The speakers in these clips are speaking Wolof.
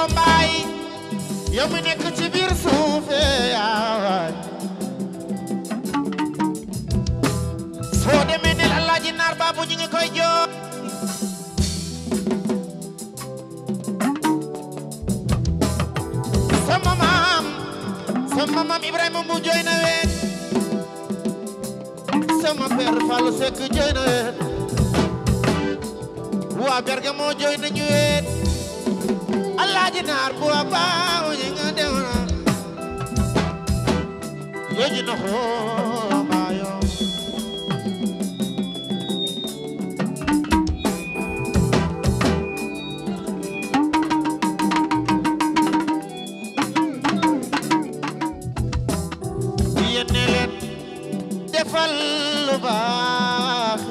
mbaay yow mi nekk ci biir suufe yaay soo demee ne Alaaji Naar Baabu ñu ngi koy joo sama maam sama maam Ibrahima mu jooy na weet sama père Fallou Seck jooy na weet waa Bergamo jooy nañu weet Alaaji Naar bu waa baaw ñi nga dem na yooyu na xoo maayo yéen ne leen defal lu baax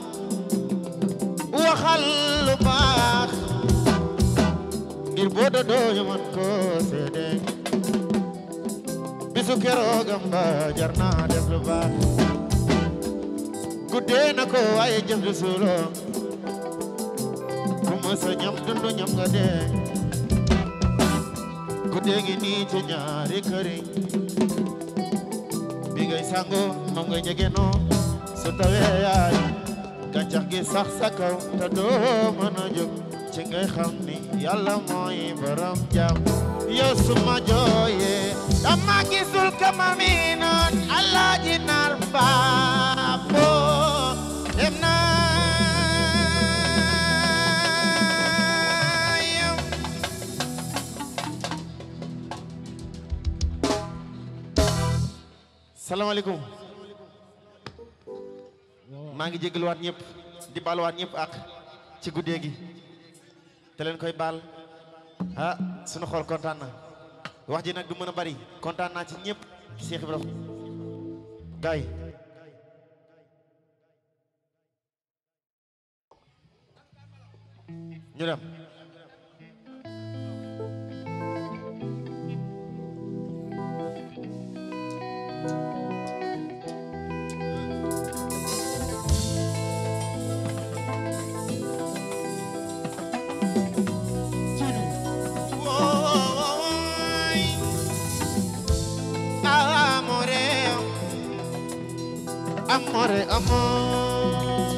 waxal lu baax ngir boo doodoo ñu mën ko seede bisu keroogam ba jar naa def lu baax guddee na ko waaye jëf du suuloo ku mës a ñam dundu ñam nga dee guddee ngi nii ci ñaari këriñ bi ngay sango moom ngay jege noo su tawee yaay gàncax gi sax sa kaw te doo mën a jóg ci ngay xam ni yàlla mooy borom jàmm yow suma jooyee dama gisul kama mi noon Alaaji Naar Baabo dem na yow salaamaaleykum maa ngi jégaluwaat ñëpp di baaluwaat ñëpp ak ci guddee gi te leen koy baal ah sunu xool kontaan na wax ji nag du mën a bari kontaan naa ci ñëpp Cheikh Ibrahima gaay ñu dem Woy, amore, amore, amore.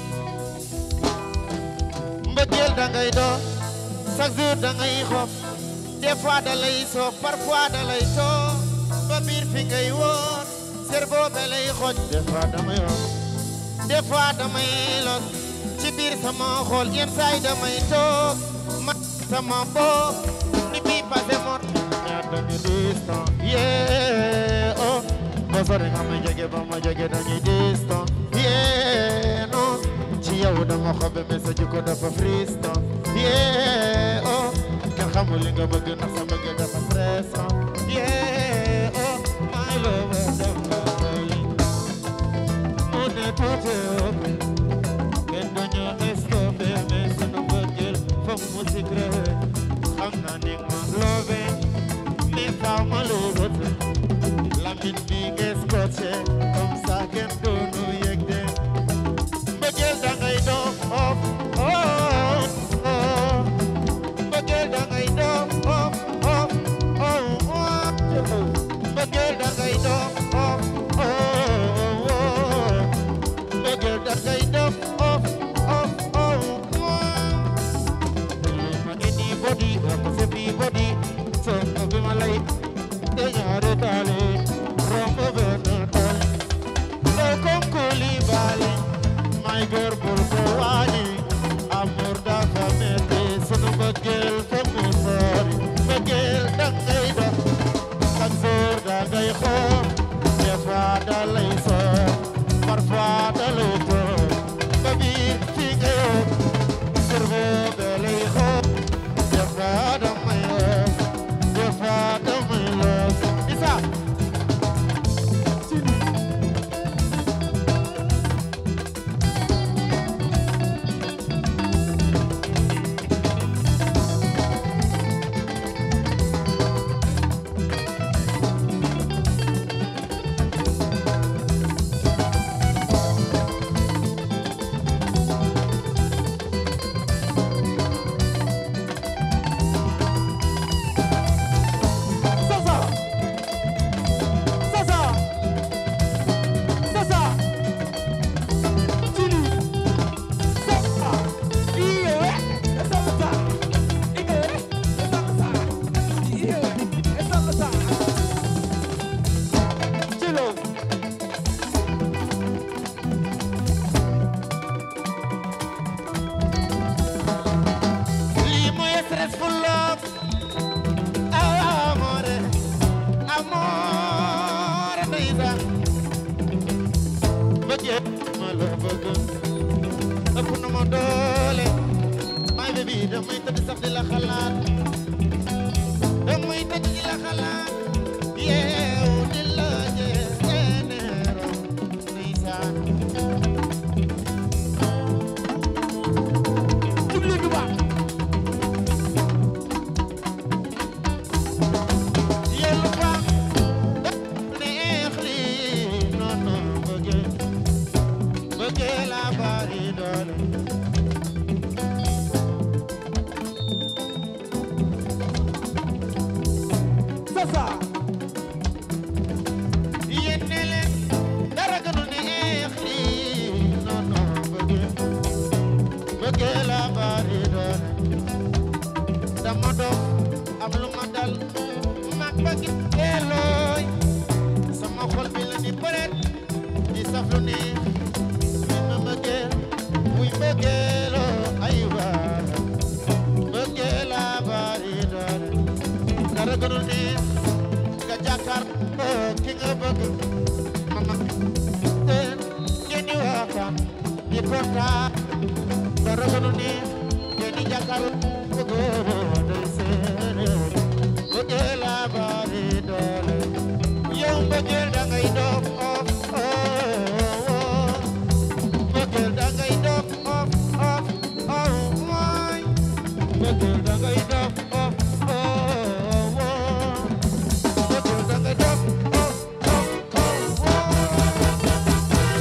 mbëggeel da ngay doon chaque jour da ngay xof des fois da lay soof parfois da lay too ba biir fi ngay woon cerveau ba lay xoj des fois damay wax des fois damay los ci biir sama xol yenn saay damay toog ma sama bopp ni bii passé mot ñaar dañu distant yeah oh boo sori nga ma jege ba ma jege dañuy distant yeah non ci yow dama xobe mais sa jikko dafa friston yeah oh kenn xamul li nga bëgg ndax sa bëgg dafa stressant yeah oh my love dafa bëri mu ne tuuti ëpp kenn duñu stoppé mais sunu bëggeel foog mu secret xam naa ni ma love mais faaw ma lubat lamine bi nga scotché comme ça kenn duñu yëg de mbëggeel da ngay doon of oh oh mbëggeel da ngay doon of of oh oh mbëggeel da ngay doon of oh oh mbëggeel da ngay doon of of oh oh ma ngi nii body wax sa bi body so bi ma lay te ñaari taale romb benn taale Ndey kom Coulibaly may góor bul ko wàññi amour dafa metti sunu mbëggeel fa mu sori mbëggeel da ngay dox chaque jour da ngay xool des fois da lay soor parfois da lay toog ba biir fi ngay yow cerveau da lay xool des fois da may los des fois da may los isa bëggee ma la bëgg ëpp na ma doole my baby damay tëdd sax di la xalaat damay tëdd di la xalaat yeewu di la jeeneero ndeysaan jublu du baax yellu fa neex li non non bëggee bëggee la bari doole sasa yéen ne leen dara gënu neex li non non bëggee bëggee la bari doole dama dof am lu ma dal mag ba gi teelooy sama xol bi la ni bëreet di saf lu neex mi ma bëggee muy bëggee loo ay waay bëggee la bari doole dara gënu neex nga jàkkaar ki nga bëgg mama teen ngeen di waxtaan di kontaan dara gënu neex ngeen di jàkkaar bëgg day seene bëggee la bari doole yow mbëggeel da ngay dof of oh mbëggeel da ngay dof of of oh mooy mbëggeel da ngay dof of oh mbëggeel da ngay dof of of oh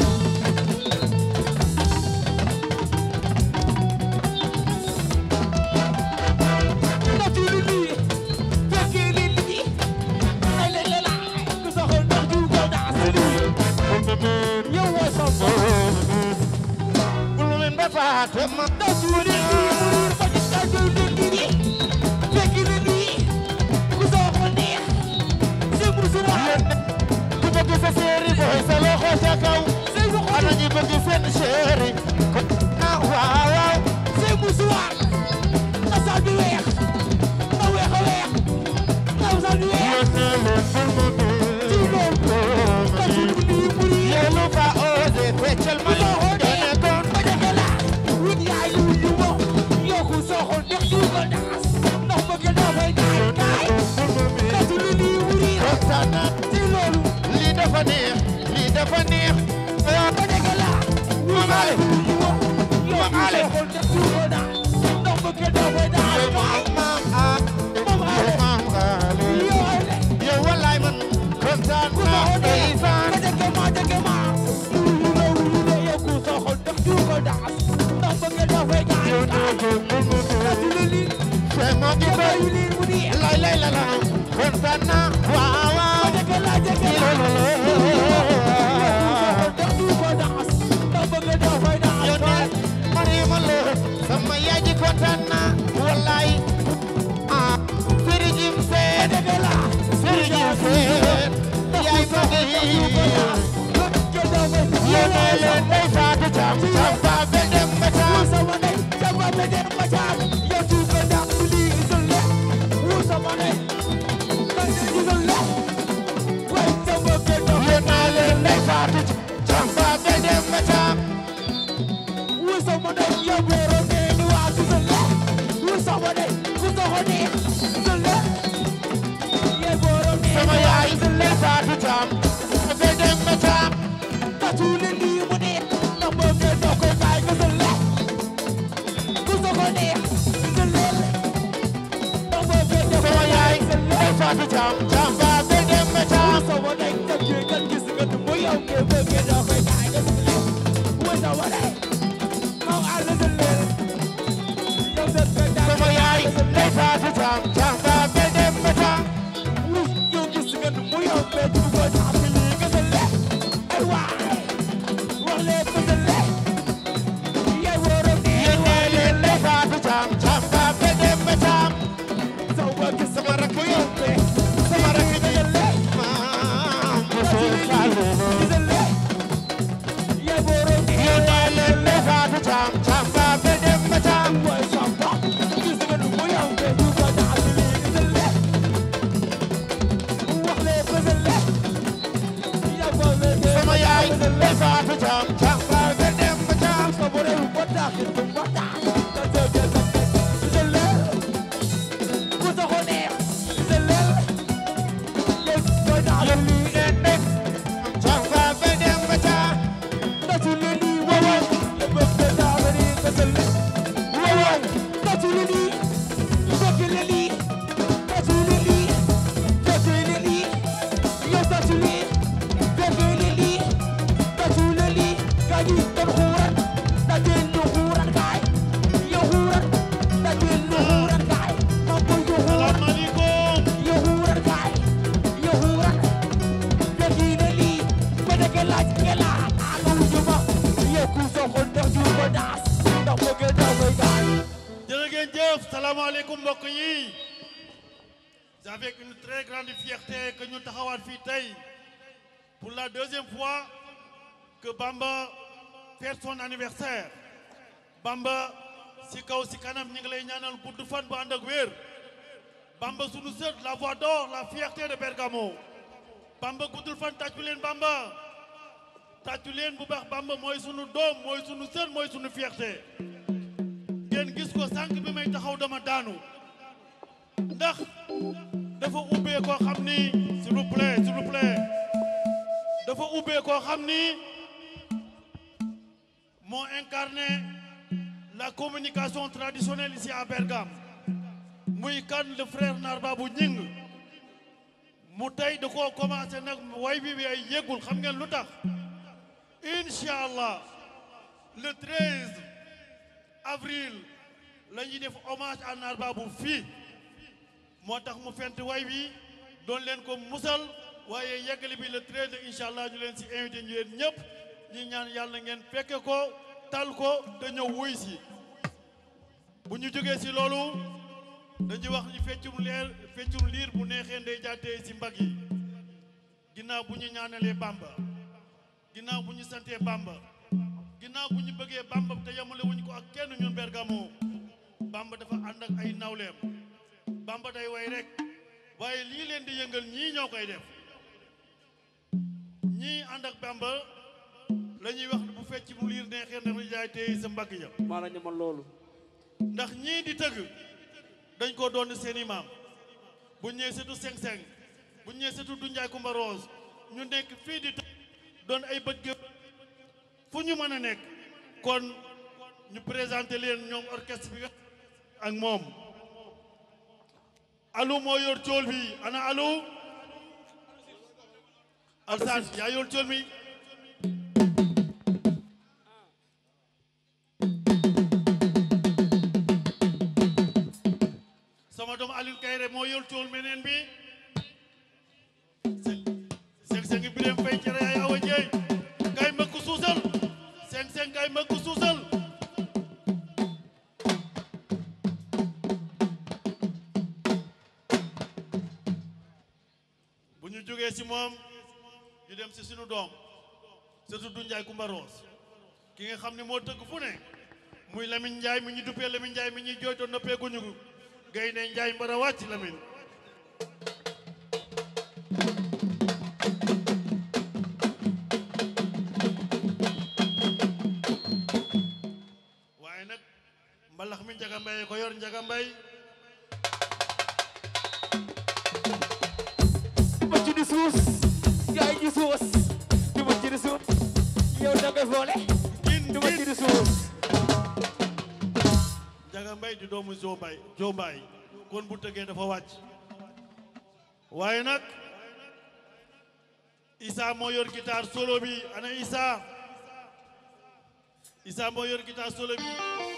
natu li lii fekkee li lii ay la la la ku sa xol ndax ju ko daa si lii yow woo sa bopp bul leen ba faate ma natu li lii mu riir ba ci natu li lii fekkee li lii ku sa xol neex si musu waay ku bëgg sa séeri booy sa loxo sa kaw say sa xol ana ñi bëgg seen séeri ko ah waaw waaw say musu waay na sal bi weex na weex a weex na sal bi weex ci loolu natu li lii mu riir yélu fa osé feccal ma ku sa xol dene neex kon ba jege la wut yaay yu yu mo yokku sa xol neex ju ko daas ndax bëgg naa fay daay daay natu li lii mu riir kontaan na ci loolu lii dafa neex lii dafa neex ah ba jege la Mame Ale yokku sa xol neex ju ko daas ndax bëgg naa fay daay yow daay maam ah Mame Ale. yow maam Ale yow ay le yow wallaay man kontaan ku sa naa xol neex ndeysaan ba jege ma jege ma wuyu la wuyu la yokku sa xol neex ju ko daas ndax bëgg naa fay daay daay natu li lii c'est mon jege gibel yu lii mu riir lay lay la la kontaan naa waaw waaw ba jege la jege la yow ne Mariama Lo sama yaay ji kontaan naa wallaay ah Sëriñ Jim Seen Sëriñ Jim Seen yaay ma ngi yow ne leen day faatu cam cam fa be dem ba cam yow ne leen day faatu cam fa be dem ba cam sama yaay day faatu cam fa be dem ba cam sama yaay day faatu cam cam fa be dem ba cam sama yaay day faatu cam cam fa be dem ba cam yéen ne leen day faatu cam cam fa be dem ba cam sama rakk yi sama rakk yi maam bu soo faalu yéen ne leen day faatu cam cam fa be dem ba cam Ndey Faatu Caam Caam Faatu Demba Caam Caam Faatu Demba Caam salaamaaleykum jërë ngeen jëf salaamaaleykum mbokk yi c'est avec une très grande fierté que ñu taxawaat fii tey pour la deuxième fois que Bamba fête son anniversaire Bamba si kaw si kanam ñu ngi lay ñaanal gudd fan bu ànd ak wér Bamba sunu sët la voix d'or la fierté de Bergamo Bamba guddul fan tàccu leen Bamba tàccu leen bu baax Bamba mooy sunu doom mooy sunu sët mooy sunu fierté ngeen gis ko sànq bi may taxaw dama daanu ndax dafa ubbee koo xam ni s'il vous plaît s'il vous plaît dafa ubbee koo xam ni moo incarné la communication traditionnelle ici à Bergame muy kan le frère Narba bu ñing mu tey da koo commencé nag way bi bi ay yëgul xam ngeen lu tax incha allah le 13 avril la ñuy def hommage à Narba bu fii moo tax mu fent way bi doon leen ko musal waaye yeggali bi le 13 incha allah ñu leen si invité ñu leen ñëpp ñi ñaan yàlla ngeen fekke ko tal ko te ñëw wuy si bu ñu jógee si loolu dañuy wax ni feccum leer feccum liir bu neexee ndey jaatee si mbag yi ginnaaw bu ñu ñaanalee Bamba ginnaaw bu ñu santee Bamba ginnaaw bu ñu bëggee Bamba te yamale wuñ ko ak kenn ñun Bergamo Bamba dafa ànd ak ay nawleem Bamba day way rek waaye lii leen di yëngal ñii ñoo koy def ñii ànd ak Bamba la ñuy wax bu fecc mu liir neexee ndey jaatee sa mbagg ya maanaam ñu man loolu ndax ñii di tëgg dañ ko doon seeni maam bu ñëwee setu seng-seng bu ñëwee setu du njaay kumba rose ñu nekk fii di tëgg doon ay bët gë fu ñu mën a nekk kon ñu présenté leen ñoom orchestre bi nga ak moom alu moo yor cool bi ana alu alsaan yaa yor cool mi sama doom Aliou Kayre moo yor cool meneen bi seng seng bireem fay cere ay awa jeey kay mbëkk suusal seng seng kay mbëkk suusal bu ñu jógee si moom ñu dem si sunu doom surtout du Njaay Kumba Roos ki nga xam ne moo tëgg fu ne muy Lamine Njaay mi ñu duppee Lamine Njaay mi ñuy jooytoo noppee guñu gaynde Njaay mbara wàcc Lamine waaye nag mbalax mi Njaga Mbay ko yor Njaga Mbay ma ci di suus yaay ji suus du ma ci di suus yow da ngay foole gin du ma ci gin di suus Njaga Mbay di doomu Joo Mbay Joo Mbay kon bu tëggee dafa wàcc waaye nag Issa moo yor guitare solo bi ana Issa Issa moo yor guitare solo bi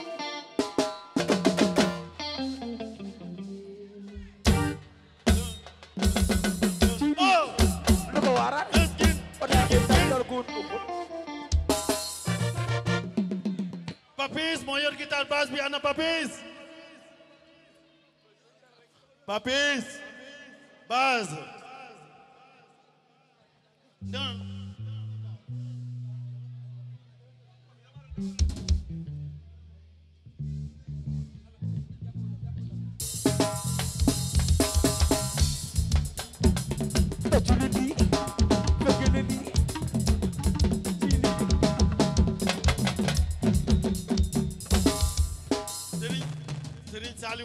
oh lu ko waral gin o da ngeen sa dor ko Papis moo yor guitare basse bi ana Papis Papis basse non da ci li lii fekk na lii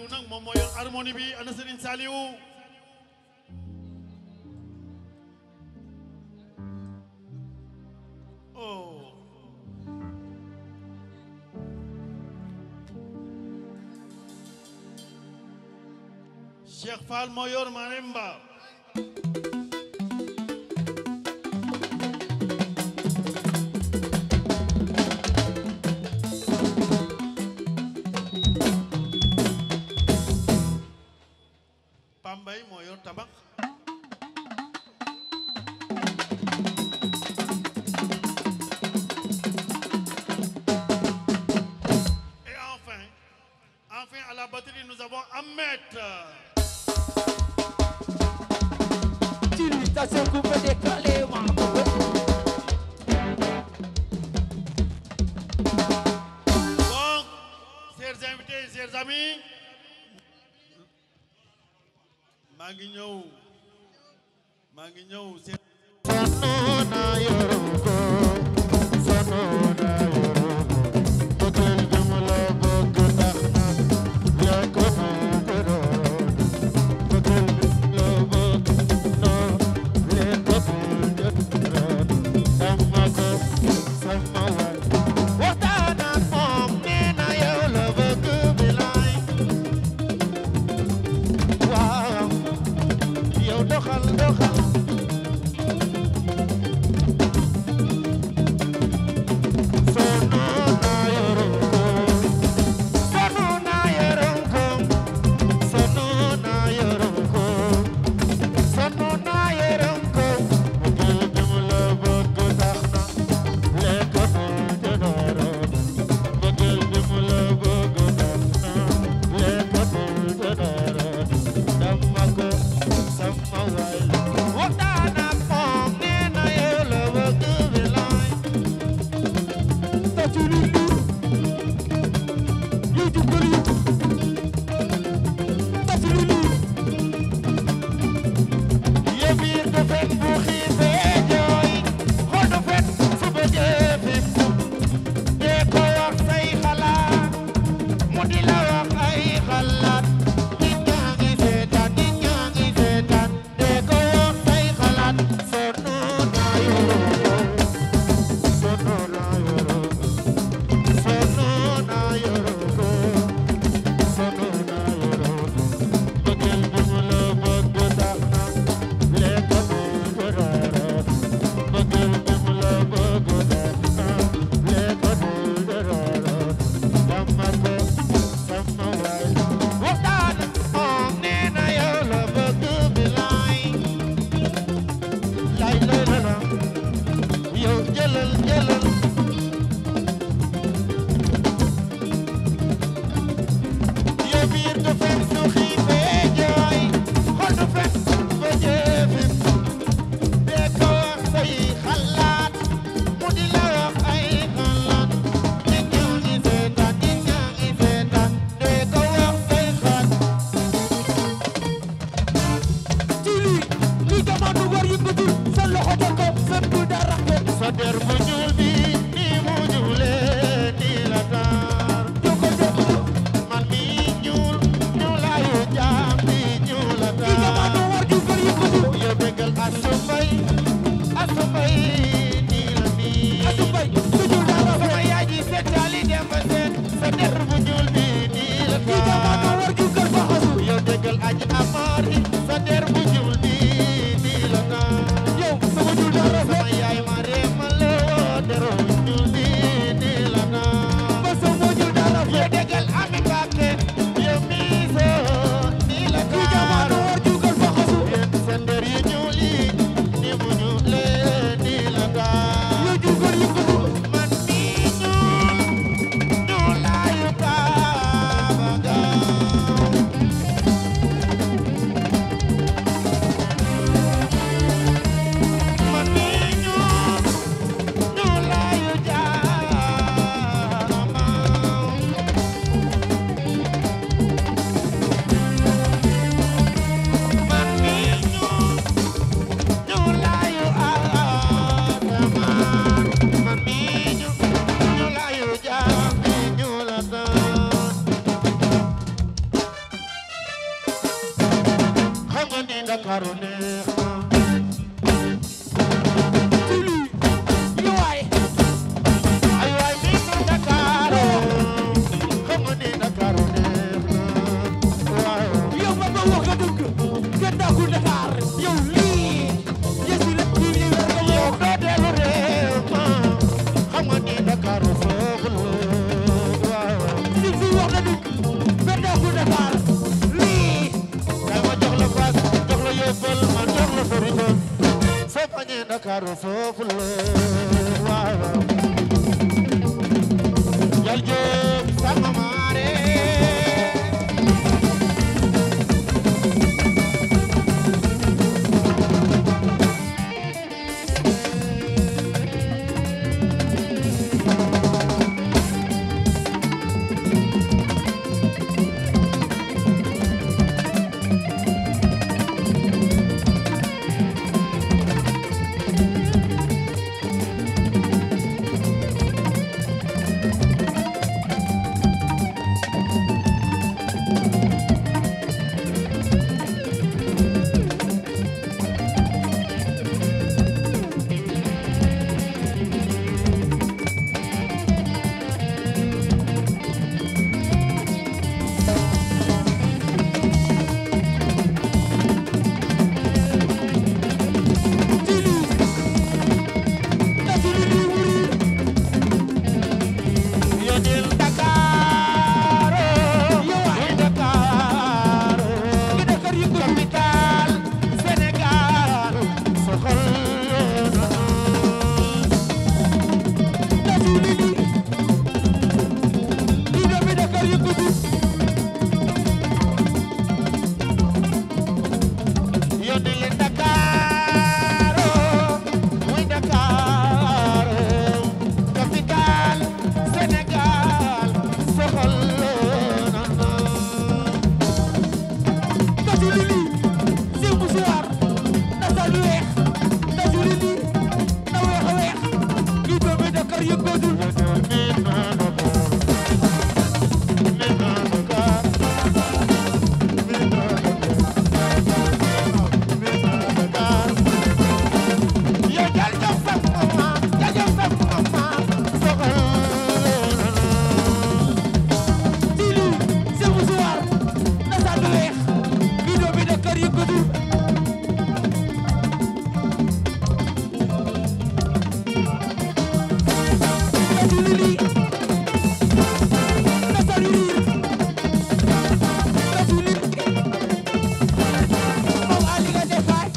Saliou nag moom moo yor harmonie bi ana Serigne Saliou oh Cheikh Fall moo yor marimba Pambay moo yor tabax et enfin enfin à la batterie nous avons Ahmed Tili ta se coupe décalé ma donc chers invités chers amis maa ngi ñëw maa ngi ñëw seen Sonona yoroko sonona yoroko bëggeel bi mu la bëgg tax na yaa ko bëgg bëggeel bi mu la bëgg noo leen ko bëgg sama ko sama waay waxtaan ak moom nee na yow la bëgg bilaay waaw yow doxal doxal Sonona yoroko sonona yoroko sonona yoroko sonona yoroko bëggeel bi mu la bëgg tax na lekkatul te dara bëggeel bi mu la bëgg tax na lekkatul te dara dama ko sama waay waxtaan ak moom nee na yow la bëgg bilaay ta tili lu yu ju gëli ta tili lu yëbiir du fen bu xiifee jooy xol du fen su bëggee fépp dee ko wax say xalaat mu di la wax ay xalaat nit ñaa ngi seetaan nit ñaa ngi seetaan dee ko wax say xalaat sonn naa yoroo sonn naa yoroo sonn naa yoroo sonn naa yoroo bëggeel bi mu la bëgg tax na lekk bu daraara bëggeel bi mu la bëgg tax na lekk bu daraara dama ko sama waay waxtaan moom nee na yow la bëgg bilaay lay lay la la yow jëlal jëlal yow biir du fen su xiifee jooy xol du fen ba jëfin dee ko wax say xalaat mu di la wax ay xalaat nit ñaa ngi seetaan nit ñaa ngi seetaan dee ko wax say xalaat tili li jamono war yëngatu sa loxo jot ko sa du dara ko sa der bu ñuul bi ni mu ñuulee ni la taar joko joko man mi ñuul ñuulaayu jaam bi ñuul la li jamono taar war ju gëli yëngatu yow déggal asu mbay asu mbay nii la nii asu bay su du dara ko sama yaay ji seetaali dem ba seet sa der bu ñuul bi nii la li jamono taar war ju gël faxasu yow déggal aji amaar yi sa der bu ñuul bi nii la taar yow sama du dara ko sama yaay ma reema loo der neex na Tili yow waay ay waay mi ngi Dakar xam nga ni Dakar neex na waaw yow ba ma wax nga dëgg kenn dàqul Dakar yow lii yësi rek lii lii war nga yow yow doo dellu réew ma xam nga ni Dakar soxla waaw si si wax nga dëgg kenn dàqul Dakar lii kay ma jox la paas jox la yóbbal ma jox la farito soo bañee Dakar soxla waaw jal jóob sama maare Tili na tili lii wuri yónnil Dakar yow waay Dakar ngi Dakar yëngu capital Sénégal soxal na tili lii lii doomi Dakar yëngu yónnil Dakar muy Dakar capital Sénégal soxal na tili lii si bu soir na sa lu weex na tili lii na weex a weex lii doomi Dakar yëngu Tili si bu soir na sa lu weex lii doomi Dakar yëngu na tili lii na sa lu riir na tili lii moom Ali nga defaay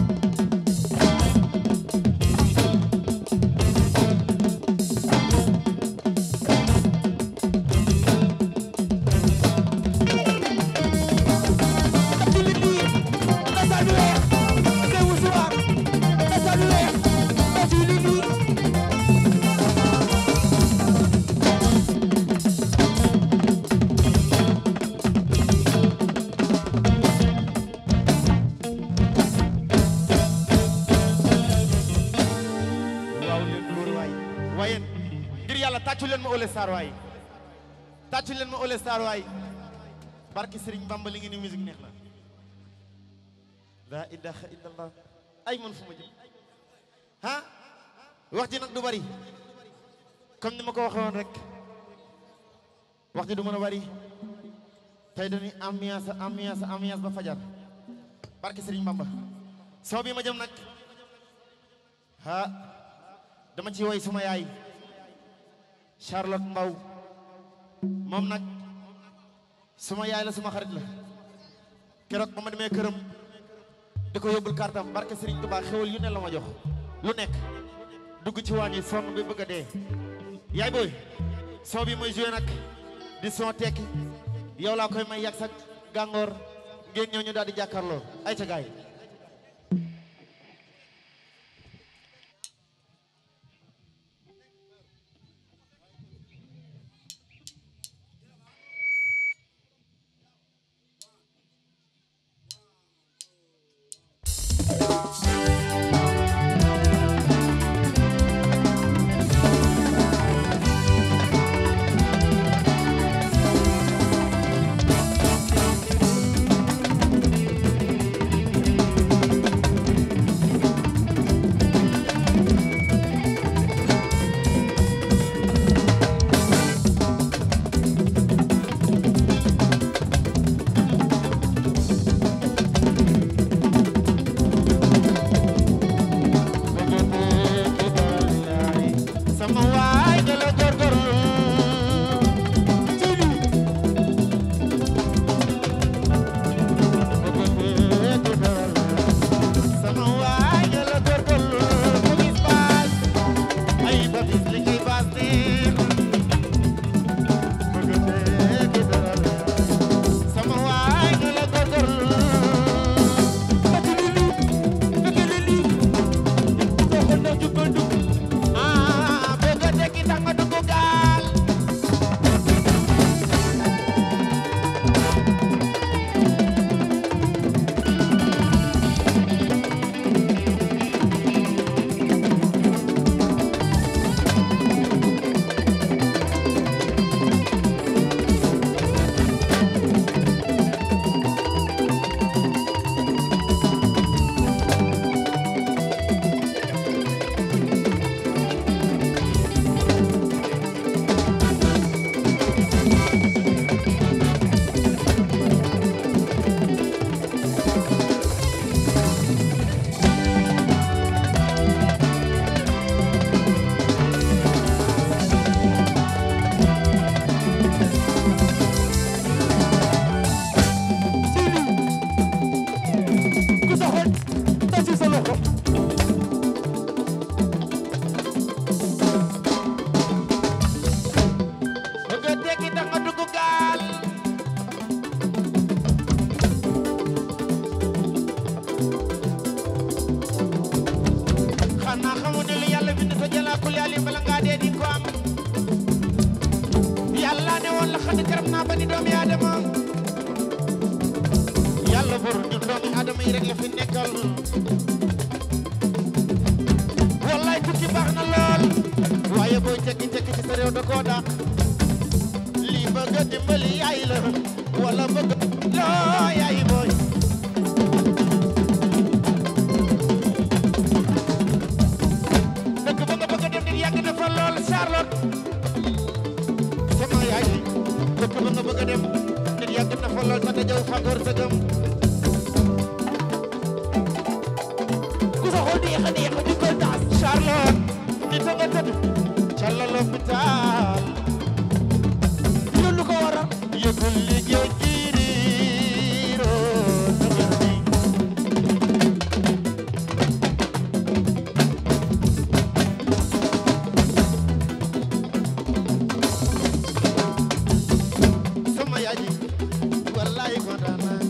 na tili lii na sa lu weex si bu soir na sa lu weex na tili lii waaw leen góor waay waaye ngir yàlla tàccu leen ma Ole Sarr waay tàccu leen ma Ole Sarr waay barki Serigne Bamba li ngi ni musique neex na la ilaha illallah ay man fu ma jëm ah wax ji nag du bari comme ni ma ko waxee woon rek wax ji du mën a bari tey dañuy ambiance ambiance ambiance ba fajar barki Serigne Bamba soo bi ma jëm nag ah dama ci woy suma yaay Charlotte Mbaw moom nag suma yaay la suma xarit la keroog ba ma demee këram di ko yóbbul kartam barke Serigne Touba xewal yu ne la ma jox lu nekk dugg ci waañ yi sonn bi bëgg a dee yaay booy son bi mooy joué nag di son tekki yow laa koy may yàgg sa gàngoor ngeen ñëw ñu daal di jàkkaarloo ay ca gaay yi rek la fi nekkal wallaay tukki baax na lool waaye booy tekki tekki ci sa réew da koo dàq lii bëgg a dimbali yaay la wala bëgg loo yaay booy dëkk ba nga bëgg a dem nit yàgg na fa lool Charlotte sama yaay dëkk ba nga bëgg a dem nit yàgg na fa lool sa dajaw fàggoor sa gëm ku sa xol neex a neex a jugal daas Charlotte nit a nga tëdd ca la l'hôpital loolu lu ko waral yëgul liggéey jiiriiroo dëgër bi sama yaay ji wallaay kontaan naa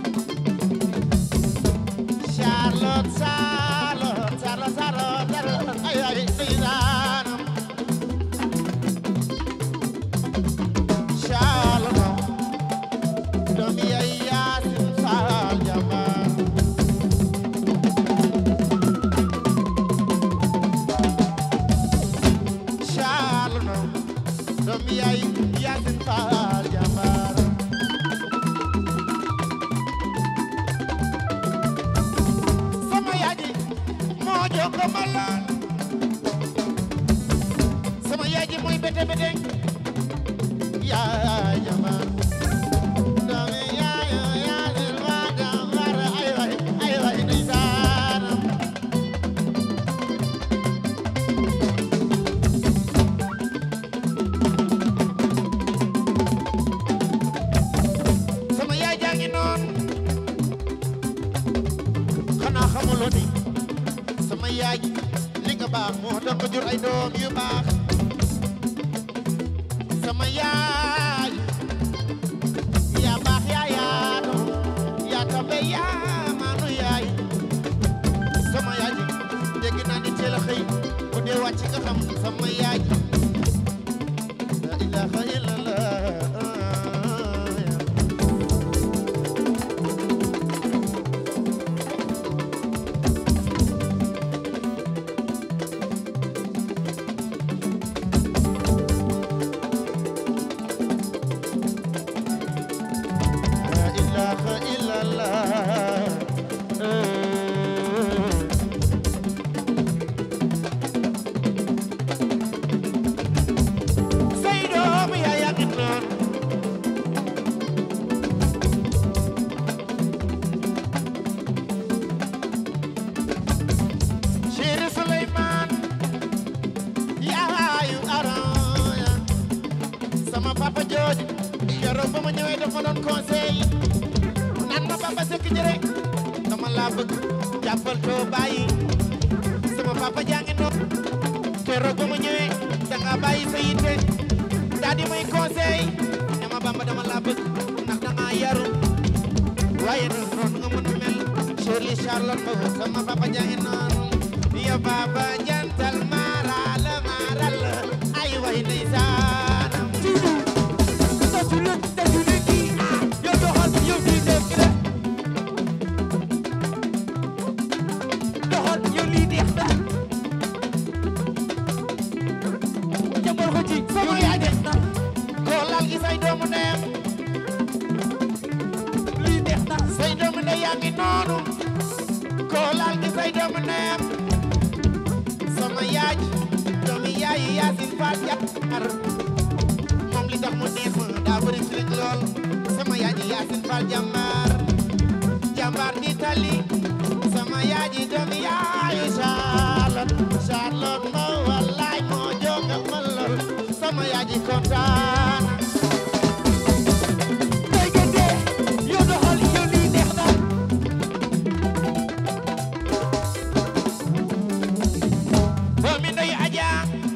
Charlotte Charlotte Charlotte Charlotte Charlotte ay ay ndeysaanam Charlotte doomi yaay Yaasin Faal jàmbaar Charlotte doomi yaay Yaasin Faal jàmbaar sama yaay ji moo jongo ma lool sama yaay ji mooy bete bete yaay jàmbaar doomi yaay Yaasin Faal jàmbaar ay waay ay waay ndeysaanam sama yaay jaa ngi noon xanaa xamuloo ni sama yaay li nga baax moo tax nga jur ay doom yu baax sama yaay yaa baax yaa yaatu yaa tabe yaa maanu yaay sama yaay ji dégg naa ni teel a xëy bu dee wàcc nga xam sama yaay ji la ilaha illallah La ilaha illallah. Say doom yaa yaa ngi noon. Chéri Souleymane yaayu Aroya sama papa jooju keroog ba ma ñëwee daf ma doon conseil naan ma papa sekk jëre dama laa bëgg jàppal too bàyyi sama papa jaa ngi noonu keroog ba ma ñëwee da nga bàyyi sa yitte daa di may conseil ne ma bamba dama laa bëgg ndax da ngaa yaru waaye nag noonu nga mën a mel Shirley Charlotte Mbow sama papa jaa ngi noonu yo papa jantal maaral maaral ay way ndeysaanam dasu leen dasu leen kii ah yow doxal yow lii neex na doxal yow lii neex na jëmal ko ci Sama yow lii yaay de. neex na koo laal gi say doomu ndeyam lii neex na say doomu ndey yaa ngi noonu koo laal gi say doomu ndeyam sama yaay doomi yaay Yaasin Faal Jàmbaar moom li tax mu neex ma daa bëri fi lool sama yaay Yaasin Faal Jàmbaar jàmbaar di tali sama yaay doomi yaay Charlotte Charlotte ma wallaay moo jonga ma lool sama yaay kontaan day gënde yow doxal yow lii neex na doomi ndey Aja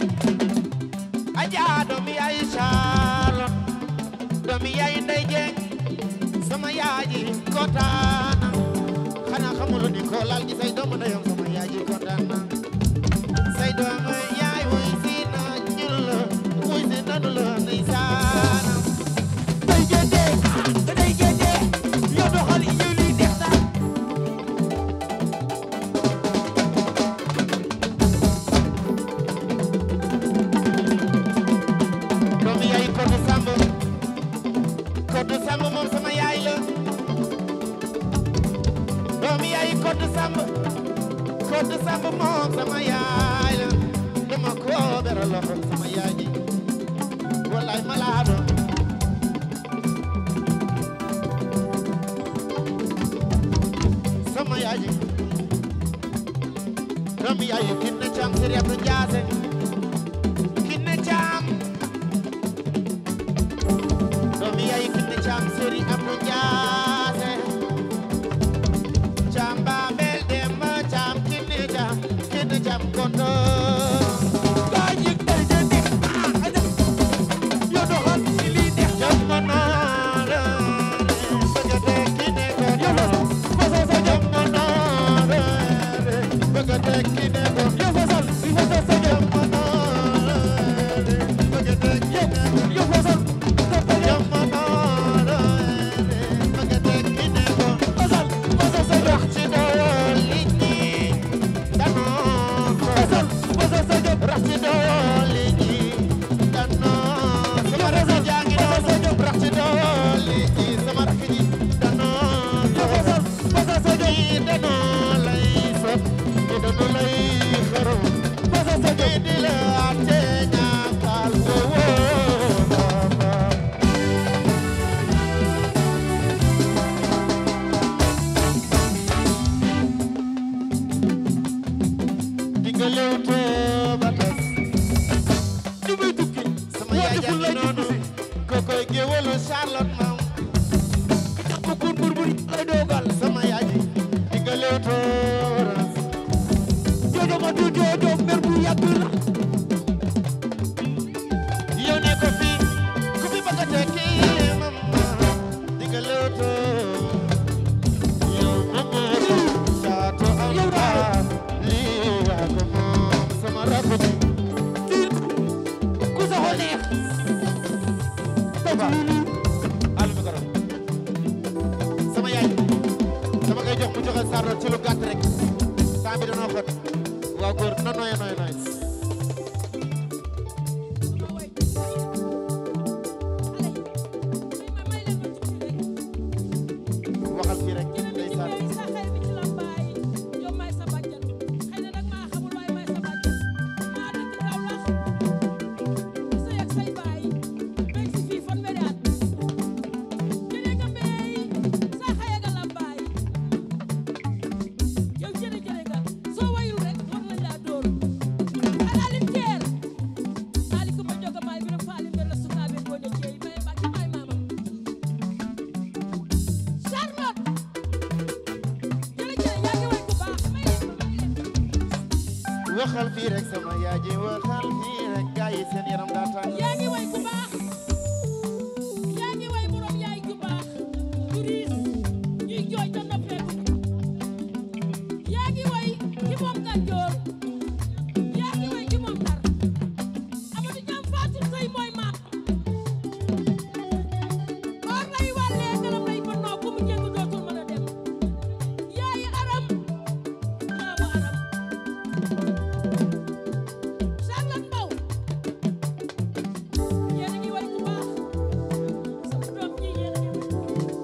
Aja doomi yaay Charlotte doomi yaay ndey Jeng sama yaay ji kontaan na xanaa xamuloo ni ko laal gi say doomu ndeyam sama yaay ji kontaan na say doomu yaay wuy si na ñun la wuy si nanu la ndeysaanam day gënde day gënde yow doxal yow lii neex na Koddu Samb moom sama yaay la dama ko beral loxo sama yaay ji wallaay malaado sama yaay ji doomu yaay yi kinne caam sëriñ Abdou Njaase kinne caam doomu yaay yi kinne caam sëriñ Abdou Njaase caam baabel demba caam kinne caam kinne caam kondo gaa yëg day de neex ah aja yow doxal ci lii neex jamono la bëgg a tekki ne ko yow fasal sa jëm jamono la bëgg a tekki ne ko yow fasal i fasal sa jëm jamono la bëgg a tekki ne ko yow fasal sa sa jëm jamono la bëgg a tekki ne ko fasal fasal sa jëm rax ci dool nit ñi danoo ko fasal fasal sa jëm rax ci dool nit ñi danoo sama rakk ji jàngi noonu rax ci dool nit ñi sama rakk ji danoo yow ko fasal fasal sa jëm ñii danoo lay sot ñii danoo lay xaru fasal sa jëm ñii di la àtte ñaakal ko woo baba dinga lewtoo ba tas ñu muy tukki sama yaay deful jàngi lay noonu kokoy géwalu Charlotte maam bu kur burburi ay dogal sama yaay ji dinga lewtoo ras jojo ma du jojo mer bu yàgg la yow ne ko fii ku fi bëgg a tekki mama dinga lewtoo yow mama caatu am Yow daal. lii yaa ko moom sama rakk ji tiir ku sa xol neex Ba alu micro sama yaay dama koy jox mu joxe Charlotte ci lu gàtt rek temps bi danoo xot waaw góor na nooy nooy nooy waxal fii rek ndeysaan Charlotte jërëjëf yaa ngi way ku baax may leen ma may leen waxal fii rek sama yaay ji waxal fii rek gaa yi seen yaram daa tàng yaa ngi way ku baax yaa ngi way borom yaay ju baax ju riis ñuy jooy te noppeeku yaa ngi way ki moom Ganjoor yaa ngi way ki moom Ndar Amadou Ñam Fatou Sey mooy maam or lay wàllee galam lay bonnoo ku mu jëng dootul mën a dem yaayi aram maamu aram Charlotte Mbow yéen a ngi way ku baax sama doom ji yéen a ngi way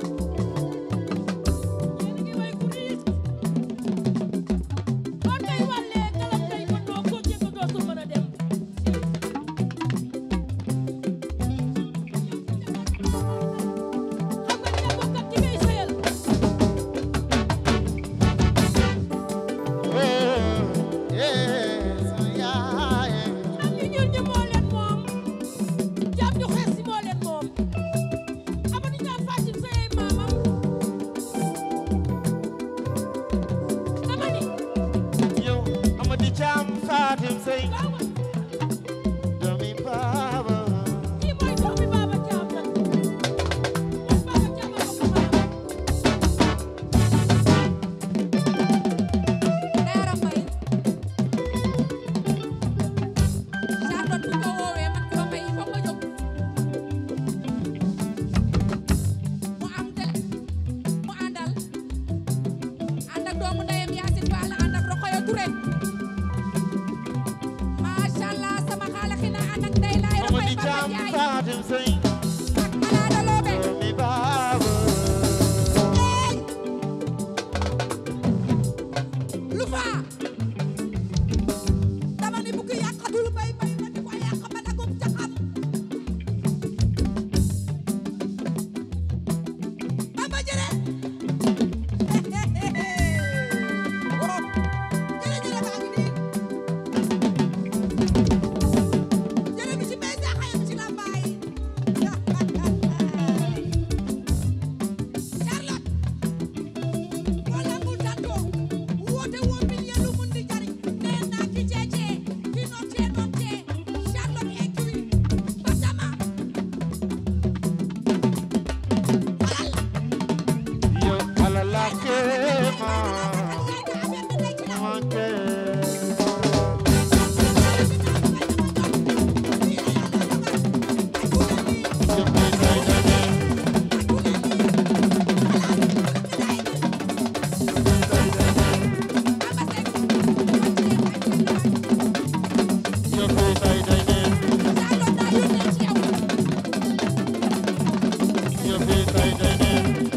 yéen a ngi way ku riis boo tey wàllee galam tey ba noo ko jëkk dootul mën a dem xam nga ni bokkat ci ngay sëyal sama yaay am ñu ñuul ñi moo leen moom jàpp ñu xees si moo leen moom Amadou Ñam Fatou Seye maamam dama ni yow Amady Thiam Fatim Sey waaw doomi baaba kii mooy doomi Baba Thiam nag moom Baba Thiam a bokk maam Leera Mbay Charlotte bu ko woowee man ko may foog nga jóg mu am tel mu àndal ànd ak doomu ndeyam Yacine Fall ànd ak Rokhaya Touré macha allah sama xaala xina ànd ak ndey laay Amady Rokhaya Thiam Papa Ndiaye Fatim Sey ak Malada Loobe doomi baaba Ey Youssoufa dama ni bu ko yàqatul bay bay ba di ko yàq ba dagum ca xam Bamba jëre oh jëre jëre baa ngi nii jëre bi ci mbay jaaxayam ci lambaay Charlotte boo lambul tantoo woote woo mil ya lu mun di jariñ nee naa ki ceecee ki nootee nootee Charlotte écurie Batama alal Yo alala kema yaay ka affaire bi nekk na manke yo be tay dane yo be tay dane yo be tay dane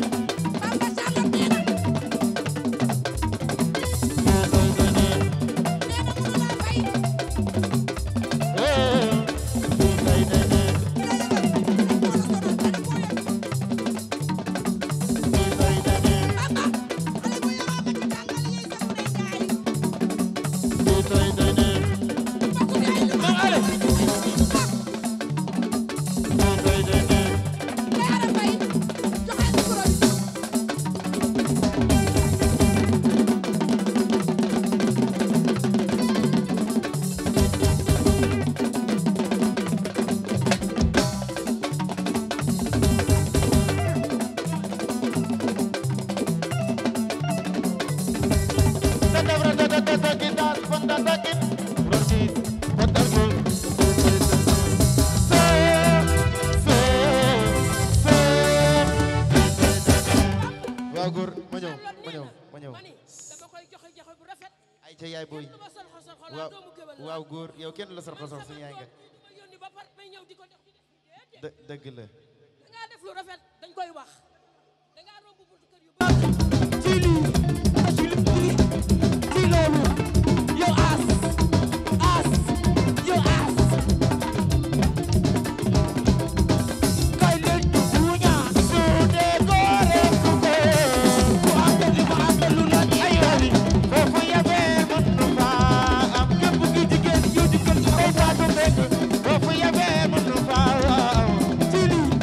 tay dane eh tay dane tay dane tay dane tay dane waaw góor ma ñëw ma ñëw ma ñëw mani dama koy joxe joxe bu rafet ay ca yaay booy kenn du ma sol xosol xolaa waaw doomu géwél la waaw góor yow kenn la sar xosol man suñu yaay nga sama doom bi du ma yónni ba par may ñëw di ko def di def déedéet dë- dëgg la da ngaa def lu rafet dañ koy wax da ngaa romb buntu kër yu ci lii ci lii ci loolu yow as as yow as kay leen ñu buuña su dee góore ku ko ku am li ma am lu la ay wali foofu yabee mën nu faa am képp ki jigéen yow di kër ay baatu nekk foofu yabee mën nu faa am ci lii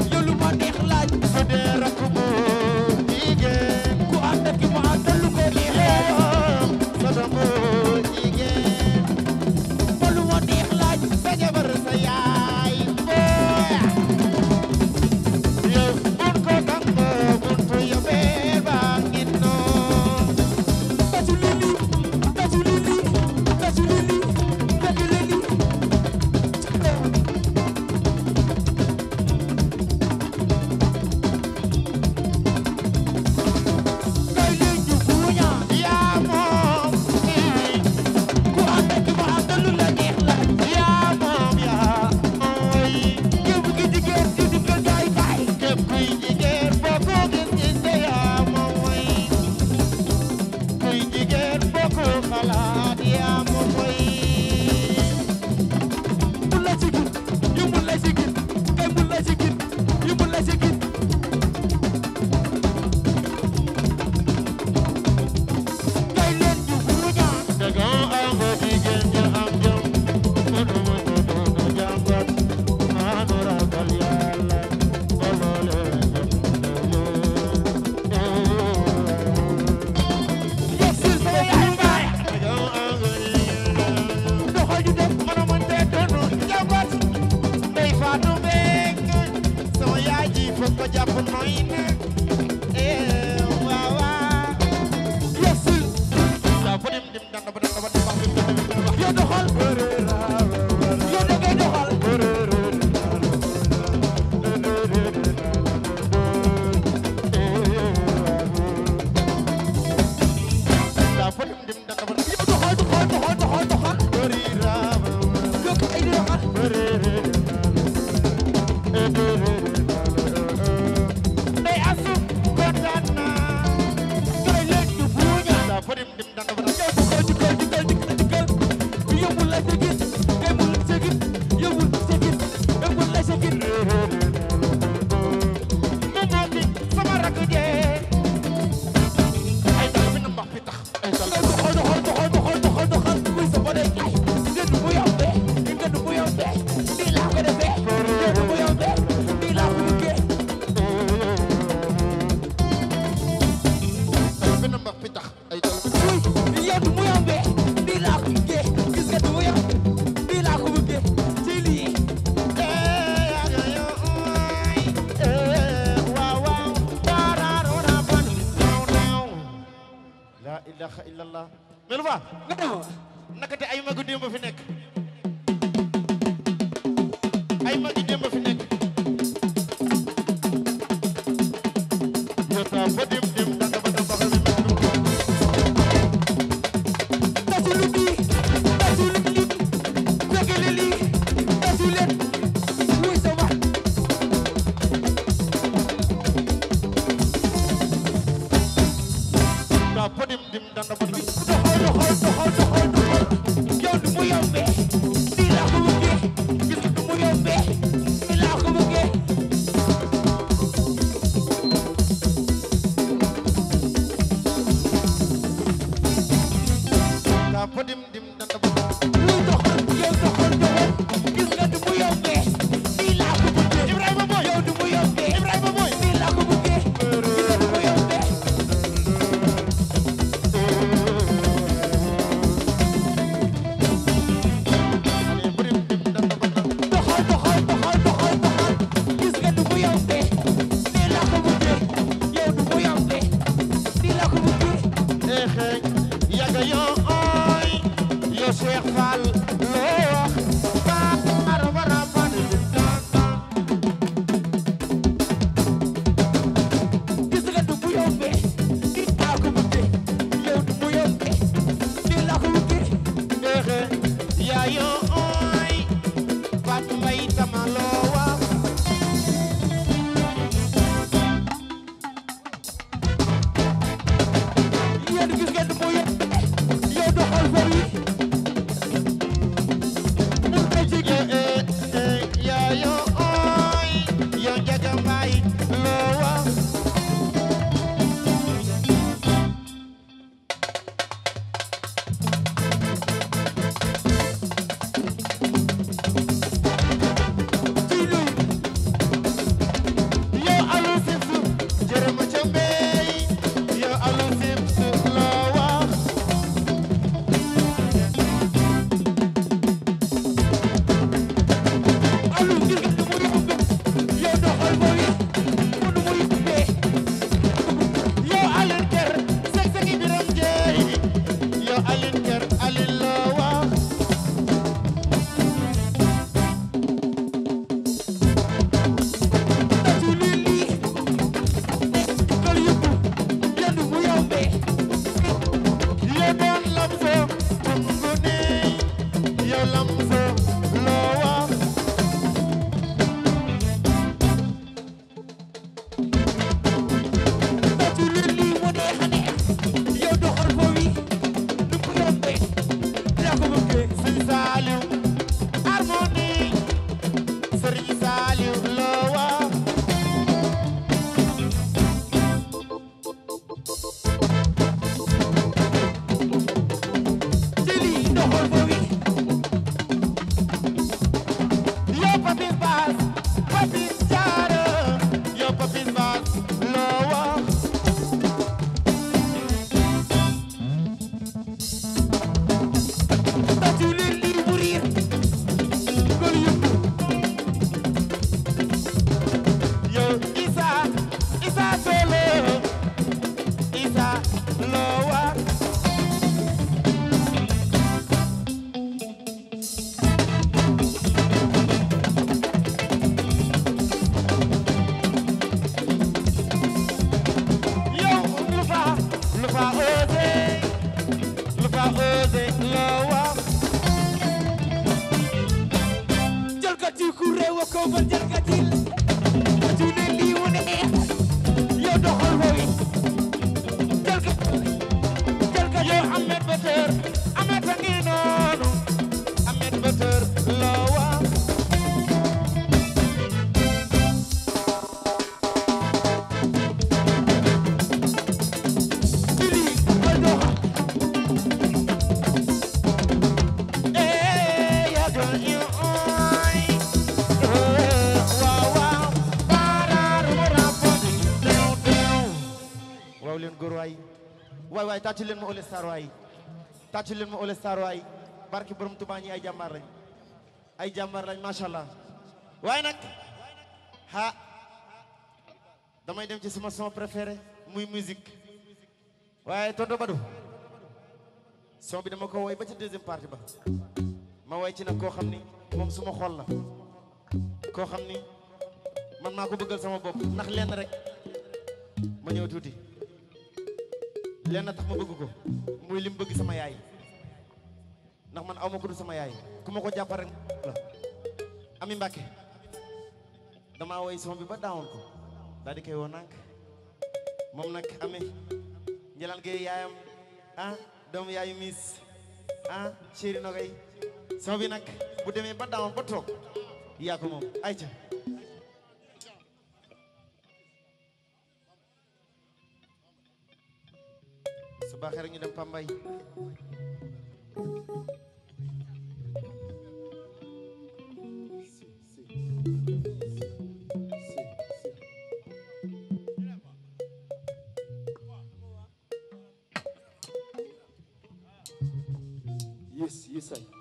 mais lu fa nga dem naka te ay magu démb fi nekk ay magi démb fi nekk yota fa dim dim danga ba damba xawi tasu lu bi tasu lu bi fekele li tasu leen wuy sa wax ta fa dim dim danga ba damba doxal doxal doxal doxal doxal yow du mu yombee nii laa ko bëggee gis nga du mu yombee nii laa ko bëggee ta fa dim dim danga ba damba wuy doxal yow doxal doxal gis nga du mu yombee nii laa ko bëggee Ibrahima Boy yow du mu yombee Ibrahima Boy nii laa ko bëggee gis nga du mu yombee ale fa dim dim danga ba damba doxal doxal doxal doxal doxal gis nga du mu yombee nii laa ko bëggee yow du mu yombee nii laa ko bëggee exe yaga yo oy yo Cheikh Fall loo wax ba mara wara ba dim tan tan gis nga du mu yombee nii laa ko bëggee yow du mu yombee nii laa ko bëggee exe yayo oy Fat Mbay tama loo wax yéen gis nga du mu yombee yow doxal fa wi mun na jege ye e e yayo oy yo Njaga Mbay loo wax ci lu yo alu sibsu jërëma ca mbey yo alu sibsu loo wax alu gis nga du mu yombee yow doxal fa wi mun mu yombee yo alin ker sek seki biram jeey yo alin ker alin loo wax tasu li lii kal yëpp yéen du mu yombee yo doon lamso tungu neey yo lamso loo wax tasu li lii mu dee xane yow doxal fa wi du mu yombee yaa ko bëggee Sëriñ Saaliw harmonie Sëriñ Saaliw loo wax ci lii doxal fa wi yo papis baas papis jaara yo papis baas loo wax tasu li lii mu riir kal yëpp yo Isa Isa Solo Isa loo wax yow lu fa lu fa osé lu fa osé loo wax jalgati ku réew a ko ba jalgati tasu li lii mu neex yow doxal fa wi jalgati jalgati yow Ahmed Bator Ahmed a ngi noonu Ahmed Bator loo wax ci lii kal doxal eh yaga yu oy eh waaw waaw baaraaru mu rapport dew dew waaw leen góor waay waay waay tàccu leen ma All Star waay tàccu leen ma All Star waay barki borom Tuubaa ñi ay jàmbaar lañ ay jàmbaar lañ macha allah waaye nag ha damay dem ci sama son préféré muy musique waaye tonton Badou son bi dama ko woy ba ca deuxième partie ba ma woy ci nag koo xam ni moom suma xol la koo xam ni man maa ko bëggal sama bopp ndax lenn rek ma ñëw tuuti lenn tax ma bëgg ko muy lim bëgg sama yaay ndax man aw ma ko du sama yaay ku ma ko jàppal rek la ami Mbàkke damaa woy son bi ba daawoon ko daal di koy woo nànk moom nag amee njalaan gay yaayam ah doomu yaayu miis ah chéri nogay son bi nag bu demee ba daawoon ba toog yaa ko moom ayca su baaxee rek ñu dem Pambay Yes, yes, I.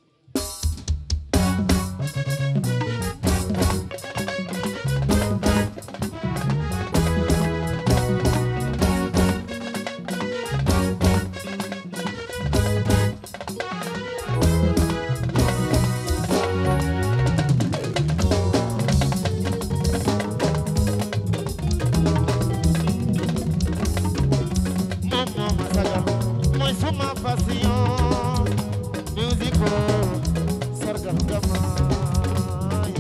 moom moo ma sagal mooy suma passion musique sargal nga maay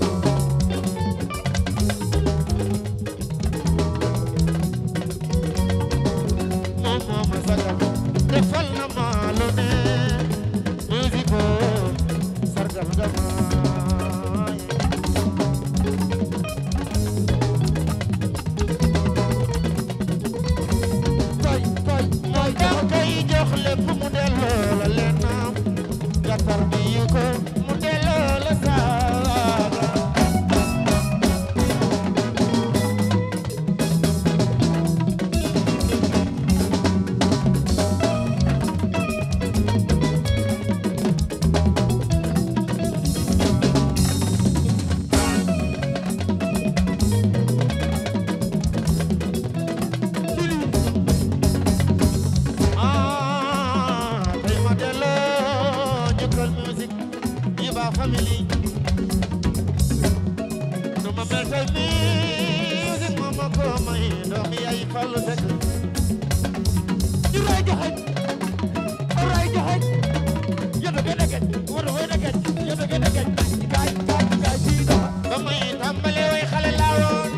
moom moo ma sagal defal na ma lu ne musique sargal nga maay Koy, koy, mooy dang koy jox lépp mu delloo la lennam nga tarbiyu ko mu delloo la saaga ah tey ma delloo njukkal musique yi ba famille nu ma mel tey musique ma ma ko may doomi yaay Fallu Sekk ñu ray joxeñ ray joxeñ yéen a gën a gën wala wala gën yéen a gën a gën kaay kaay kaay fii doxa ba may tàmbale way xale laa woon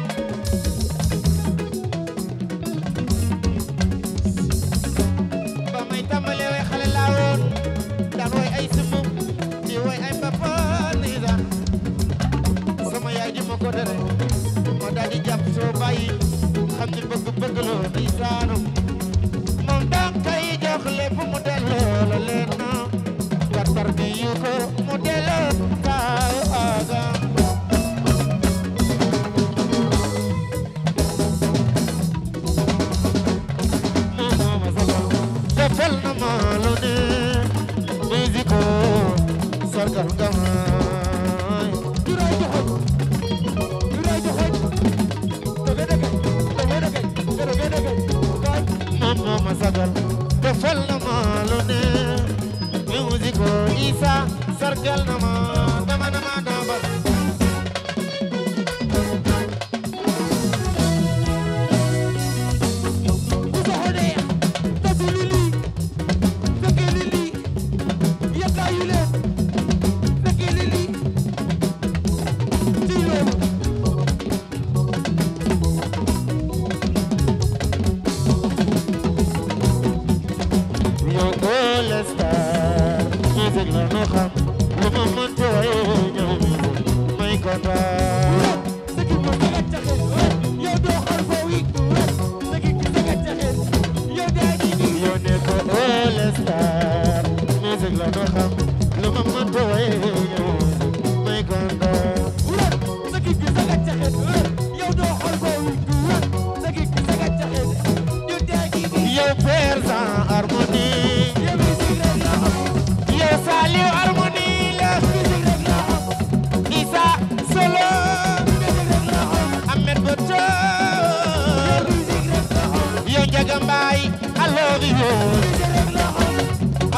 ba may tàmbale way xale laa woon daan way ay sumu di way ay papa nisa sama yaay di ma ko tere ma daal di jàpp soo bàyyi xam ni bëgg bëgg loo di saanu moom daan kay jox lépp mu delloo la leen na nga tarbiyu ko mu delloo kaaga defal na ma lu ne musique sargal nga maay ñu ray joxeñ ñu ray joxeñ da gën a gën da gën a gën da gën a gën kaay moom moo ma sagal defal na ma lu ne musique Isa sargal na ma dama na ma dama bu soxonee defu li lii fekkee li lii yakkaayu leen fekkee li lii ci loolu yow all star musique la nu xam lu ma mënti way ñëw musique may kontaan sëgi ma sagat caxeen yow doo xar foo wi sëgi ki sagat caxeen yow daa di nii yow ne ko all star musique la nu xam lu ma mënti way ñëw musique may kontaan wër sëgi ki sagat caxeen yow doo xar foo wi sëgi ki sagat caxeen yow daa di nii yow père sans harmonie yow musique rek la xam yow Saliou harmonie la musique rek la xam Isa solo musique rek la xam Ahmed Boto musique rek la xam yow Njaga Mbaay I love you musique rek la xam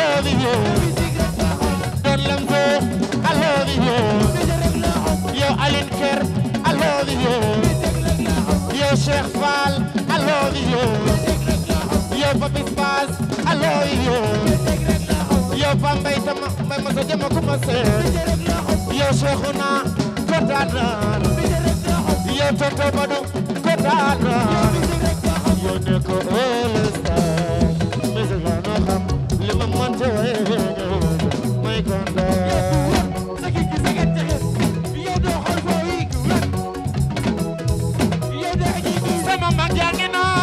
love you Don Lamzo I love you yow Aline Ker I love you yow Cheikh Fall I love you yow Papis Bass I love you yow Pambay Tama Mbay ma sa jama kuma seet yow Cheikhouna kontaan naa yow Tonto Badu kontaan naa yow ne ko all star mais la no xam li ma mënte way may kontaan sama mag yaa ngi noon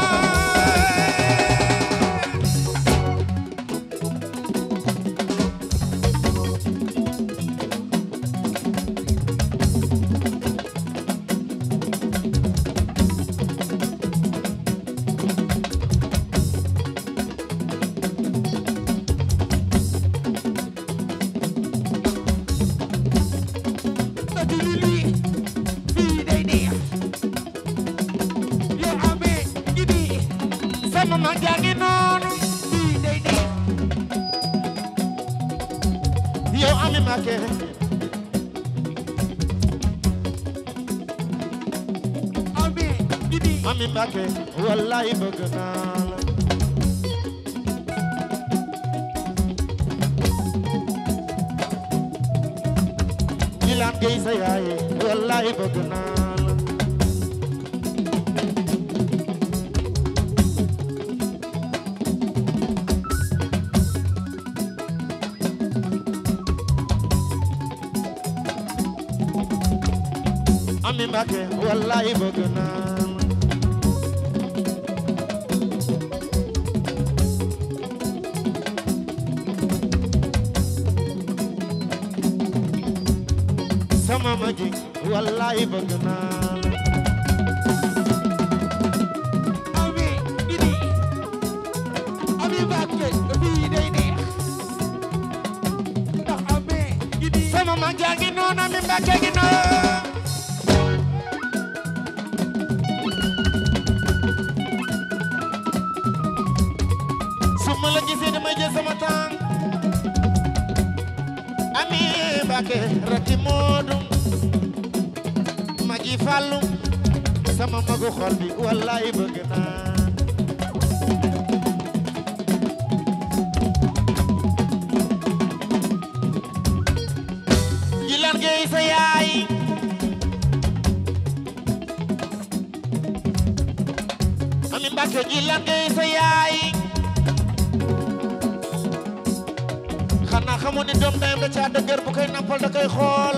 sama mag yaa ngi noonu yow ami make ami make wallahi bëgg naa la Jilaan Gey sa yaay wallahi bëgg naa la Ami Mbàkke wallahi bëgg naa la sama magi wallahi bëgg naa la sama mag yaa ngi noonu Ami Mbàkke ngi noonu su ma la gisee damay jël sama temps Ami Mbàkke rakki Moodu magi Fallu sama magu xol bi wallahi bëgg naa Jilaan Gey sa yaay Ami Mbàkke Jilaan Gey sa yaay xanaa xamoon ni doom dayam da caa dëgër bu koy nampal da koy xool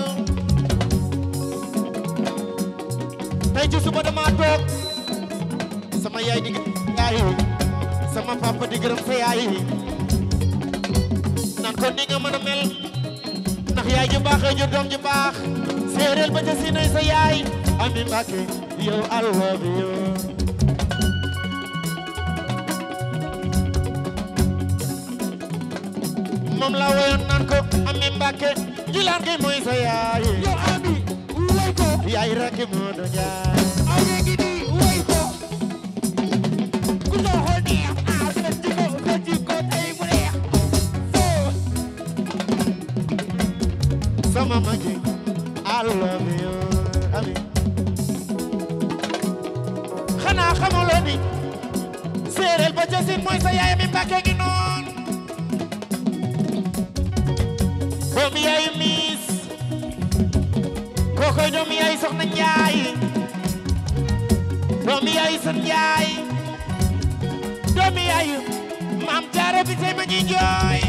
tey ci suba dama toog sama yaay di gërëm yaay sama papa di gërëm sa yaay naan ko ni nga mën a mel ndax yaay ju baaxee ju doom ju baax séeréel ba ca siinay sa yaay Ami Mbàkke yow I love you moom la woyoon naan ko Ami Mbàkke jilaan gi mooy sa yaay yaay rakki moo do jaay sama magi I love you Ami xanaa xamuloo ni séeréel ba ca siin mooy sa yaay Ami Mbàkke gi noon doomu yaay miis kookoy doomu yaay soxna njaay doomu yaay sën njaay doomu yaay maam jaara bi tey ma ñuy jooy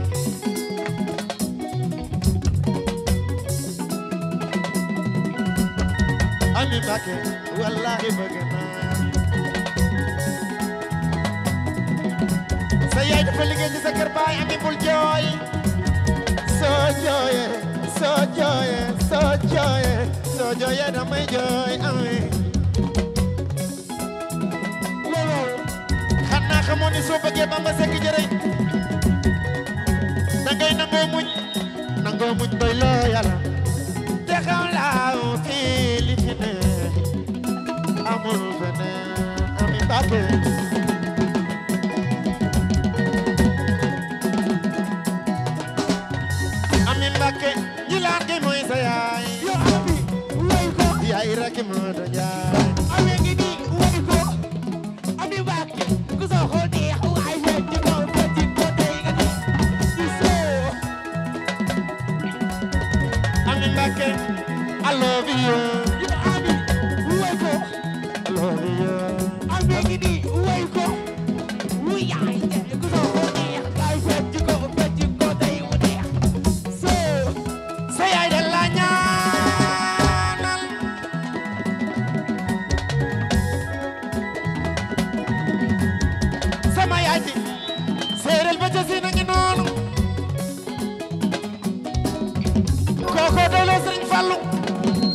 Ami Mbàkke wallahi bëgg naa sa yaay dafa liggéey ci sa kër baay Ami bul jooy soo jooyee soo jooyee soo jooyee soo jooyee damay jooy Ami xanaa xamoon ni soo bëggee Bamba Sekk jërëy da ngay nangoo muñ nangoo muñ doy loo yàlla te xam laaw fii li fi ne amul feneen Ami Mbàkke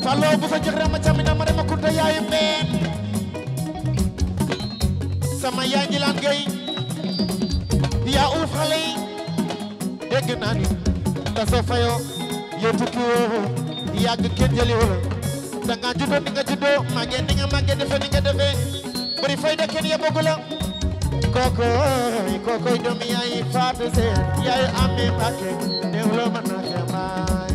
Fallou bu sa jëx rek ma camina ma dem a kunta yaayu mbeen sama yaay ji laan gay yaa uuf xale yi dégg naa ni da soo fayoo yow tukki woo yàgg kenn jëli wala da nga juddoo ni nga juddoo màggee ni nga màggee defe ni nga defee bëri fayda kenn yeboogu la kokoy kokoy doomi yaay faatu seen yaay amee mbàkke néew loo mën na xemaay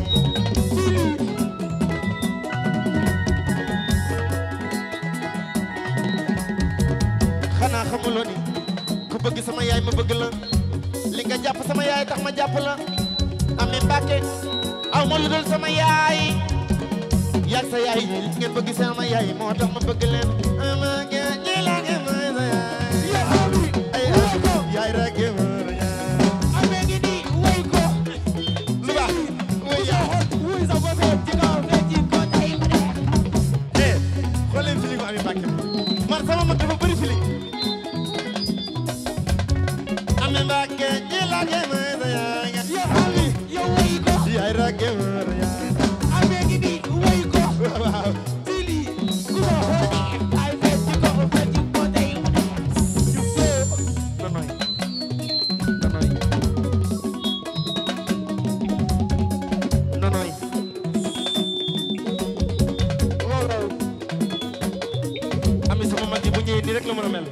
xanaa xamuloo ni ku bëgg sama yaay ma bëgg la li nga jàpp sama yaay tax ma jàpp la amee mbàkke aw ma lu dul sama yaay yaag sa yaay yi ngeen bëgg sama yaay moo tax ma bëgg leen ama nge ñi la nge ma sa yaay ay yaay rek nge ma sa yaay amee ngi nii way ko lu baax wuy yaay wuy sa bopp ci kaw nga ci ko tey mu neex eh xool leen feeling Ami Mbàkke man sama mag dafa bëri feeling Ami Mbàkke ñi la nge ma sa yaay nga yow ami yow way ko yaay rek nge ma sa yaay amee ngi nii way ko waaw Sili ku ma xool ay fecc ci ko fecc ko tey mu neex ñu foo nonoy nonoy nonoy waaw waaw ami sama mag yi bu ñëwee nii rek la mën a mel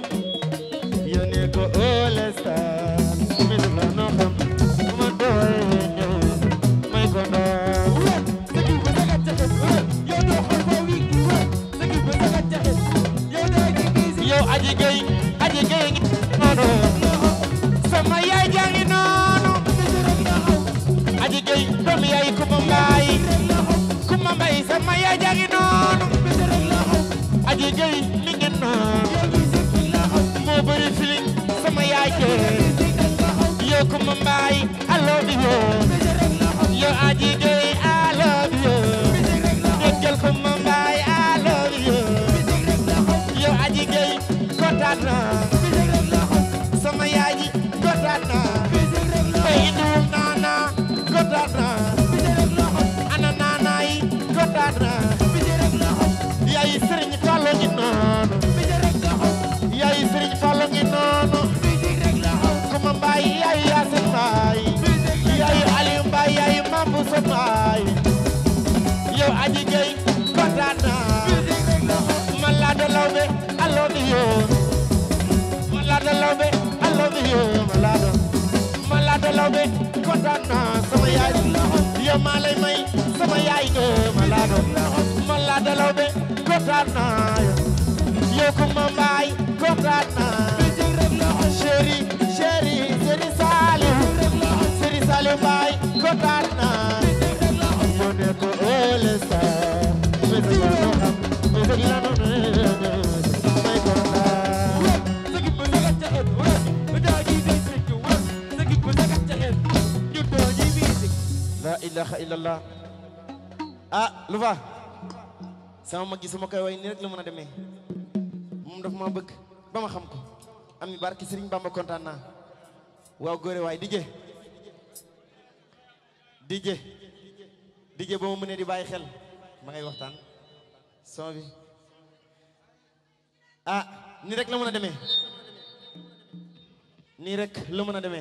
yónnee ko All Star mi def la noo xam ma doy ñëw may ko ndox wér sëgg ba sagat jaxet wér yow doo xool foo wi wér sëgg ba sagat jaxet yow doo ci gis yow aji gay aji gay ngi noonu sama yaay jaa ngi noonu rek la xaw aji gay doomu yaay kuma mbaay rek la xaw kuma mbaay sama yaay jaa ngi noonu rek la xaw aji gay mi ngi noonu yow musique rek la xaw moo bëri feeling sama yaay jee musique rek la xaw yow kuma mbaay I love you rek la xaw yow aji gay I love you musique rek la xaw déggal kuma mbaay I love you musique rek la xaw yow aji gay kontaan naa musique rek la xaw sama yaay ji kontaan naa musique rek la Bay indiwum naana kontaan naa musique rek la xaw ana naana yi kontaan naa musique rek la xaw yaay Sëriñ Fallu ngi noonu musique rek la xaw yaay Sëriñ Fallu ngi noonu musique rek la xaw kuma mbaay yaay Yaasin mbaay yaay Aliou mbaay yaay Mambu sa mbaay yow aji gay kontaan naa musique rek la xaw man laa da lawbe I love you man laa da lawbe I love you man laa da man laa da lawbe kontaan naa sama yaay yow maa lay may sama yaay nga man laa da man laa da lawbe kontaan naa yow kuma mbaay kontaan naa musique rek la xaw chéri chéri chéri Saliou chéri Saliou mbaay kontaan naa yow ne ko All Star musique la noo xam musique la noo may kontaan sëgg ba sagat jaxet wér daa ñuy musique wér sëgg ba sagat jaxet ñu doo ñuy musique la ilaha illallah ah lu fa sama mag gi su ma koy way nii rek la mën a demee moom dafa ma bëgg ba ma xam ko am ni barki Sëriñ Bamba kontaan naa waaw góore waay DJ DJ DJ ba ma mënee di bàyyi xel ma ngay waxtaan son bi ah nii rek la mën a demee nii rek la mën a demee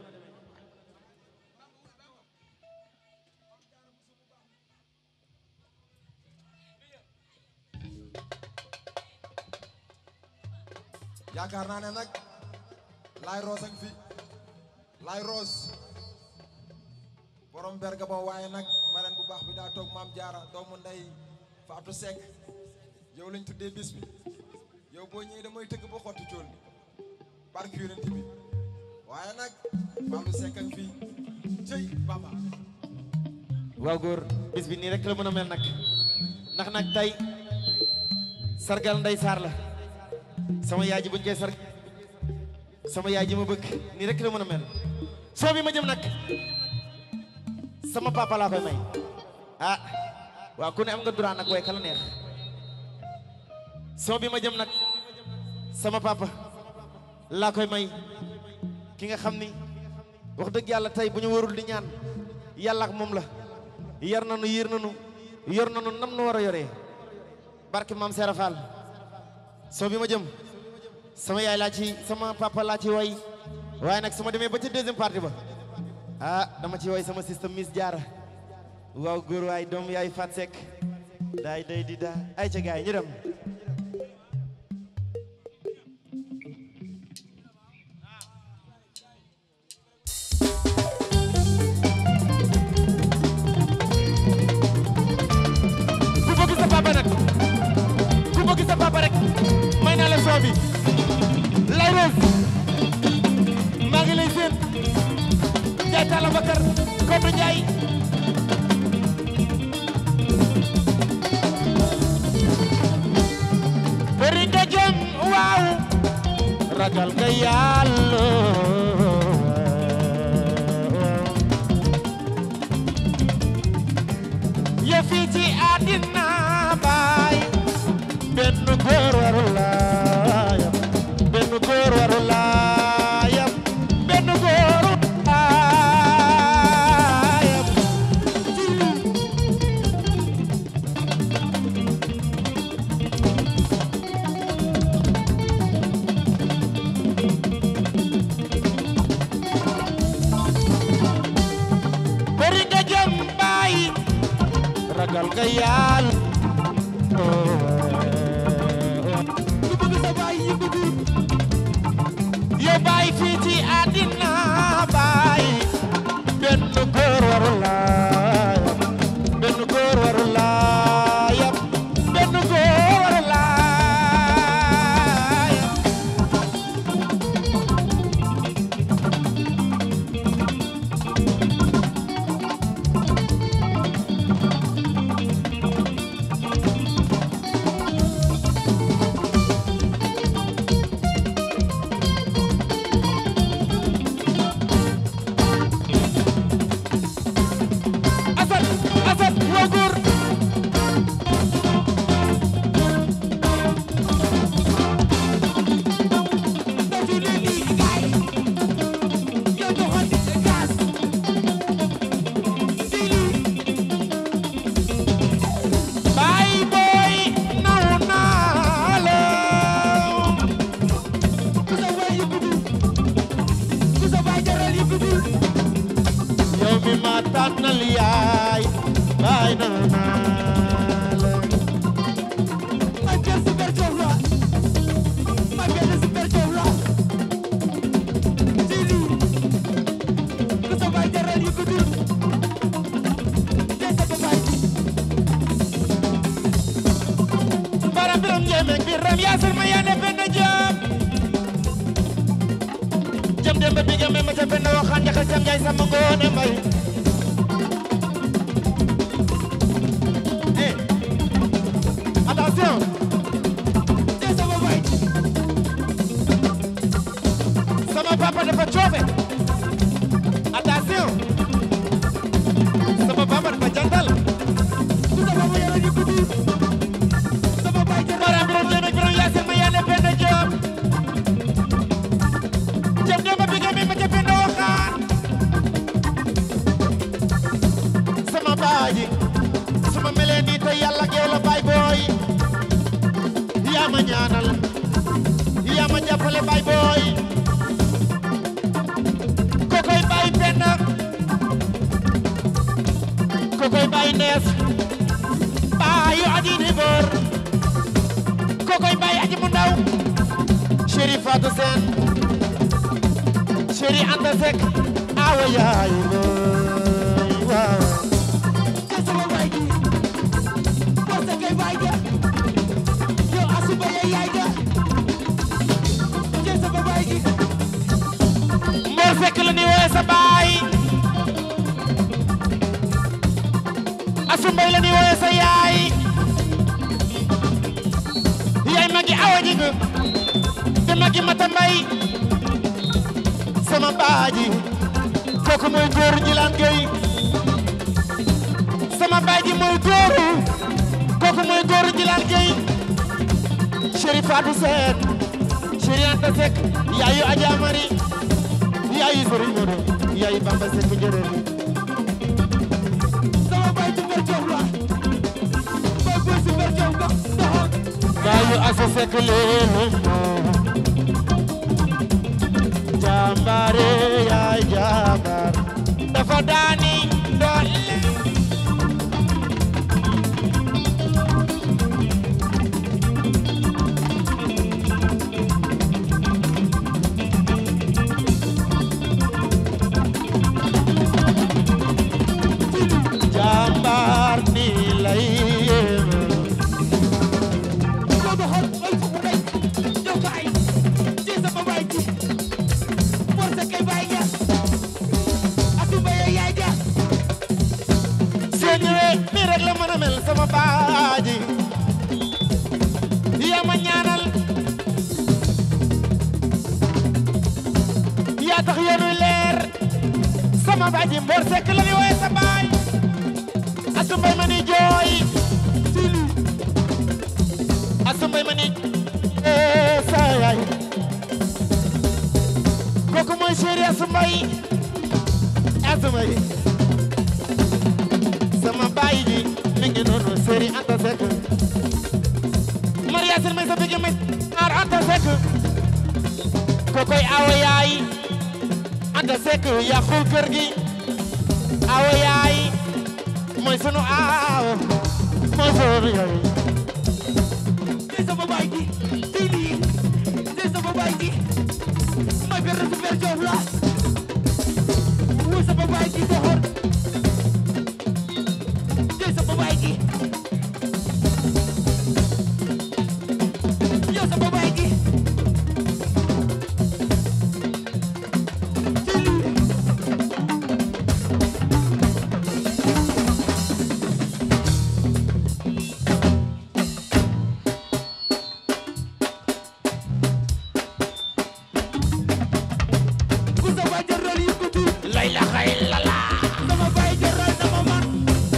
yaakaar naa ne nag laay roos ak fi laay roos borom berga ba waaye nag mareen bu baax bi daa toog maam jaara doomu ndey Fatou Seck yow lañ tuddee bis bi yow boo ñëwee damay tëgg ba xotti cool bi barke yonent bi waaye nag Fatou Seck ak fii cëy baba waaw góor bis bi nii rek la mën a mel nag ndax nag tey sargal ndey saar la sama yaay ji buñ koy sarg sama yaay ji ma bëgg nii rek la mën a mel soo bi ma jëm nag sama papa laa koy may ah waaw ku ne am nga droit nag way kala neex soo bi ma jëm nag sama papa laa koy may ki nga xam ni wax dëgg yàlla tey bu ñu warul di ñaan yàlla ak moom la yar nanu yiir nanu yor na nu nam nu war a yoree barke maam Seera Fall soo bi ma jëm sama yaay laa ci sama papa laa ci woy waaye nag su ma demee ba ca deuxième partie ba ah dama ci woy sama système Miss Diarra waaw góor waay doom yaay Fat Seck daay day di daa ay ca gaay ñu dem ku bëgg sa papa nag ku bëgg sa papa rek may naa la soo bi lay rose maa ngi lay seen Njaay Talla Bakar Kodou Njaay bëri nga jom waaw ragal nga yàlla yëfi ci àddina baay benn góor waru laa yam benn góor waru laa yam benn góor waru laa yam bëri nga jëm baay ragal nga yàlla ku bëgg sa baay yëngatu yow baay fii ci àddina baay benn góor waru laa yam benn góor waru laa yam benn góor waru laa yam asal asal woo góor dootu leen di gaay yow doxal di gaas Sili baay booy naw naa la ku sa baay yëngatu ku sa baay jaral yëngatu yow mi ma tànnal yaay baay naw naa la ma jël super coof la ma benn super coof la Sili ku sa baay jaral yëngatu te sa baay baram biram njéeméeg biram yaasal ma yaane benn jëm jëm dem ba biga me ma ca benn waxaan ñaxal jam njaay sama ngoone mbay eh attention te sa baay sama papa dafa coofe attention sama papa dafa jantal ku sa baay jaral yëngatu sama baay jaral baram biram njéeméeg biram yaasal ma yaane benn jëm jëm dem ba biga me ma ca benn waxaan sama baaji suma melee nii te yàlla ak yow la baay booy yaa ma ñaanal yaa ma jàppale baay booy kokoy baay penn kokoy baay nees baayu aji di boor kokoy baay aji mu ndaw chéri Fatou Sène chéri Anta Seck awa yaayu booy waaw te sama baay ji parce que baay ja yow asuba ya yaay ja te sama baay ji Mor Seck la ni wooye sa baay Asu Mbay la ni wooye sa yaay yaay magi awa ji nga te magi mata mbay sama baaji kooku mooy góor ñilaan gay sama baaji mooy góoru kooku mooy góor ñilaan gay chéri Fatou Sène chéri Anta Seck yaayu Adja Mari yaayu Sëriñ Modo yaayu Bamba Seck njërëri sama baay super coof la Seck leelu moo jàmbaare yaay jàmbaar dafa daani doole jàmbaar ni lay yéeme ko doxal ay fu mu nekk jox ko ay ci sama baay ji Mor Seck kay baay ja Atou Mbaye yaay ja seen ñëwee nii rek la mën a mel sama baaji yaa ma ñaanal yaa tax yoonu leer sama baaji Mor Seck la ni wooye sa baay asu mbay ma ni jooy asu mbay ma ni ee sa yaay kooku mooy chéri asu mbay asu mbay sama baay ji mi ngi noonu Seri Anta Seck Maria Sène may sa bigi may aar Anta Seck kokoy awa yaay Anta Seck yàqul kër gi awa yaay mooy sunu aaw mooy sunu yaay ci sama baay ji ci lii ci sama baay ji may fer su fer joof la wu sama baay ji doxal ci sama baay ji yow sama baay ji ci lii ku sa baay jaral yëkkatu lay la xay la la sama baay jaral dama man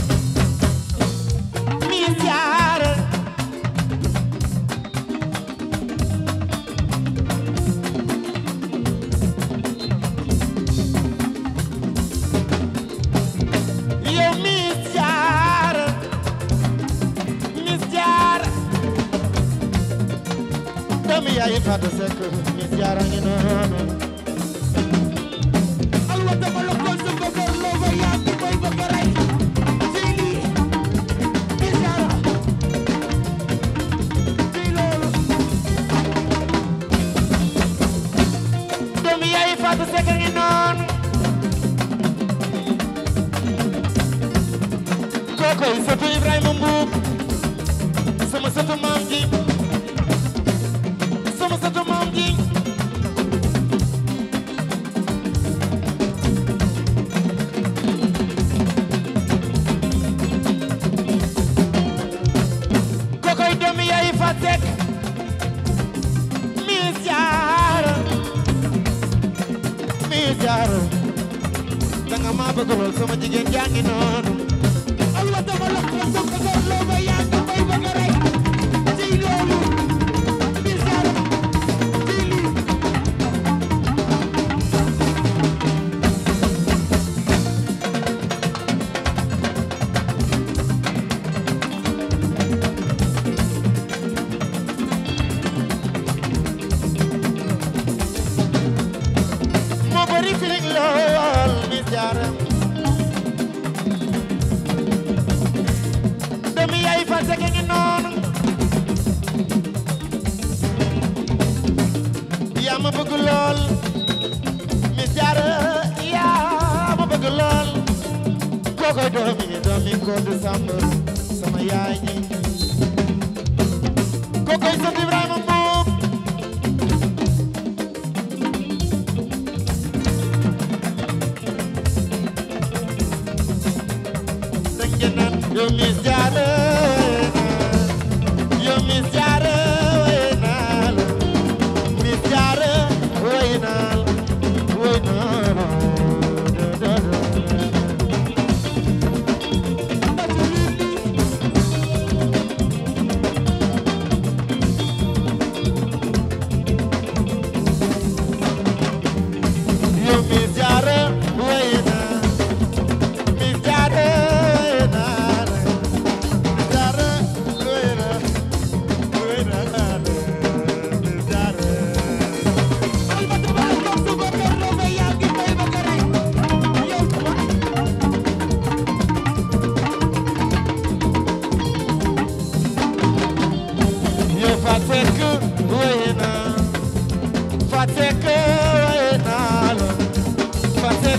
mi jaar yow mi jaar mi jaar doomi yaay Fatou Seck mi jaar a ngi noonu alwa dama la ko sa bëggoon loo ba yaa ngi may bëgg a rey ci lii ci jaara ci loolu doomi yaay Fatou Seck a ngi noonu kookoy sëtu Ibrahima Mbuub sama sëtu maam ji sama sëtu maam ji kookoy doomi yaay Fatou Seck mi jaara mi jaara danga ma bëgg lool sama jigéen jaa ngi noonu alwa dama la ko sa bëggoon loo ba yaa ngi may bëgg a rey ci loolu ci jaara ci lii moo bari feeling lool mi jaara doomi yaay fa Seck ngi noonu yaa ma bëgg lool mi jaara yaa ma bëgg lool kookoy doomi doomi ko du sàmm sama yaay ji kookoy sët Ibrahima Mbuub danga naan yow mi jaara yow mi jaara way naa la mi jaara way naa la way naa la da, da, da. yow mi jaara way naa mi jaara way naa la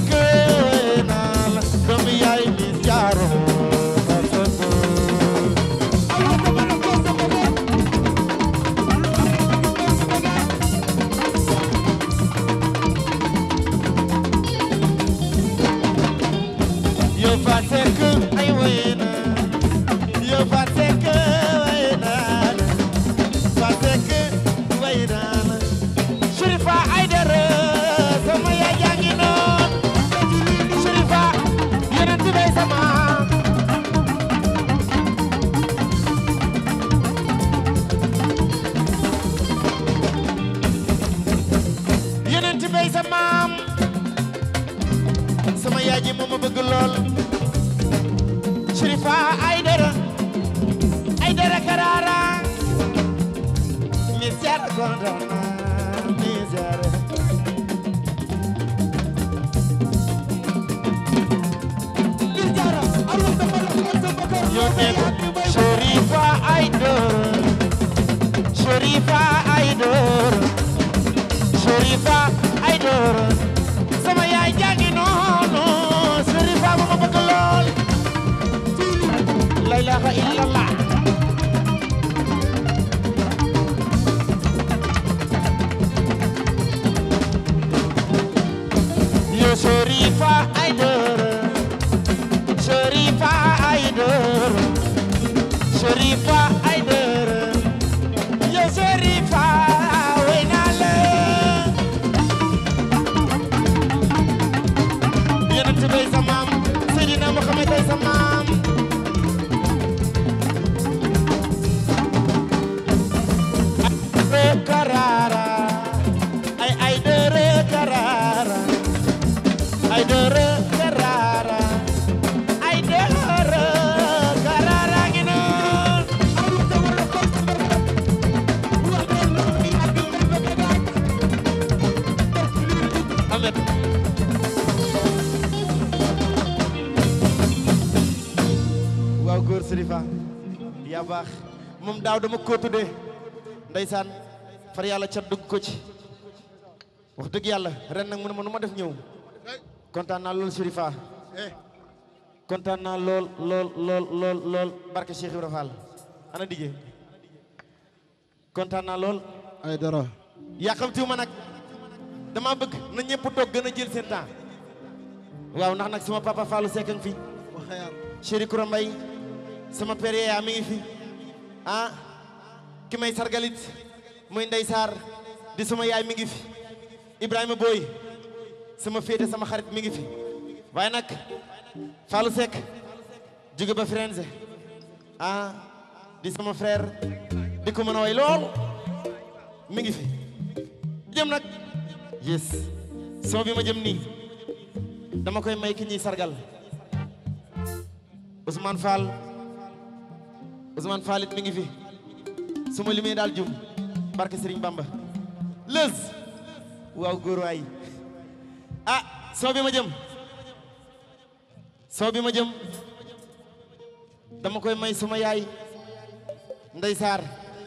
Seck way naa la doomu yaay mi jaaro ba sëkk Yo fa Seck ay way naa Yo fa Seck way naa la fa Seck way naa la Sherifa Aidara sama yaay yaa ngi noon Sherifa yonent bay sama yonent bay sa maam sama yaay ji moo ma bëgg lool Sherifa Aidara Aidara Karara mi seet kontaan naa mi seet yónnee Sherifa Aidara Sherifa Aidara Sherifa Aidara sama yaay jàngi noonu Sherifa ma ma bëgg lool la ilaha illallah yo Sherifa Aidara Sherifa Aidara Sherifa Aidara yo Sherifa wey naa la yonent bay sa maam Seydina Muhammad ay sa maam Aidara Karara ay Aidara Karara Aidara Karara Aidara Karara ngi noon Ahmed waaw góor Serifa yaa baax moom daaw dama ko tuddee ndeysaan far yàlla cat dugg ko ci wax dëgg yàlla ren nag mu ne ma nu ma def ñëw kontaan naa lool Serifa kontaan naa lool lool lool lool lool barke Cheikh Ibrahima Fall ana diggee kontaan naa lool ay dara yàqamtiwu ma nag dama bëgg na ñëpp toog gën a jël seen temps waaw ndax nag sama papa Fallou Seck a ngi fi ma xayaar chéri Koura Mbaye sama père yaa mi ngi fi ah ki may sargalit muy Ndey Sarr di sama yaay mi ngi fi Ibrahima Boy sama féete sama xarit mi ngi fi waaye nag Fallou Seck jóge ba Firenze ah di sama frère di ko mën a way lool mi ngi fi jëm nag yes soo bi ma jëm nii dama koy may ki ñuy sargal Ousmane Fall Ousmane Fall it mi ngi fi su ma limee daal jum barke Serigne Bamba lës waaw góor waay ah soo bi ma jëm soo bi ma jëm dama koy may suma yaay Ndey Saar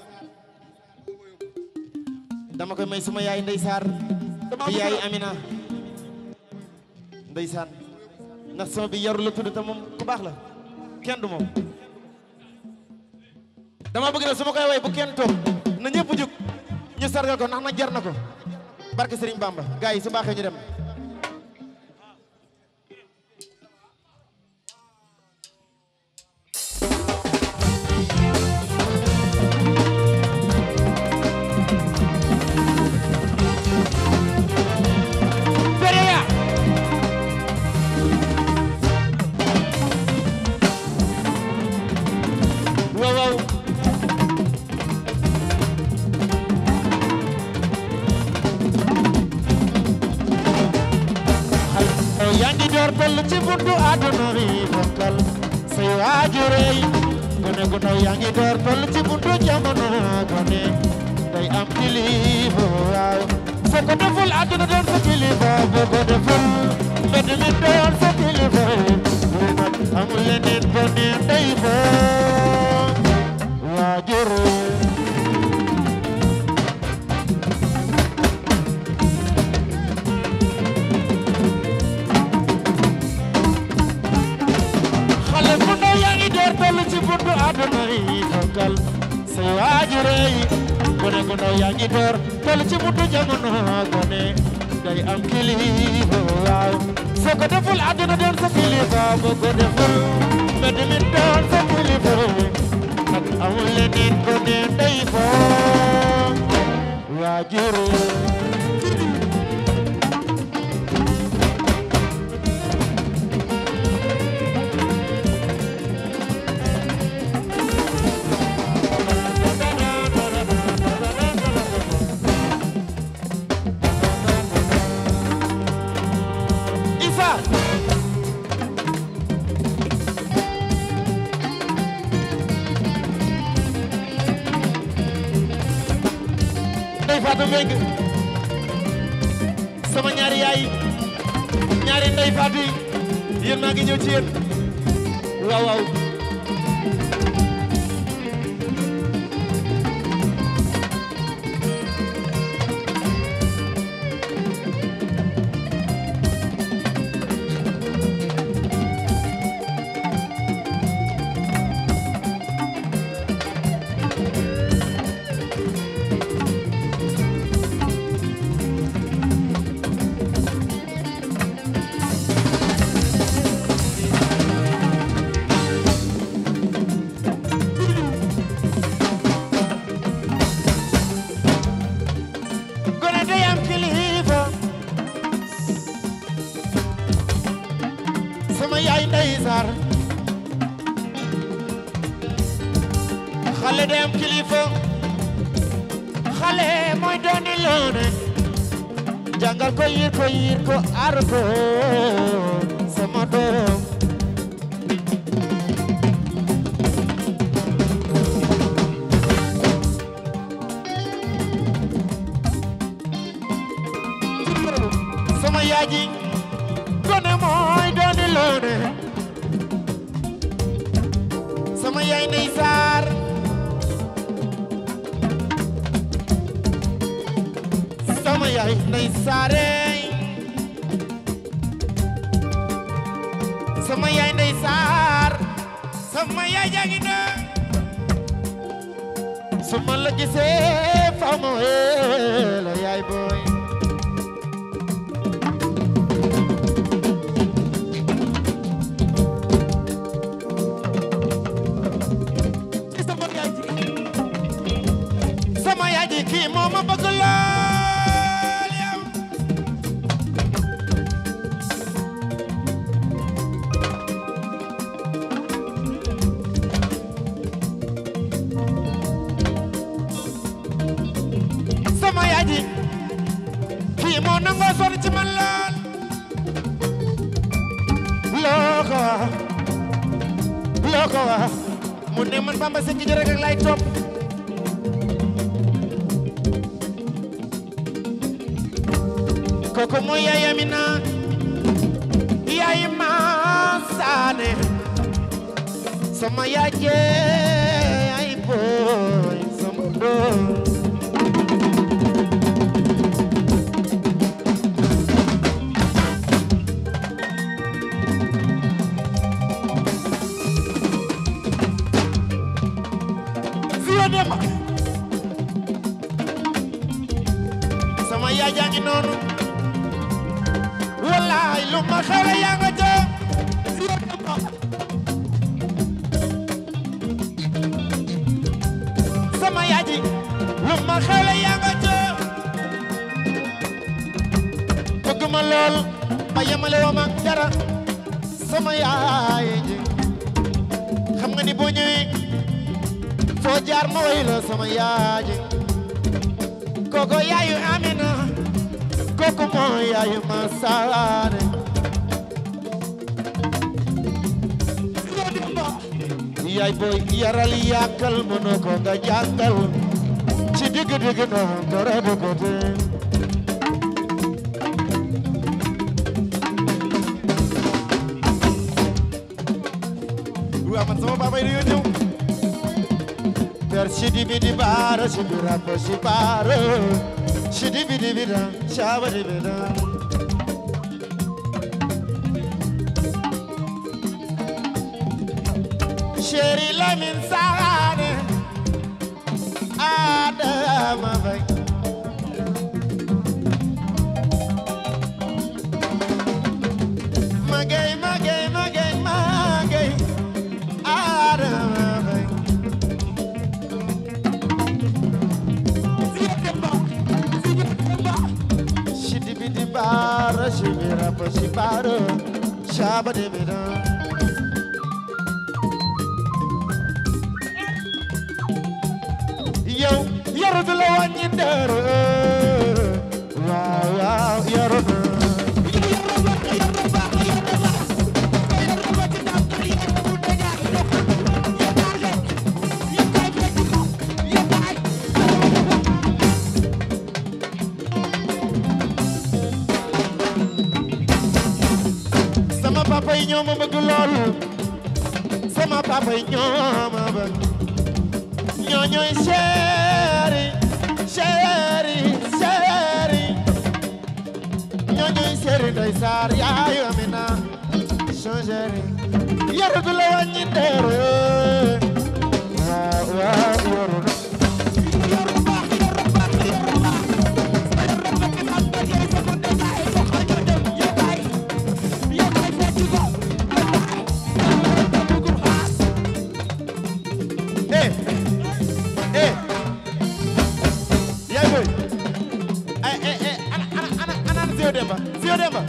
dama koy may suma yaay Ndey Saar di yaay Amina ndeysaan ndax sama bi yaru la tudd te moom ku baax la kenn du moom dama bëgg na su ma koy way bu kenn toog na ñëpp jóg ñu sargal ko ndax na jar na ko barke Serigne Bamba gars yi su baaxee ñu dem Pereya waaw waaw xale yaa ngi door toll ci buntu àdduna bi fonkal say waajur yi gone gu ndaw yaa ngi door toll ci buntu jamono gone day am kilifa waaw soo ko deful àdduna doon sa kilifa boo ko deful mbedd mi doon sa kilifa lu nag amul leneen ba ne day fa waajur àdduna yi fonkal say waajure yi gone gu ndaw yaa ngi door tol ci mutu jamono gone day am kilifa waaw soo ko deful àdduna doon sa kilifa boo ko deful mbedd mi doon sa kilifa ak amul leneen gone day foon waajure Isa Ndey Fatou Mbengue sama ñaari yaay ñaari Ndey Fatou yi yéen maa ngi ñëw ci yéen waaw waaw gone day am kilifa sama yaay ndey sar xale day am kilifa xale mooy dooni loone jàngal ko yir ko yir ko aar ko sama doom sama yaaji gone mooy dooni loone sama yaay ndey saar sama yaay ndey saare sama yaay ndey saar sama yaay jangi na su ma la gisee faw ma wee la yaay booy ci sama yaay ji sama yaay ji kii moo ma bëgg lool yow sama yaay ji kii moo nangoo sonn ci man lool loo ko wax loo ko wax mu ne man Bamba Sekk ji rek lay topp koko mooy yaay Amina yaay ma saane sama yaay jee ay boy sama doom Vieux Demba sama yaay jaa ngi noonu wallaay lu ma xewle yaa nga ca sama yaay ji lu ma xewle yaa nga ca bëgg ma lool ba yemale woo ma dara sama yaay ji xam nga ni boo ñëwee foo jaar ma way la sama yaay ji koko yaayu Amina koko mooy yaayu Masaane yaay booy yaral yàkkal mënoo ko nga jàngal ci digg digg na dara du ko te waa man sama baabay dañoo ñëw per sidi bidi bara sidi rapa si bara sidi bidi bida shaba di bida chéri Lamine Sané Adama Faye Magay magay magay magay Adama Faye Shidi bidi bara shibira pa shibara Shaba de bida Yow yaru du la wàññi dara Waaw waaw yaru du sama papa yi ñoo ma bëgg lool sama papa yi ñoo ma bëgg ñoo ñooy chéri chéri chéri ñoo ñooy chéri Ndey Saar yaayu Amina son chéri yaru du la wàññi dara waaw waaw yaru na eh eh yaay boy ay eh eh ana ana ana ana Zio Demba Zio Demba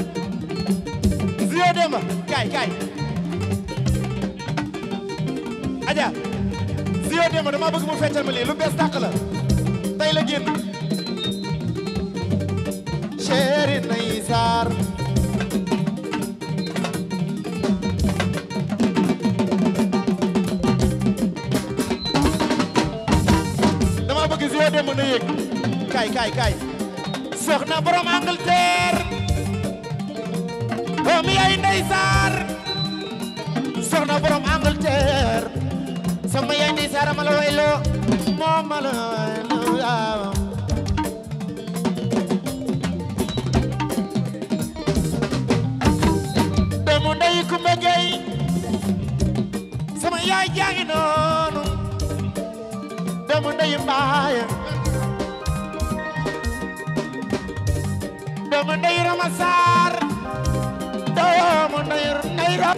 Zio Demba kaay kaay Aja Zio Demba dama bëgg mu feccal ma lii lu bees tàq la tey la génn chéri nay saar dama bëgg Zio Demba na yëg kaay kaay kaay soxna borom Angleterre doomi yaay Ndey Saar soxna borom Angleterre sama yaay Ndey Saar ma la wayloo moo ma la wayloo waaw doomu ndey Kumba Gey sama yaay jaangi noonu doomu ndey mbaaya doomu ndey Rama Saar doomu ndey ndey rab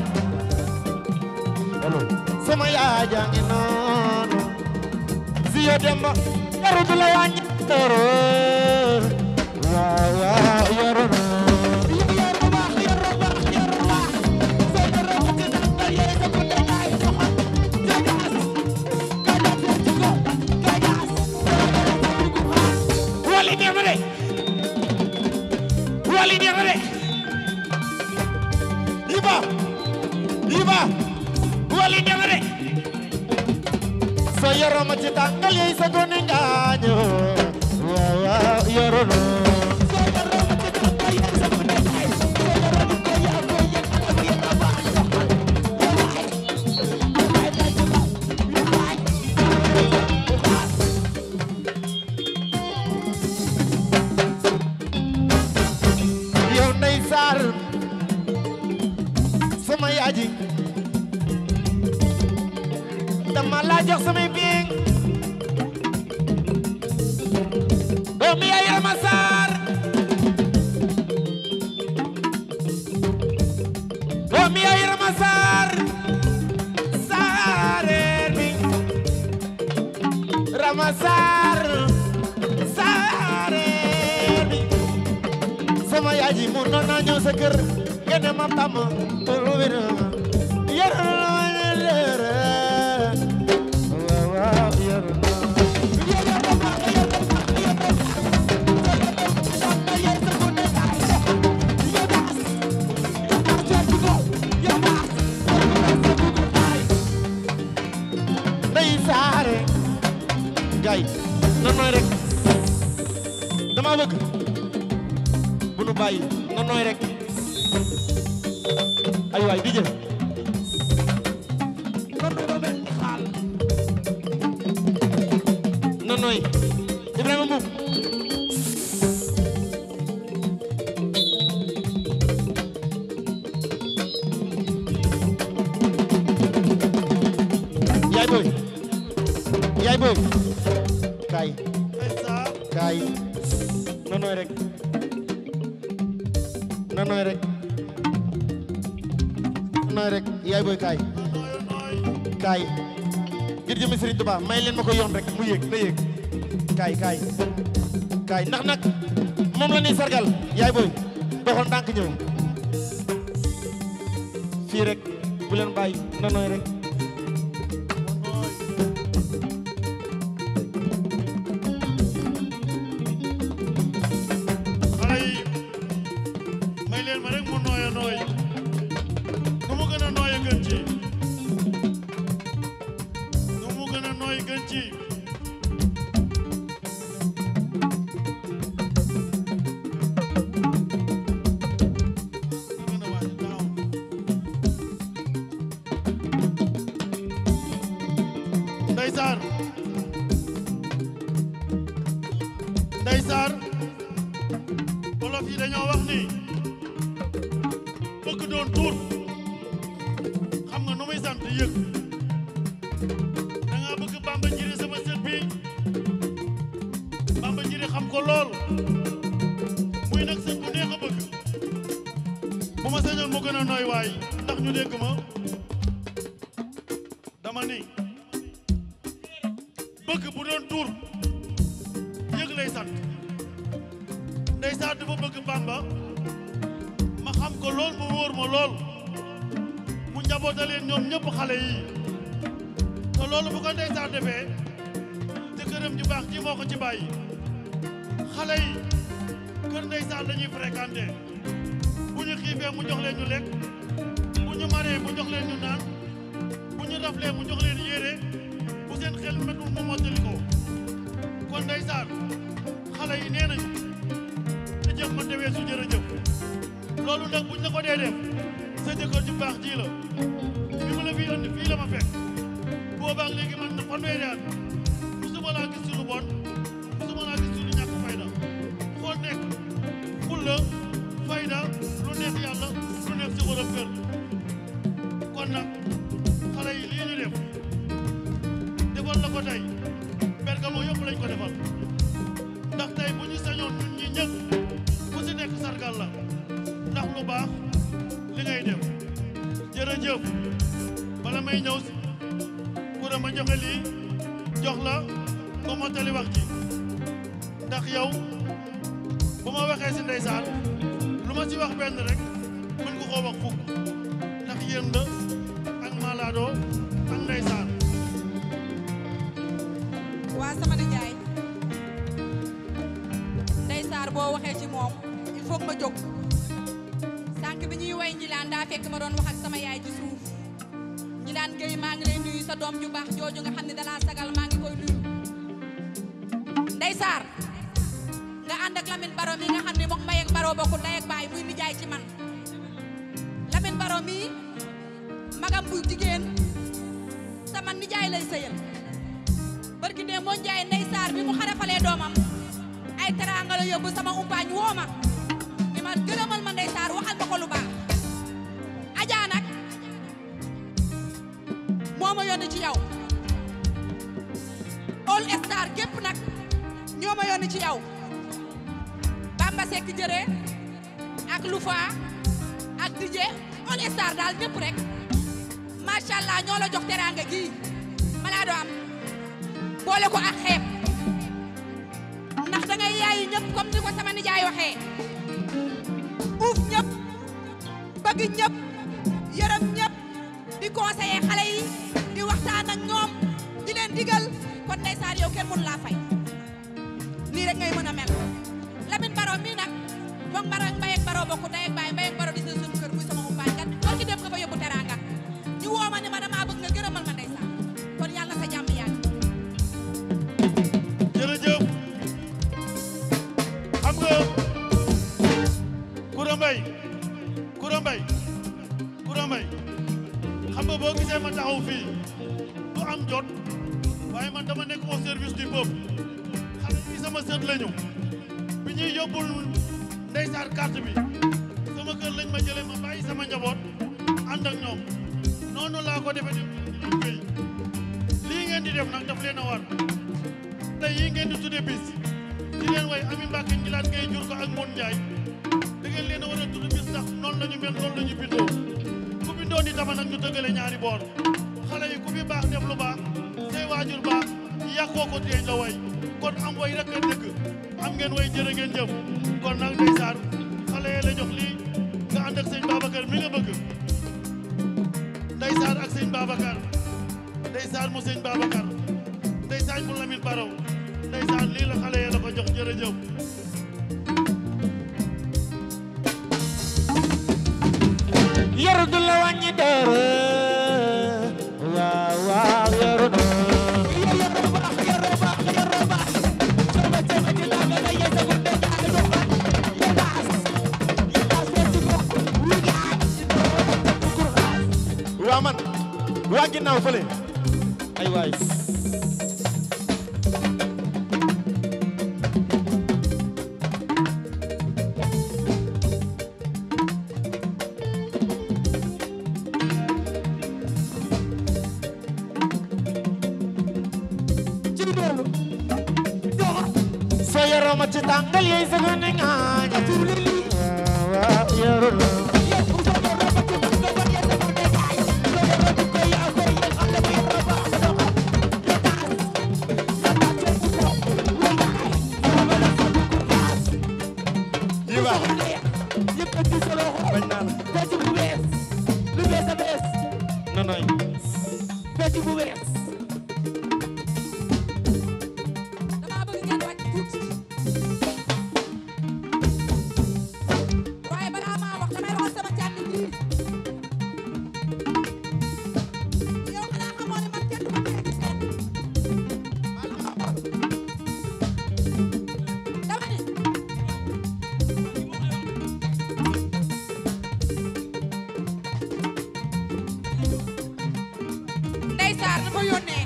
sama yaay jaangi noonu Zio Demba yaru du la wàññi dara waaw waaw yaru na wali neex na de wali neex na de yiba yiba wali neex na de so yoro ma ci tàngal yey sa gone ngaaño waaw waaw yoro no yow ndey saar sama yaaji dama la jox samay biing doomi yaay Rama Saar doomi yaay Rama Saar saareer bi Rama Saar saareer bi sama yaay ji mun na ñëw sa kër nga ne ma tam lu wér yar waaw waaw yar ndey saare gay nan nooy rek dama bëgg bu nu bàyyi nan nooy rek ay waay di jël nan nooy Ibrahima Mbuub boy kaay ndeysaan kaay na nooy rek na nooy rek na nooy rek yaay boy kaay nooy nooy kaay ngir jëmi Serigne Touba may leen ma ko yoon rek mu yéeg na yéeg kaay kaay kaay ndax nag moom la ñuy sargal yaay boy doxal ndànk ñëw fii rek bu leen bàyyi na nooy rek nooy xale yi may leen ma rek mu nooy a nooy nu mu gën a nooy a gën ci nu mu gën a nooy gën ci gën a wàcc gaaw Ndeysaan Ndeysaan wolof yi dañoo wax ni bëgg doon tuur xam nga nu muy sant yëg da nga bëgg Bamba Njiri sama sët bi Bamba Njiri xam ko lool muy nag sët bu neex a bëgg bu ma sañoon mu gën a nooy waay ndax ñu dégg ma dama ni bëgg bu doon tuur yëg lay sant ndeysaan dafa bëgg Bamba ma xam ko lool mu wóor ma lool mu njaboota leen ñoom ñëpp xale yi te loolu bu ko ndeysaan defee te këram ju baax ji moo ko ci bàyyi xale yi kër ndeysaan lañuy fréquenté bu ñu xiifee mu jox leen ñu lekk bu ñu maree mu jox leen ñu naan bu ñu raflee mu jox leen yére bu seen xel metul mu mottali ko kon ndeysaan xale yi nee nañu te jëf man dewee su jërëjëf loolu nag buñ la ko dee def sa jëkkër ju baax ji la bi ma la fii andi fii la ma fekk boobaak léegi man na fanweeri at musuma laa gis ci lu bon musuma laa gis ci lu ñàkk fayda foo nekk fulla fayda lu neex yàlla lu neex ci borom kër kon nag xale yi lii ñu def defal la ko tey Bergamo yëpp lañ ko defal ndax tey bu ñu sañoon ñun ñi ñëpp ku si nekk sargal la ndax lu baax li ngay def jërëjëf bala may ñëw si pour ma joxe lii jox la ko mottali wax ji ndax yow bu ma waxee si ndeysaan lu ma si wax benn rek mën nga koo wax fukk ndax yéen la ak Malado ak ndeysaan waa sama nijaay Ndey Saar boo waxee ci moom il faut que ma jóg sànq bi ñuy way njilaan daa fekk ma doon wax ak sama yaay ci suuf njilaan Gueye maa ngi lay nuyu sa doom ju baax jooju nga xam ne dalaa sagal maa ngi koy nuyu Ndey Saar nga ànd ak Lamine Baro mi nga xam ne moom Mbaye ak Baro bokku ndey ak baay muy nijaay ci man Lamine Baro mi magam bu jigéen sama nijaay lay sëyal barki dee moo njaay ndey saar bi mu xarafalee doomam ay teraanga la yóbbu sama umpaañ woo ma ni ma gërëmal ma ndey saar waxal ma ko lu baax ajaa nag moo ma yónni ci yow all star gépp nag ñoo ma yónni ci yow Bamba Seck jëree ak Lufa ak DJ all star daal ñëpp rek macha allah ñoo la jox teraanga gii Malado am boole ko ak xeeb ndax da ngay yaayi ñëpp comme ni ko sama nijaay waxee uuf ñëpp bëgg ñëpp yërëm ñëpp di conseiller xale yi di waxtaan ak ñoom di leen digal kon ndeysaan yow kenn mënu laa fay lii rek ngay mën a mel Lamine Baro mii nag moom Baro ak Mbaye ak Baro bokku ndey ak baay Mbaye ak Baro di seen suñu kër muy sama umpaañ kat loolu ci dem nga fa yóbbu teraanga ñu woo ma ne ma damaa bëgg nga gërëmal ma ndeysaan kon yàlla na sa jàmm yàgg jërëjëf xam nga Koura Mbaye Koura Mbaye Koura Mbaye xam nga boo gisee ma taxaw fii du am jot waaye man dama nekk au service du peuple xale yi sama sët lañu bi ñuy yóbbul ndeysaan carte bi sama kër lañ ma jëlee ma bàyyi sama njaboot ànd ak ñoom noonu laa ko defee di liggéey lii ngeen di def nag daf leen a war tey yi ngeen di tudde bis di leen way Ami Mbacke njilaat ngay jur ko ak Mon Ndiaye da ngeen leen a war a tudd bis ndax noonu la ñu mel noonu la ñu bindoo ku bindoo ni tama nag ñu dëggale ñaari boor xale yi ku fi baax def lu baax say waajur baax yàqoo ko teeñ la way kon am way rek a dëgg am ngeen way jërë ngeen jëf kon nag ndeysaan xale yi la jox lii nga ànd ak sëñ Babacar mi nga bëgg ndeysaan ak sëñ Babacar ndeysaan mu sëñ Babacar ndeysaan mu Lamine Baraw ndeysaan lii la xale yi la ko jox jërëjëf yaru du la wàññi dara waaw waaw yaru na waa man waa ginnaaw fële ay waay soo yaroo ma ci tàngal yey sa gone ngaaña waaw waaw yaru na yi baax bañ naa la nonoy dama bëgg ngeen wàcc tuuti waaye balaa maa wax damay waxal sama càmmi ji yow xanaa xamoo ne man kenn du ma tere ci seet dama ne Ndey Saar dafa yónnee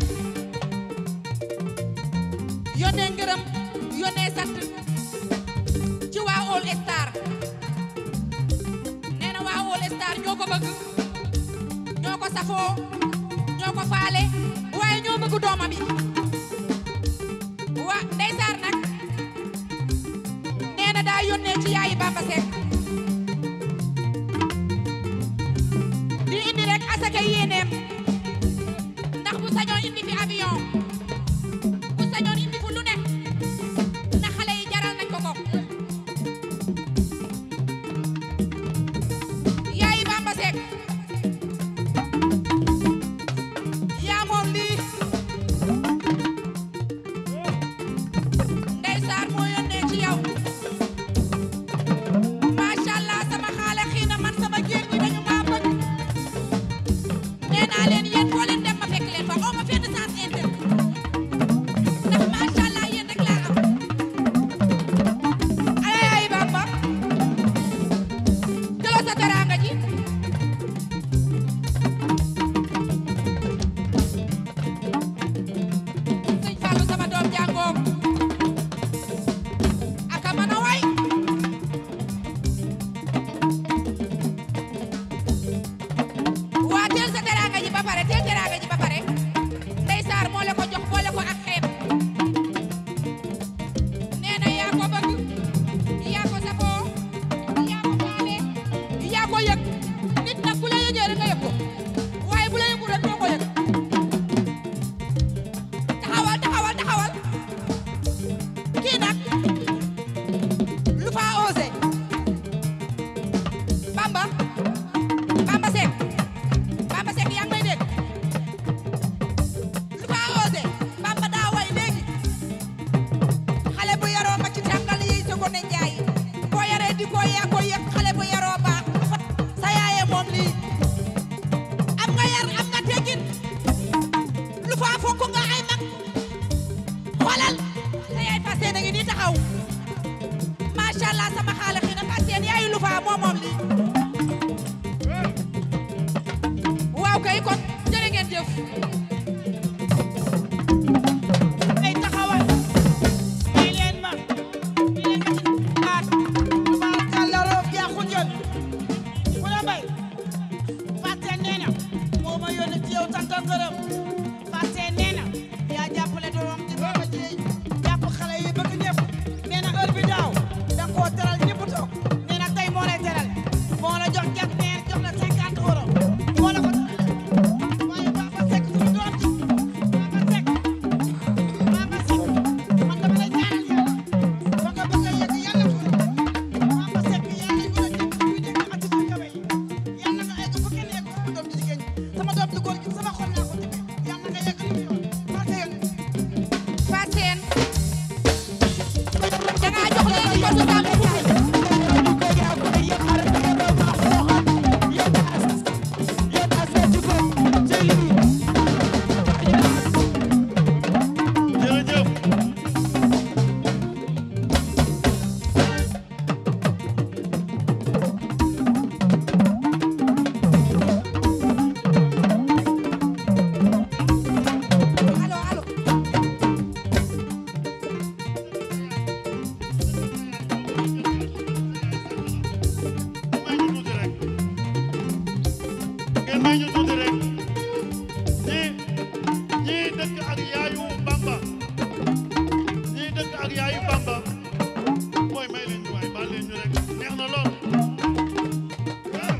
yónnee ngërëm yónnee sant ci waa All Star nee na waa All Star ñoo ko bëgg ñoo ko safoo ñoo ko faale waaye ñoo bëgg doomam yi waa Ndey Saar nag nee na daa yónnee ci yaayi Bamba Seck di indi rek asaka yéeneem ndax bu sañoon indi fi avion bu sañoon indi fu lu ne na xale yi jaral nañ ko ko yaayi Bamba Seck yaa moom lii Ndey Saar moo yónnee ci yow macha allah sama xaale xii na man sama géer ñi dañu maa bëgg nee naa leen yéen foo leen dem ma fekk leen fa oo ma fenn sens interne ndax macha allah yéen rek laa am ay ay Bamba jëloo sa teraanga ji sëñ Fallou sama doom jàngoom aka mën a way waa teel sa teraanga ji ba pare teel teraanga ji ba pare Ndey Saar moo la ko jox boole ko ak xeeb nee na yaa ko bëgg yaa ko safoo yaa ko faale yaa ko yëg nit nag bu la yëgee rek nga yëg ko waaye bu la yëgul rek doo ko yëg taxawal taxawal taxawal kii nag lu fa osé Bamba Bamba Seck Bamba Seck yaa ngi may dégg lu fa osé Bamba daa way léegi xale bu yaroo ma ci tàngal yi sa gone njaay boo yaree di ko yaa ko yëg xale bu yaroo baax sa yaaye moom lii am nga yar am nga teggin lu fa fonk nga ay mag xoolal sa yaay fas yéene ngi nii taxaw macha allah sama xaale xii na fas yéene yaayu lu fa moom moom lii waaw kay kon jërë ngeen jëf ay taxawal may leen ma di leen ci aat tubaarkàlla roof jaaxul yoon mu la mbay fàtte nee na moo ma yónni ci yow tanta ngërëm fàtte nee na sama doom ju góor gi sama xol laa ko tuddee yàlla nga yegg li mu yoon barke yoon Fatou Sène dangaa jox leen ko du Samba Ndiaye jërëjëf allo allo may ñu tuuti rek ngeen may ñu tuuti rek ñi ñi dëkk ak yaayu Bamba ñi dëkk ak yaayu Bamba mooy may leen ñu waay baal leen ñu rek neex na lool ah.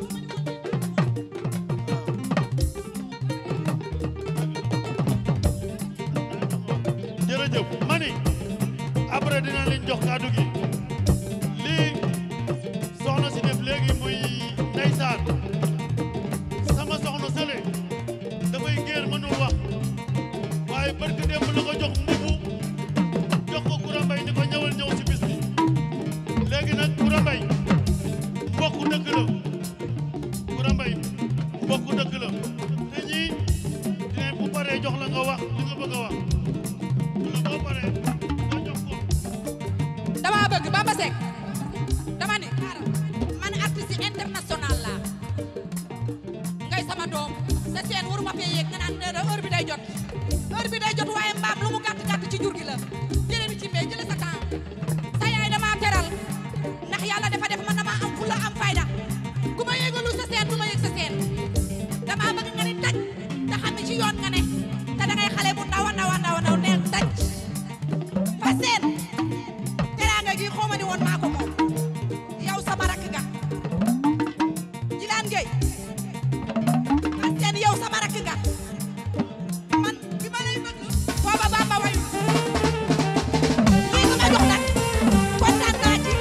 jërëjëf mani après dina leen jox kàddu gi lii soxna si def léegi muy ndeysaan sama soxna sële dafay géer mënul wax waaye barke démb la ko jox mbubu jox ko Koura Mbaye ni ko ñëwal ñëw si bis bi léegi nag Koura Mbaye mbokku dëkk la Koura Mbaye mbokku dëkk la te ñii dinañ bu paree jox la nga wax li nga bëgg a wax lu boo paree nga jox ko dama bëgg Bamba Seck dama ne man artiste international laa ngay sama doom sa seen waruma fee yéeg nga naan ne heure bi day jot heure bi day jot waaye mbaam lu mu gàtt gàtt ci jur gi la jëlee bi ci mbéy jëlee sa temps sa yaay dama teral ndax yàlla dafa def man dama am fulla am fayda ku ma yéegalu sa seen du ma yëg sa seen dama bëgg nga ni taj te xam ne ci yoon nga ne te da ngay xale bu ndaw a ndaw a ndaw a ndaw neel taj fa seen teraanga gi xaw ma ni woon maa ko moom yow sama rakk nga Jilaan Gueye man seen yow sama rakk nga man bi ma lay bëgg booba Bamba wayu lii nga ma jox nag kontaan naa ci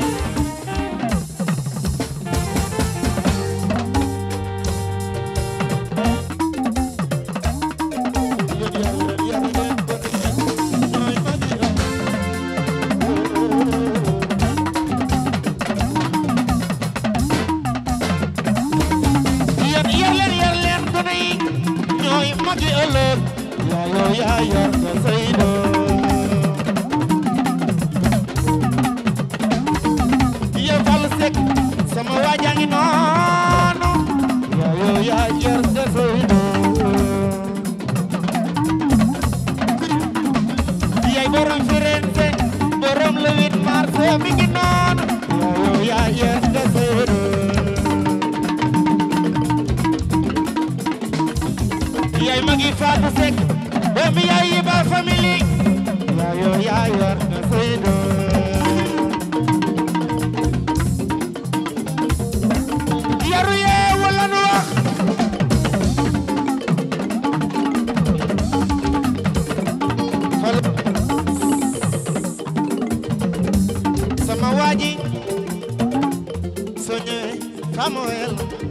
yar yar leen yar leen gone yi ñooy magi ëllëg yàlla yaa yor nga say doom yow Fallou Seck sama waajaa ngi noonu yàlla yaa yor nga say doom yaay borom Firenze borom le 8 mars mi ngi noonu yàlla yaa yor nga say doom yaay magi Fatou Seck doomi yaay yi ba famille yaayo yaa yor nga say doom yaru yee wala nu wax xol sama waaji soo ñëwee Samuel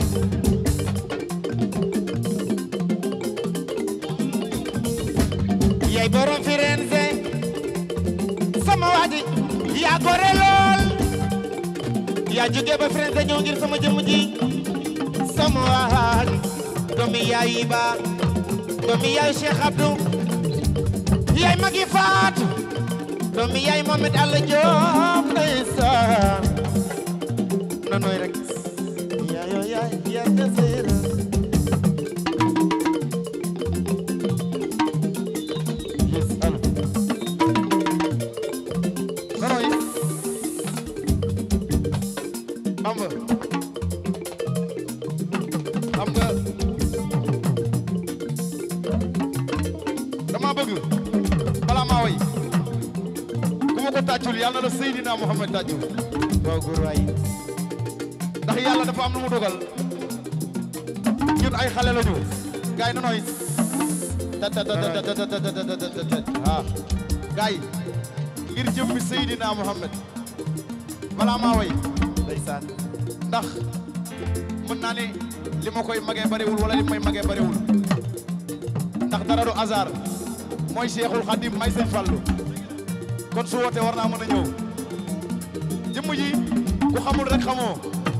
yaay borom Firenze sama waaji yaa gore lool yaa jóge ba Firenze ñëw ngir sama jëmm ji sama waaji doomi yaay yi ba doomi yaay Cheikh Abdou yaay magi faat doomi yaay Mohamed Alla Diop ndeysaan na nooy rek yaayo yaay yaa nga seera yes allo nanoy Bamba xam nga dama bëgg balaa maa way ku ma ko tàccul yàlla na la Seydina Muhammad tàccul waaw góor waay ndax yàlla dafa am lu mu dogal ñun ay xale lañu gaay na nooy ta ta ta ta ta ta ta ta ta ah gaay ngir jëmmi Seydina Muhammad balaa maa way ndeysaan ndax mën naa ne li ma koy magee bariwul wala li may magee bariwul ndax dara du hasard mooy Cheikhul Khadim may sëñ Fallu kon su wootee war naa mën a ñëw jëmm ji ku xamul rek xamoo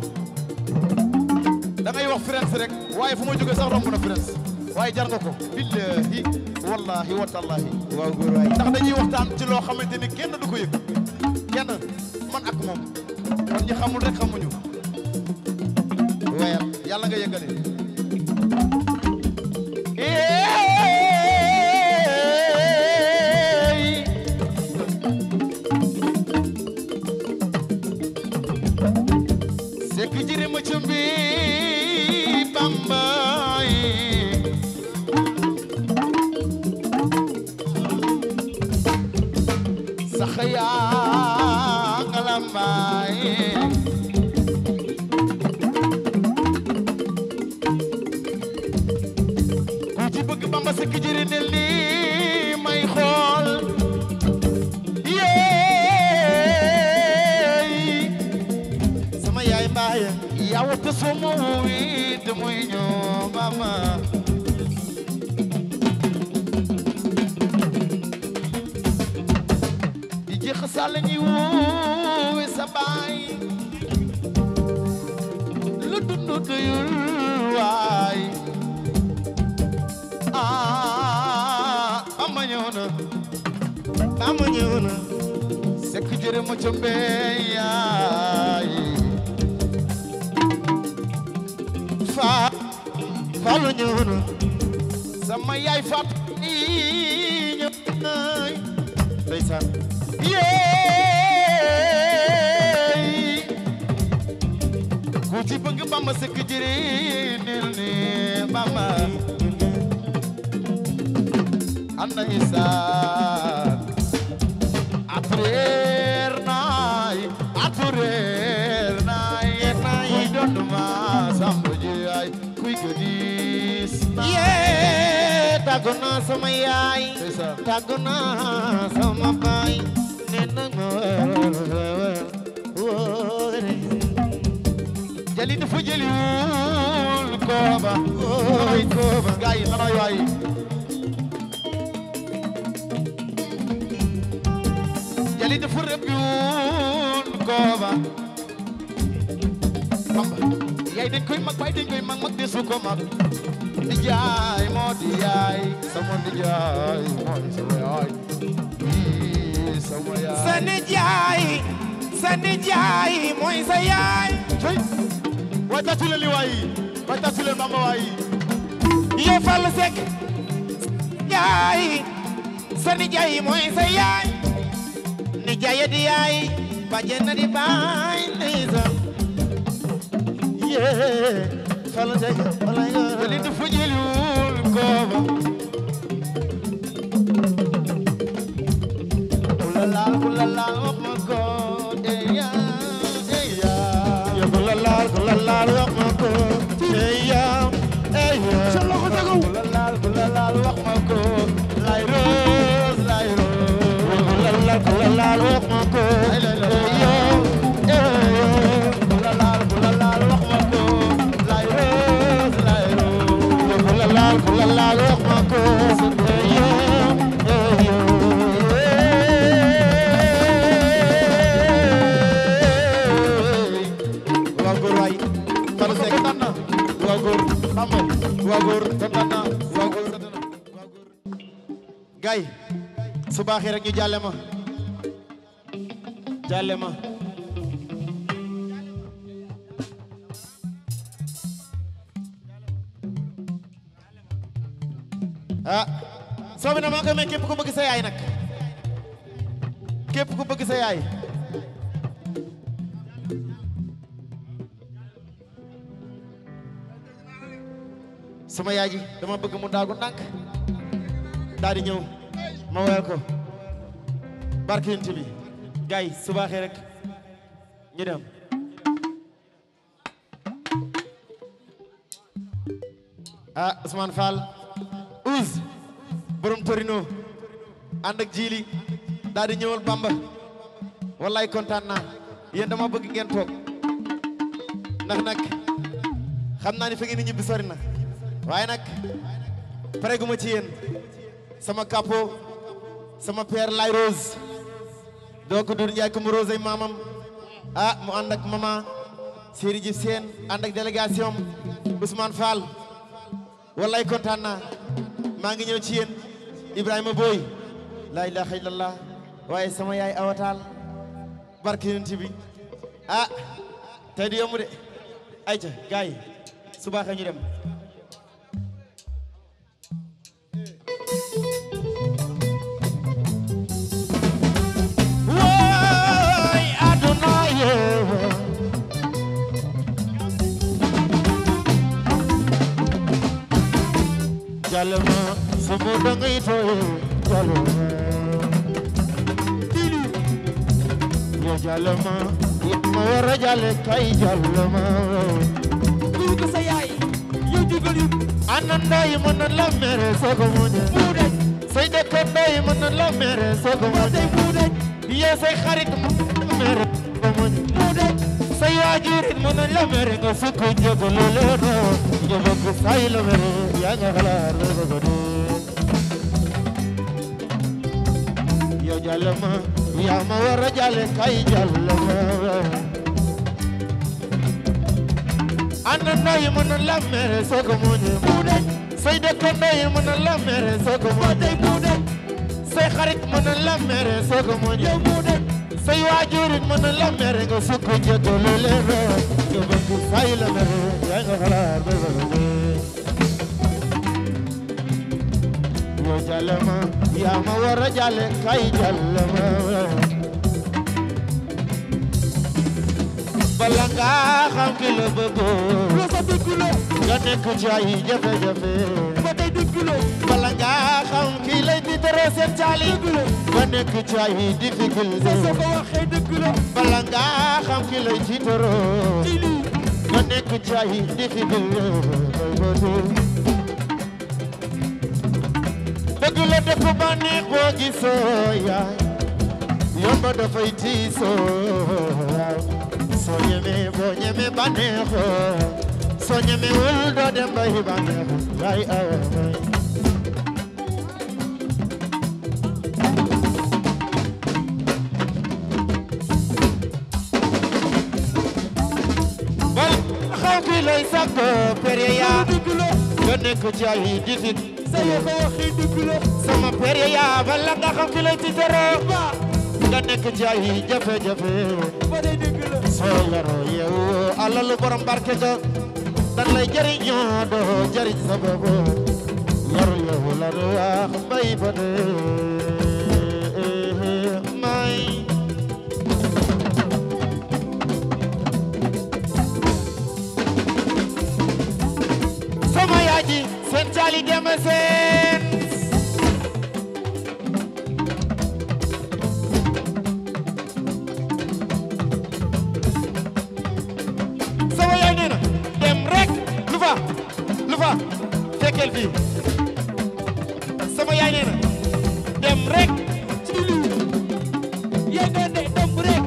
da ngay wax France rek waaye fu ma jógee sax romb na France waaye jar nga ko billahi wallahi wa tallahi waaw góor waay ndax dañuy waxtaan ci loo xamante ni kenn du ko yëg kenn man ak moom kon ñi xamul rek xamuñu wayal yàlla nga yëgale eey sekk jiri ma cumbi bambay sax yaa nga lambaay ku ci bëgg bamba sekk jiri nel ni may xool yeey sama yaay mbaaye yow te suma wuwi te muy ñoo mama di jeex sàll ñi wuwi sa baay lu dund doyul waay ah ama ñëw na bamba ñëw na sekk jëre ma ca mbey yaay faa faalu ñëw na sama yaay fat i ñëw naay ndeysaan yeey ku ci bëgg bamba sekk jëre nil ni bamba anda isaan atreer naay atreer naay kuy dondu ma sambu ji ay kuy gëdis yee tàggu naa sama yaay ndeysaan tàggu naa sama baay nee na ma wóore jali dafa jëli wul kooba ay kooba gaay yi nanay waay jali dafa rëbbi wul kooba bamba yaay dañ koy mag baay dañ koy mag mag desu ko mag di jaay moo di yaay sama di jaay moo di sama yaay Ii, sama yaay sa nijaay sa nijaay mooy sa yaay cey waay tàccu leen li waay waay tàccu leen bamba waay yee Fall Seck yaay sa nijaay mooy sa yaay nijaay di yaay bàjjen na di baay ndeysaan yee Fall Seck walaay jali dafa jëli wul kooba kula laal kula laal wax ma ko eya eya yow ku la laal ku la laal wax ma ko ey yaa ey yaa sa loxo tegaw kula laal kula laal wax ma ko lay roos lay roos ku la laal ku la laal wax ma ko Ay, lay, lay, ey yaa ey yaa kula laal kula laal wax ma ko lay roos lay roos yow ku la laal ku la laal wax ma ko ey yaa ey yaa waaw góor waay Fall Seck kontaan na waaw góor bamba waaw góor kontaan na waaw góor waaw góor gay su baaxee rek ñu jàlle ma jàlle ma ah soobi na maa koy may képp ku bëgg sa yaay nag képp ku bëgg sa yaay sama yaay ji dama bëgg mu daagu ndànk daal di ñëw ma woyal ko barke yonent bi gaay su baaxee rek ñu dem ah Ousmane Fall Ouz borom Torino ànd ak jiili daal di ñëwal Bamba wallaay kontaan naa yéen dama bëgg ngeen toog ndax nag xam naa ni fa ngeen di ñibbi sori na waaye nag pare gu ma ci yéen sama capo sama père lay rose doo ko dur njaay ko mu rose ay maamam ah mu ànd ak mama Seri Diouf Sène ànd ak délégation Ousmane Fall wallaay kontaan naa maa ngi ñëw ci yéen Ibrahima Boy laa ilaha illallah waaye sama yaay awataal barke yonent bi ah tey di yomb de ayca gars yi su baaxee ñu dem wooy aduna yee jalma sumu dangay tooye jalma dili yo jalma ma war a jale kay jalma Kuy ko sa yaay yow jugal yu ananda yi mën na la mere soo ko muñe buude say dëkkandoo yi mën na la mere soo ko muñe tey buude yow say xarit mën na la mere soo ko muñe buude say waajur it mën na la mere nga sukk jóg loolu noo nga bëgg say la mere yaa nga xalaat la ko dee yow jàllama yaa ma war a jàlle kay jàllama àndandoo yi mën na la mere soo ko muñe buude say dëkkandoo yi mën na la mere soo ko muñe tey buude say xarit mën na la mere soo ko muñe yow buude say waajur it mën na la mere nga sukk jëkkalu leen nga bëgg say la mere yaa nga xalaat ba ba ba yow jàllama yaa ma war a jàlle kay jàllama bala nga xam ki la bëggoon loo sa dëggulo nga nekk ci ay jafe-jafe ba tey dëggulo bala nga xam ki lay tiitaroo seen caali nga nekk ci ay difficulté soo ko waxee dëggulo bala nga xam ki lay tiitaroo ci lii nga nekk ci ay difficulté dëgg la dëkk ba neex boo gisoo yaay yomba dafay tiisoo soo ñemee boo ñemee ba neexoo soo ñemee wul doo dem ba yi ba neexoo yaay awa bal xaw ki lay sàkko pere yaa dëggulo nga nekk ci ay difficulté sa yoo ko waxee dëggulo sama pere yaa bala nga xam ki lay tiitaroo ba nga nekk ci ay jafe-jafe ba tey dëggulo soo yaroo yeewu alalu borom barke ga dan lay jëriñoo doo jëriñ sa bopp yaru yeewu la du wax bay ba dee may sama yaay ji seen caali deme seen sama yaay nee na dem rek lu fa lu fa fekkeel fii sama yaay nee na dem rek ci lii yaa nga ne domb rek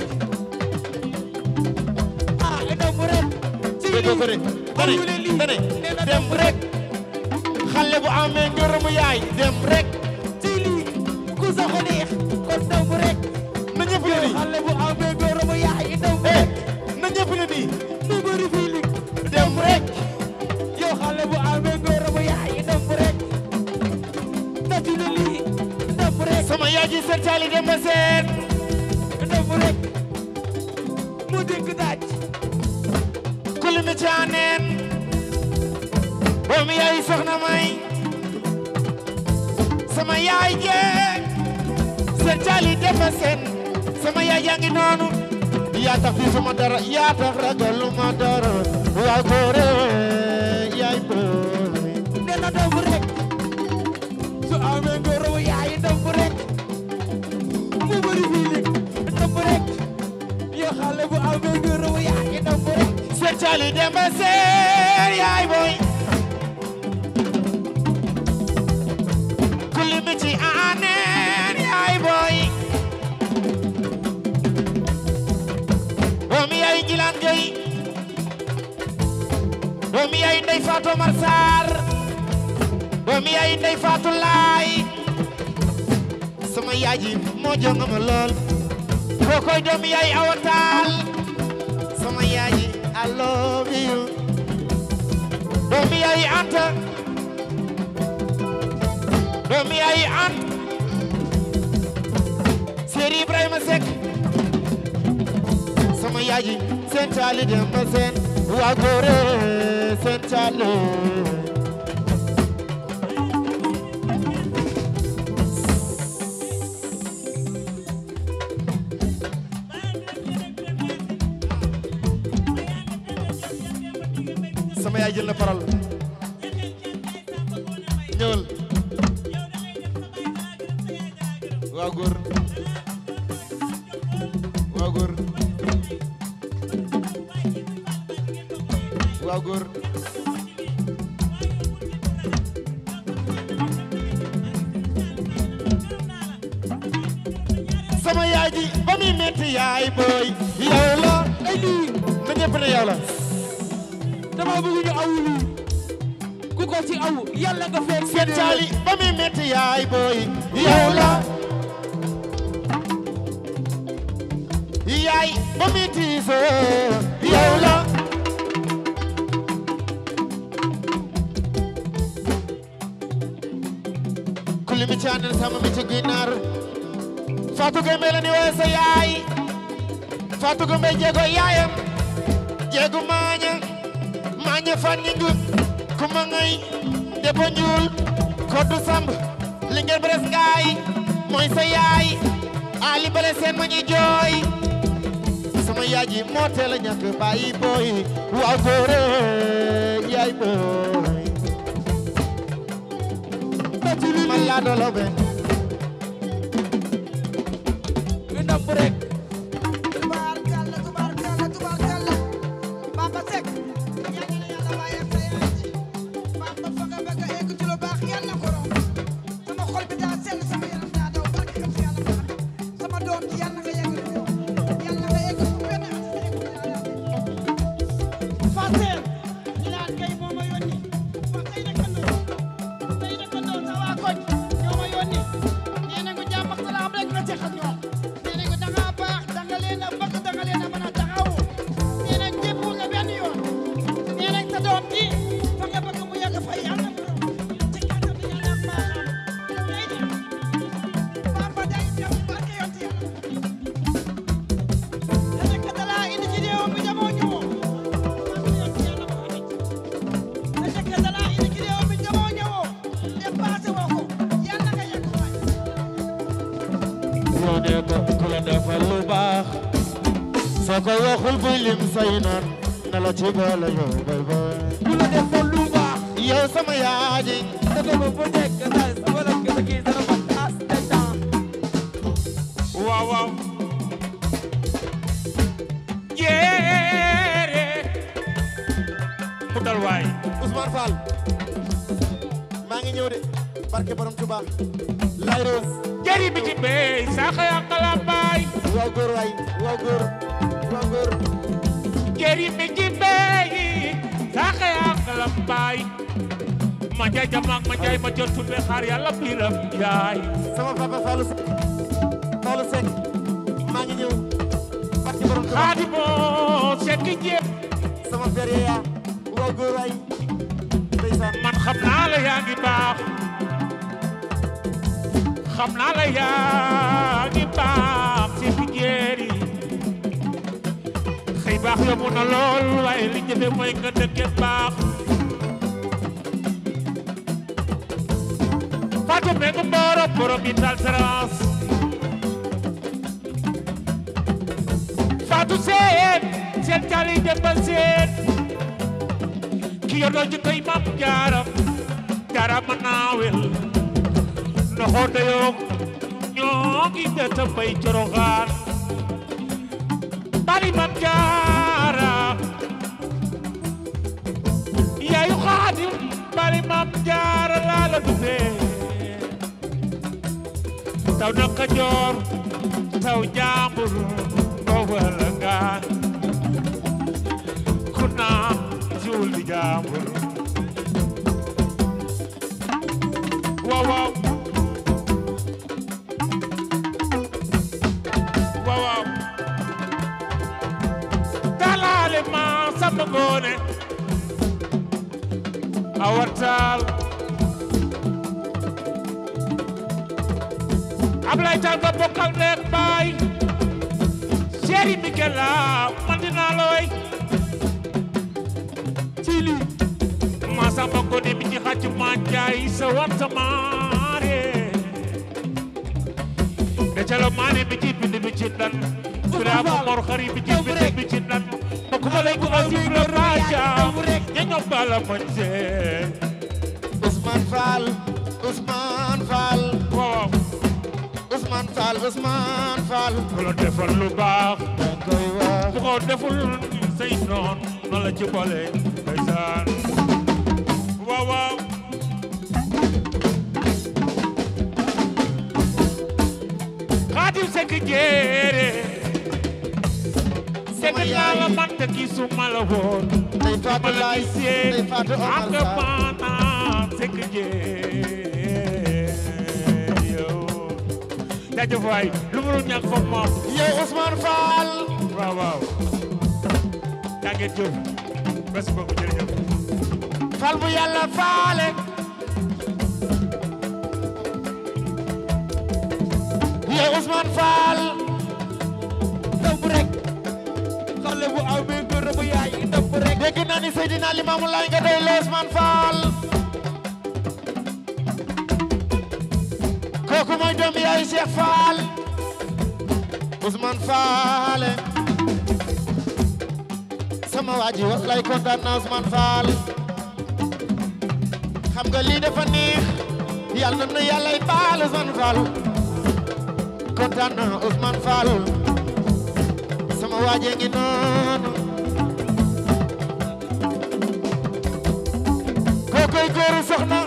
ah domb rek ci déggoo ko de dane Ayule lii. dane Nee na dem rek xale bu amee ngërëmu yaay dem rek ci lii ku sa ko neex kon domb rek na ñëpp ne nii xale bu amee góoramu yaay domb eh rek na ñëpp ne nii nu bëri fii lig dem rek yow xale bu amee góoramu yaay domb rek nati na lii domb rek sama yaay ji seen caali dem seen domb rek mu dégg daaj kulimi caaneen doomu yaay soxna may sama yaay jee seen caali dem seen sama yaay yaa ngi noonu yaa tax fi suma dara yaa tax ragaluma dara waa góore yaay booy nee na domb rek su amee góoramu yaay domb rek mu bëri fii lig domb rek yow xale bu amee góoramu yaay domb rek seen caali dem seen yaay booy kulimi ci aaneen yaay booy doomi yaay jilaan gay doomi yaay ndey Fatou Mar Sarr doomi yaay ndey Fatou Laay sama yaay ji moo jonga ma lool kookoy doomi yaay Awa Taal sama yaay ji I love you doomi yaay Anta doomi yaay Anta Seri Ibrahima Seck sama yaay ji seen taali dem ba seen waa góore seen taali sama yaay jël na parole ñëwal waa góor waa góor waa góor sama yaay ji ba muy metti yaay booy yow la ay lii na ñëpp ne yow la dama bëgg ñu awulu ku ko ci awu yàlla nga fekk seen caali ba muy metti yaay booy yow la yaay ba muy tiisoo yow la kulli mi caanal sama mi ci ginnaar Fatou Gueye la ni woowe sa yaay Fatou Gueye jéego yaayam jéegu maaña maaña fan ñi ngu kuma ngay debo ñuul koddu samb li ngeen bres ngaay mooy sa yaay ali bale seen ma ñuy jooy sama yaay ji moo teel a ñàkk bàyyi booy waaw góore yaay booy man laa doolo be ñu ndam rek tubaarkalla tubaarkalla tubaarkalla Bamba Seck yal na yàlla bàyyi ak sa yaay ji Bamba fa nga bëgg a egg ci lu baax yal na ko romb sama xol bi daa sell sama yaram daa daw barke xam si yàlla Muhammad sama doom ji yal na nga yegg lu yal na nga egg fu benn at sa egg Fatou ñu naan kay moo ma yónni wax tey dëkkandoo tey dëkkandoo sa waa koñ ñoo ma yónni nee nañu jàmm ak salaam rek nga seq ak ñoom nee nañu da ngaa baax da nga leen a bëgg da nga leen a mën a taxawu nee nañ jébbul nga benn yoon nee nañ sa doom ji fa nga bëgg mu yegg fa yàlla mu romb ci kàttan bi yàlla ak baaxam day dem Bamba day dem barke yoon ci yàlla da nekk da laa indi ci réew mi jamoo ñëwoo barke yoon ci yàlla Muhammad da nekk da laa indi ci réew mi jamoo ñëwoo dépassé woo ko yàlla nga yegg waay yoo ne ko ku la defal lu baax soo ko waxul buy lim say noon na la ci boole yow bay bay ku la defoon lu baax yow sama yaay ji daga ma bu nekk daal sama la gën a kii dara ma tas de temps waaw waaw jéere mu dal waay Ousmane Fall maa ngi ñëw de barke borom Touba lay rose jëri bi ci bey saxa yàqala baay waaw góor waay waaw góor waaw góor jëri bi ci bey saxa yàqala baay ma jaay jamaak ma jaay ma jot tulle xaar yàlla biram yaay sama papa Fallou Seck Fallou Seck maa ngi ñëw barke borom Touba xaadimoo sekki jéem sama père ya waaw góor waay ndeysaan man xam naa la yaa ngi baax xam naa la yaa ngi baax ci fi jéeri xëy baax yomb na lool waaye li jëfe mooy nga dëkke baax Fatou Mbengue Mboro borom yi tal serance Fatou seen seen tali dem ba seen ki yor doo jikkoy mam jaara jaara ma naawel noxo dayoog ñoo ngi deta bay coroxaan bari mam jaara yaayu xaadim bari mam jaara laa la dufee taw na Kajoor taw Njambur doo wala ngaan ku naa ci wàcciwul di jàmbur waaw waaw waaw waaw talaale ma sama ngoone awartaal Ablaye Taal ba bokkal nekk baay Chéri Mikela man dinaa la way ci lii ma samba ko ne mi ci xàcc ma jaay sa wat sa maare de ca la maane mi ci bind mi ci dan Bira ko mor xari mi ci bind mi ci dan ma ko ma lay ko asib la baaja ña ñoom bala ma jee Ousmane Fall Ousmane Fall waaw Ousmane Fall Ousmane Fall ku la defal lu baax dañ koy wax bu ko deful say noon na la ci boole ndeysaan waaw waaw Xaadim Sekk jéere Sama dégg naa la yaay. man te gisuma la woon Ndey ma Fatou la Laay gisee Ndey Fatou Omar ak Sarr maanaam Sekk jéere yow jaajëf waay lu mu ñàkk foog moom yow Ousmane Fall waaw waaw yaa ngeen jëf merci beaucoup jërëjëf Fall bu yàlla faale yow Ousmane Fall ndam rek xale bu amee góor bu yaay ndam rek dégg naa ni Seydina Limaamu Laay nga doy la Ousmane Fall kooku mooy doomu yaay Cheikh Fall Ousmane Fall sama waa ji wallaay kontaan naa Ousmane Fall xam nga lii dafa neex yàlla na yàlla ay baal Ousmane Fall kontaan naa Ousmane Fall sama waa ji ngi noonu kookoy góoru soxna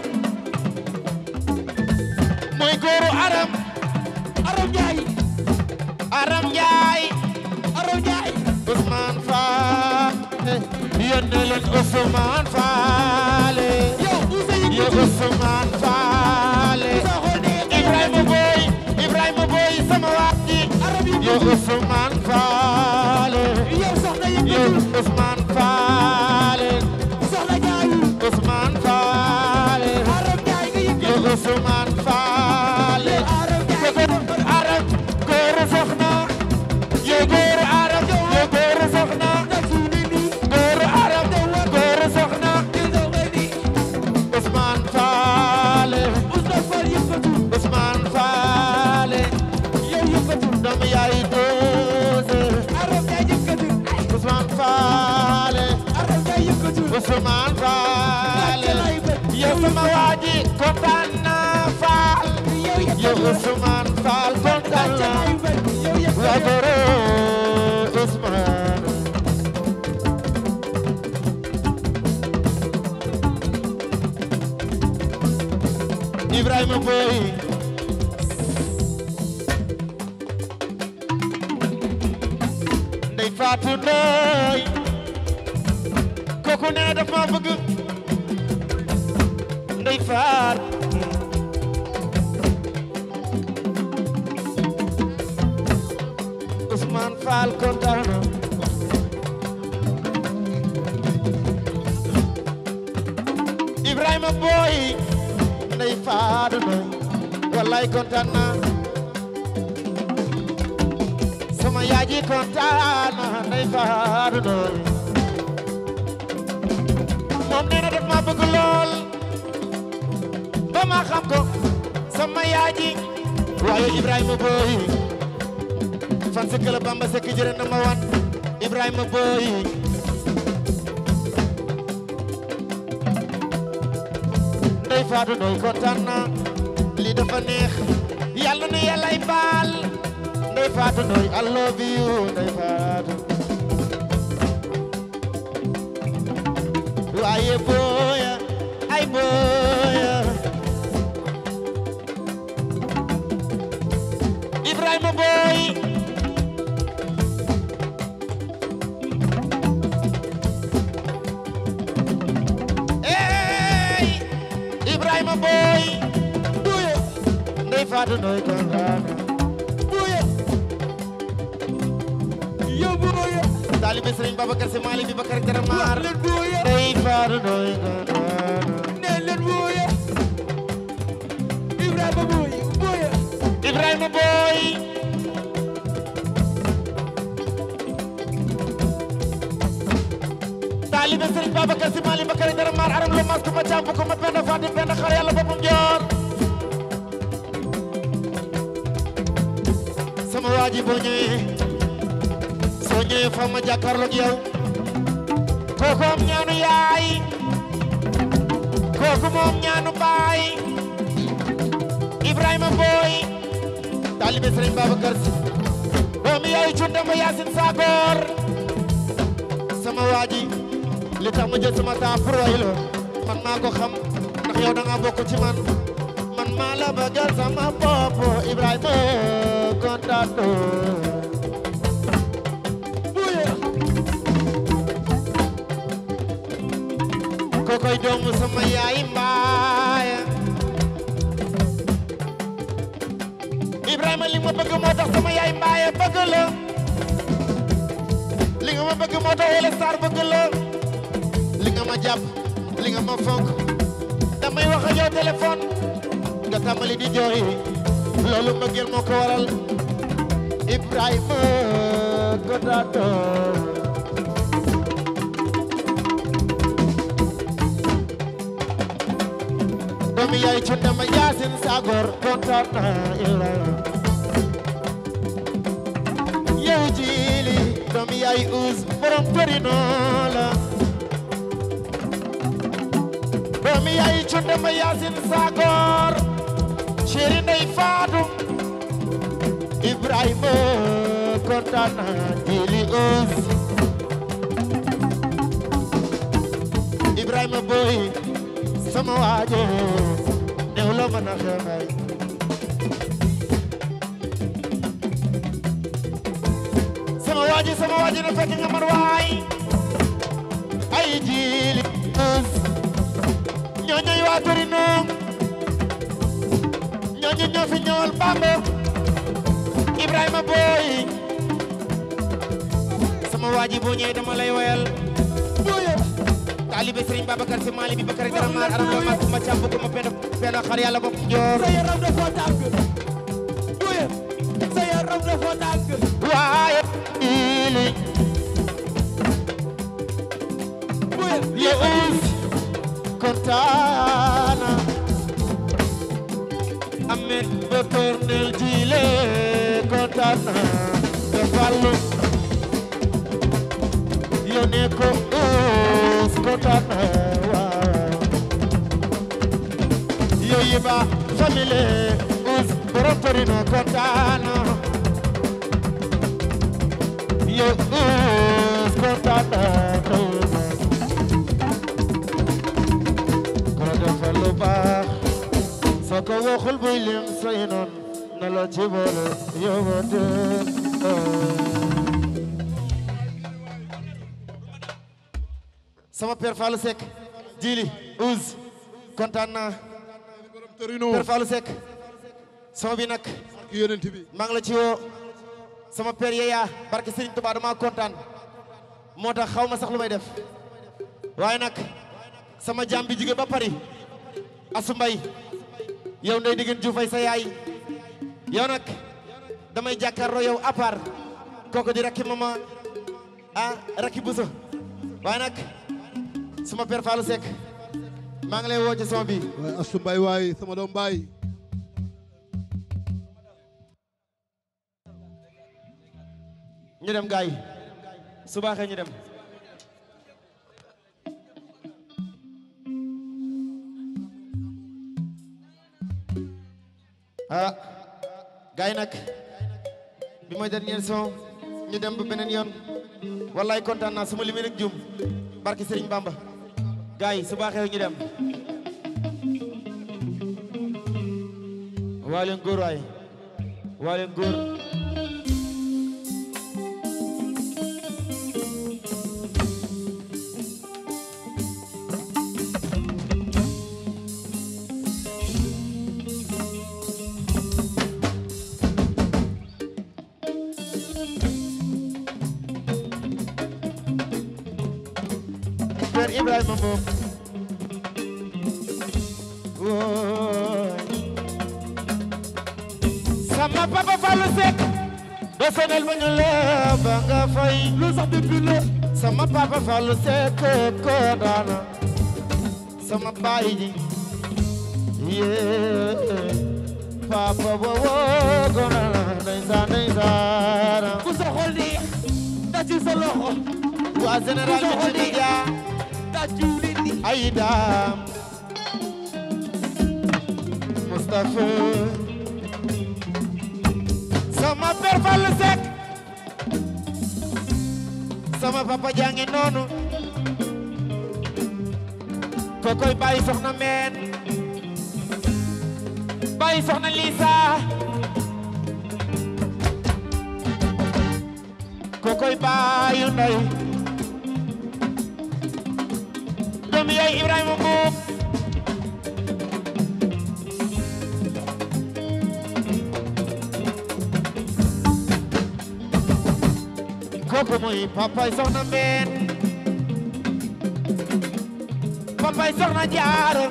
mooy góoru aram aram njaay aram njaay aram njaay Ousmane Fall yónnee leen Ousmane Fall yow Ousseynou yow Ousmane Fall Ibrahima Boy Ibrahima Boy sama waa ji aram yi yow Ousmane Fall yow soxna yow yëngatu Ousmane Fall soxna ñaayu Ousmane Fall aram njaay nga yow yëngatu Ousmane Fall aram njaay kooku aram góoru soxna yow góoru aram yow góoru soxna nag suuni nii góoru aram góoru soxna di daw ngay nii Ousmane Fall Ousmane Fall yëngatu Ousmane Fall yow yëngatu doomu yaay doose aram njaay yëngatu Ousmane Fall aram njaay yëngatu Ousmane Fall lay bëgg yow sama waa ji kontaan naa Fall yow yow yëngatu Ousmane Fall kontaan lay naa bëgg yow waa yëngatu góoru Ousmane Ibrahima Boy Ndey Fatou Ndoy kooku nee na daf ma bëgg Ndey Fatou Ousmane Fall kontaan na Ibrahima Boy Ndey Fatou Ndoy wallaay kontaan na sama yaay ji kontaan na Ndey Fatou Ndoy moom nee na daf ma bëgg lool ba ma xam ko sama yaay ji waaye Ibrahima Boy fan si këla Bamba Sekk jërë na ma wan Ibrahima Boy Ndey Fatou Ndoy kontaan na lii dafa neex yàlla na yàllay baal Ndey Fatou Ndoy I love you Ndey Fatou waaye booya ay booya Ibrahima Boy faatu nooy kontaan buuye yow buuye taalibe Sëriñ Babacar Si Maalik bi Bakar Jara wax Maar leen buuye ndey faatu nooy kontaan nee leen buuye Ibrahima buuye buuye Ibrahima Boy taalibe Sëriñ Babacar Si Maalik Bakar Jara Maar aram lo mas ko ma caam ko ma penda faati penda xar yàlla boppam joor sama waaji boo ñëwee soo ñëwee fa ma jàkkaarloog yow kooku am ñaanu yaay kooku moom ñaanu baay Ibrahima Boy taalibe Sëriñ Babacar Si doomi yaay cundama Yaasin Sagoor sama waaji li tax ma jël sama temps pour way la man maa ko xam ndax yow da nga bokk ci man man maa la bëggal sama bopp Ibrahima kontaan buuye kokoy doomu sama yaay mbaaya Ibrahima li ma bëgg moo tax sama yaay mbaaya bëgg la li nga ma bëgg moo tax Wele Sarr bëgg la li nga ma jàpp li nga ma fonk damay wax ak yow téléphone nga tàmbali di jooy loolu mbëggeel moo ko waral Ibrahima Godato doomi yaay cunda ma yaasin sagor kontaan naa Ibrahima yow jiili doomi yaay uus borom torino la doomi yaay cunda ma yaasin sagor chéri ndey faatu Ibrahima kontaan naa jiili uus Ibrahima boy sama waaje new la mën a xeexay sama waaje sama waaje na fekk nga man waay ay jiili us ñooñoy waa Torino ñooñu ñoo fi ñëwal Bamba Ibrahima boy sama waaji boo ñëwee dama lay woyal buuye taalibe Serigne Babacar Si Maalik bi Bakar Jara Maar aram lo mas ma càmb ko ma penda penda xar yàlla bopp njoor sa yaram dafa tàng buuye sa yaram dafa tàng waaye ili buuye le us kontaana amet ba kornel jile kontaana te fallu yone ko us kontaana waaw yo yiba famille us borom torino kontaana yo us kontaana ko defal lu baax soo ko waxul buy lim say noon na la ci boole yóbbate sama père Fallou Seck jili ouz kontaan naa Torino père Fallou Seck sama bi nag ki yonent bi maa ngi la ci woo sama père Yeya barke Serigne Touba dama kontaan moo tax xaw ma sax lu may def waaye nag sama jaam bi jóge ba Paris Asu Mbay yow ndey diggéen juufay sa yaay yow nag damay jàkkaarloo yow à part kooku di rakki mama ah rakki buso waaye nag sama père Fallou Seck maa ngi lay woo ci sama bi waaye Astu Mbaay waay sama doom baay ñu dem gaay su baaxee ñu dem ah gaay nag bi mooy dernier son ñu dem ba beneen yoon wallaay kontaan naa su ma limee rek jum barki Serigne Bamba gaay su baaxee ñu dem waa leen góor waay waa leen góor Ibrahima moom wooy sama papa Fallou Seck do sonal ma ñu la ba nga fay lu sax depuis la sama papa Fallou Seck ko daana sama baay ji yee papa wowo gona la ndeysaan ndeysaan ku sa xol di tàcc sa loxo waa général bi ci dia tàccu nit ñi ay daam Moustapha sama père Fallou Seck sama papa jangi noonu kokoy bàyyi soxna meen bàyyi soxna Lisa kokoy bàyyi ndey doomu yaay Ibrahima Mbuub kooku mooy papay soxna mbeen papay soxna jaaro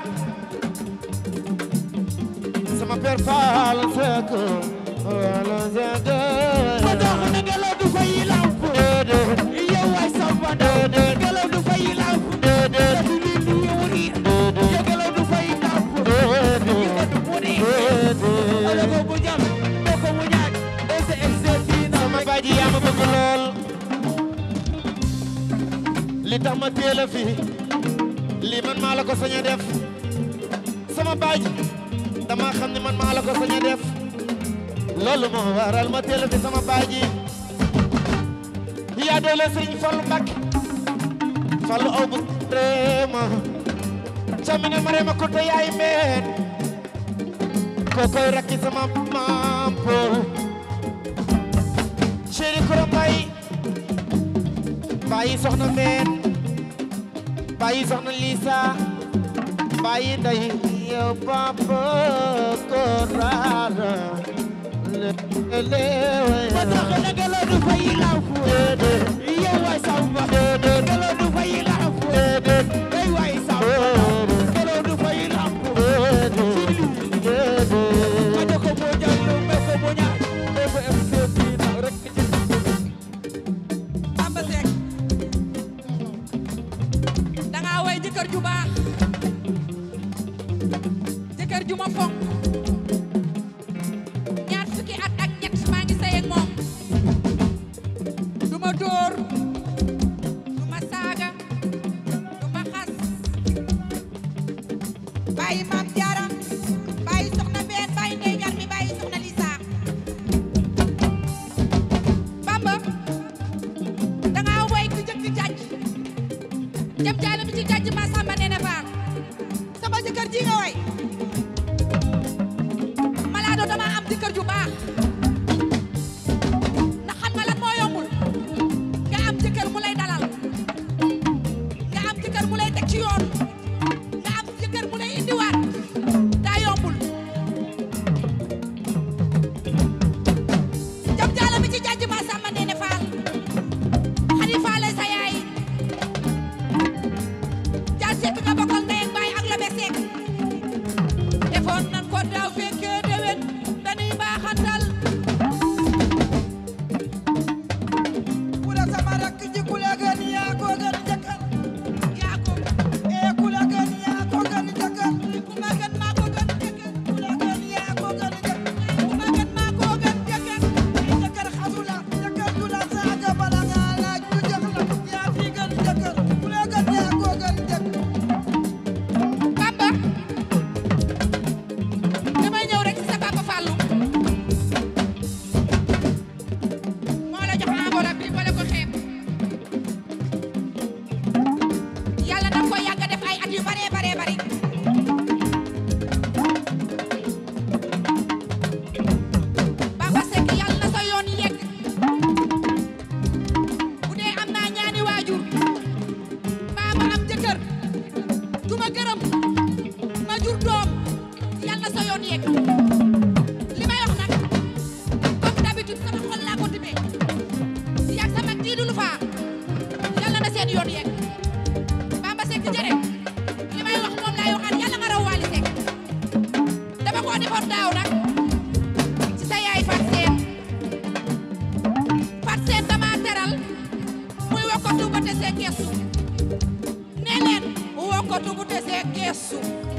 sama père Fall Seck Fall Seck ma dox na ngelaw du fay lamp yow waay samba daw ngelaw du fay lamp def li li yow riir yow ngelaw du fay lamp yow du mu ni ala ko bu jam do ko mu ñaaj ese ese dina sama baji yaa ma bëgg lool li tax ma teel a fi li man maa la ko sañ a def sama baji dama xam ne man maa la ko sañ a def loolu moo waral ma teel a fi sama baji yaa doole sëriñ Fallu Mbàkke Fallu aw bu réema camine ma réema ko to yaay meen kokoy rakki sama maam Pool chéri kuro mbay bàyyi soxna meen bàyyi soxna Lisa bàyyi nday yow papa ko raara le le ma dox na ngelaw du fay lamp yow waay samba ngelaw du fay lamp yow waay samba ngelaw du fay lamp ma jox ko moo jàll me ko moo ñaaj ese ese dina rek ci Bamba Seck danga way jëkkër ju baax jëkkër ju ma fonk ñaar fukki at ak ñett maa ngi sey ak moom du ma dóor du ma saaga du ma xas bàyyi maam jaara bàyyi soxna mbeen bàyyi ndey gar mi bàyyi soxna Lisa Bamba danga way ku jëkk jàjj jëm jaale mi ci jàjj ma samba nee na faar sama jëkkër ji nga way malaado dama am jëkkër ju baax ndax xam nga lan moo yombul nga am jëkkër mu lay dalal nga am jëkkër mu lay teg ci yoon nga am jëkkër mu lay indiwaat daa yombul jëm jaale mi ci jàjj ma samba nee na faar xadi faale sa yaay jaar sekk nga bokkal ndey ak baay ak lobe sekk defoon nan ko daaw fekkee déwén dañuy baaxantal ku la sama rakk ji ku la gën yaa ko gën jëkkër yaa ko ee ku la gën yaa ko gën jëkkër ku ma gën maa ko gën jëkkër ku la gën yaa ko gën jëkkër ku ma gën maa ko gën jëkkër jëkkër xasu la jëkkër du la saaga bala nga laaj ñu jox la yaa fi gën jëkkër ku la gën yaa ko gën jëkkër Bamba damay ñëw rek ci sa papa Fallou moo la jox enveloppe bi wala ko xeeb yàlla na ko yàgg a def ay at yu bare bare bari Bamba Seck yàlla na sa yoon yegg bu dee am naa ñaani waajur mbaa ma am jëkkër du ma gërëm ma jur doom yàlla na sa yoon yegg li may wax nag comme d'habitude sama xol laa ko tibbee yàgg sama kii du lu faa yàlla na seen yoon yegg Bamba Seck for daaw nag ci sa yaay fat seen fat seen dama teral muy wokkatu ba te see geesu nee leen wokkatu bu te see geesu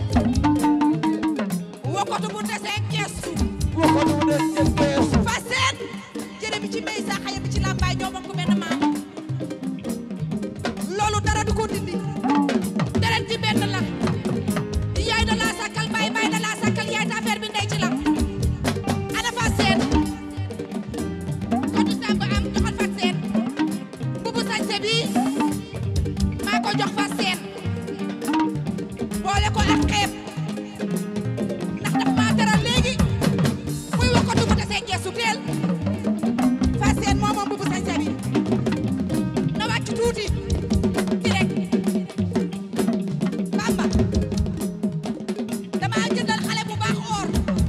wokkatu bu te see geesu wokkatu bu te see geesu fat seen jërë bi ci mbey sa xaya bi ci làmbaay ñoo bokk benn maam loolu dara du ko dindi deret ci benn la yaay da laa sàkkal baay baay da laa sàkkal yaay ta affaire bi ndey ci la ana fa seen kotu sàmb am joxal fa seen bubu sañse bi maa ko jox fa seen boole ko ak xeeb ndax daf maa teral léegi muy wakkatu bu desee geesu teel fa seen moo moom bubu sañse bi na wàcc tuuti ci rek Bamba dama jëndal xale bu baax or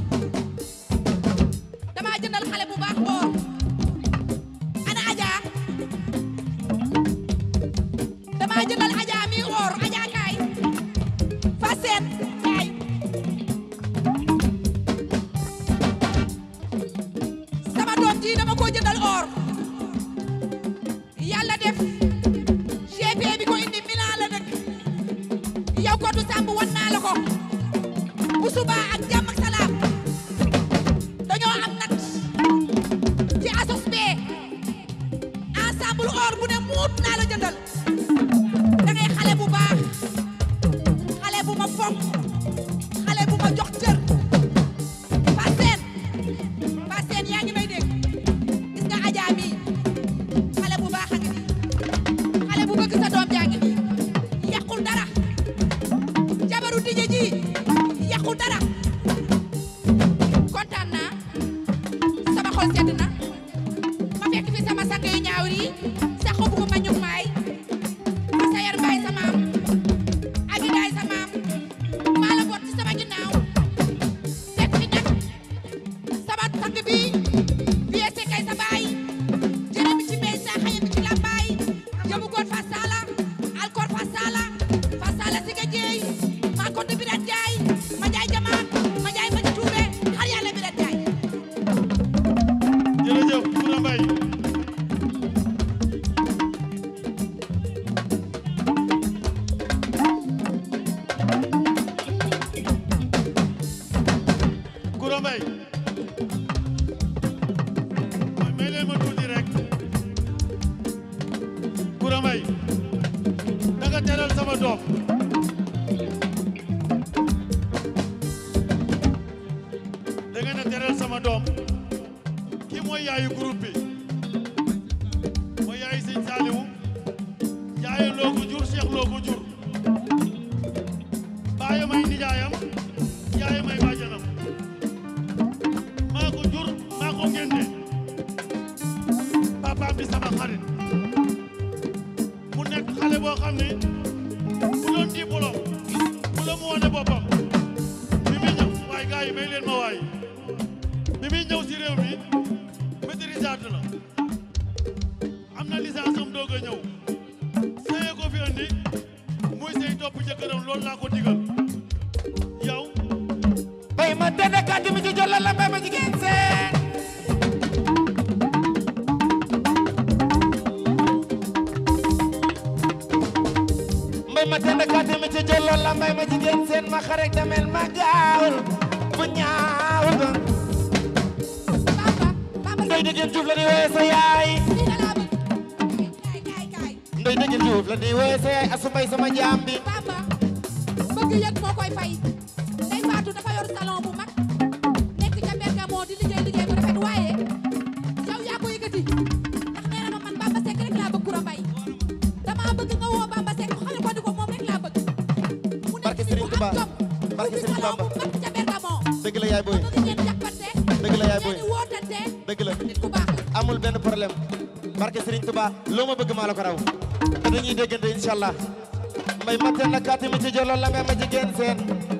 dama jëndal xale bu baax or ana Aja dama jëndal Aja mi or Aja kaay fa seen kaay sama doom ji dama ko jëndal or yàlla def GP bi ko indi Milan la dëkk yow ko du sàmb wan naa la ko bu subaa ak jàmm ak salaam dañoo am nat ci asos bee ensemble or bu ne muut naa la jëndal da ngay xale bu baax xale bu ma fonk xale bu ma jox cër Fassène Fassène yaa ngi may dégg gis nga Adja mi xale bu baax a ngi nii xale bu bëgg sa doom jaa ngi nii yàqul dara jabaru dije ji yàqul dara kontaan naa sama xol sedd na ma fekk fi sama sang yu ñaaw yi sax bu ma ñug maay ma sayar mbaay sa maam abi daay sa maam maa la boot ci sama ginnaaw fekk fi nag sama sang bi vie sekay sa baay jërë bi ci mbey sa xaye bi ci lambaay yëmu goon fa sala alkoor fa sala fa sala si nga jeey maa ko du birat jaay ma jaay jamaat ma jaay ma ci tuube xar yàlla birat jaay jërëjëf Koura Mbaye Koura Mbaye may leen ma tuuti rek Koura Mbaye da nga teral sama doom da ngeen a teral sama doom ki mooy yaayu groupe bi mooy yaayu sëñ Saliou yaayu loo ko jur Cheikh loo ko jur baayam ay nijaayam yaayam ay bàjjanam maa ko jur maa ko génne papaam di sama xarit mu nekk xale boo xam ne bu doon diplôme bu la mu wane boppam bi muy ñëw waaye gars yi may leen ma waay bi muy ñëw si réew mi maîtrisard la am na licence am doog a ñëw sëye ko fi andi muy sëy topp jëkkëram loolu laa ko digal yow bay ma tene kàddu mi ci jolla la mbay ma jigéen seen mbay ma tene kàddu mi ci jolla la mbay ma jigéen seen ma xarek damel ma gaawul bu ñaawul ba ndoy dëggeen juuf la ni wooye sa yaay ndoy dëggeen juuf la ni wooye sa yaay asu mbay sama jaam bi bëgg yëg moo koy fay Ndey Faatu dafa yor salon bu mag nekk ca Bergamo di liggéey liggéey bu rafet waaye yow yaa ko yëkkati ndax nee na ma man Bamba Seck rek laa bëgg Koura Mbaye dama bëgg nga woo Bamba Seck xale ko di ko moom rek laa bëgg mu nekk barke Serigne Touba barke Serigne Bamba ca Bergamo dëgg la yaay booy bëgg ngeen jàppante dëgg la yaay booy ngeen wootante dëgg la nit ku baax la amul benn problème barke Serigne Touba loo ma bëgg maa la ko raw te dañuy déggante incha allah mbay matten na kàtti mi ci jolloon la nga ma jigéen seen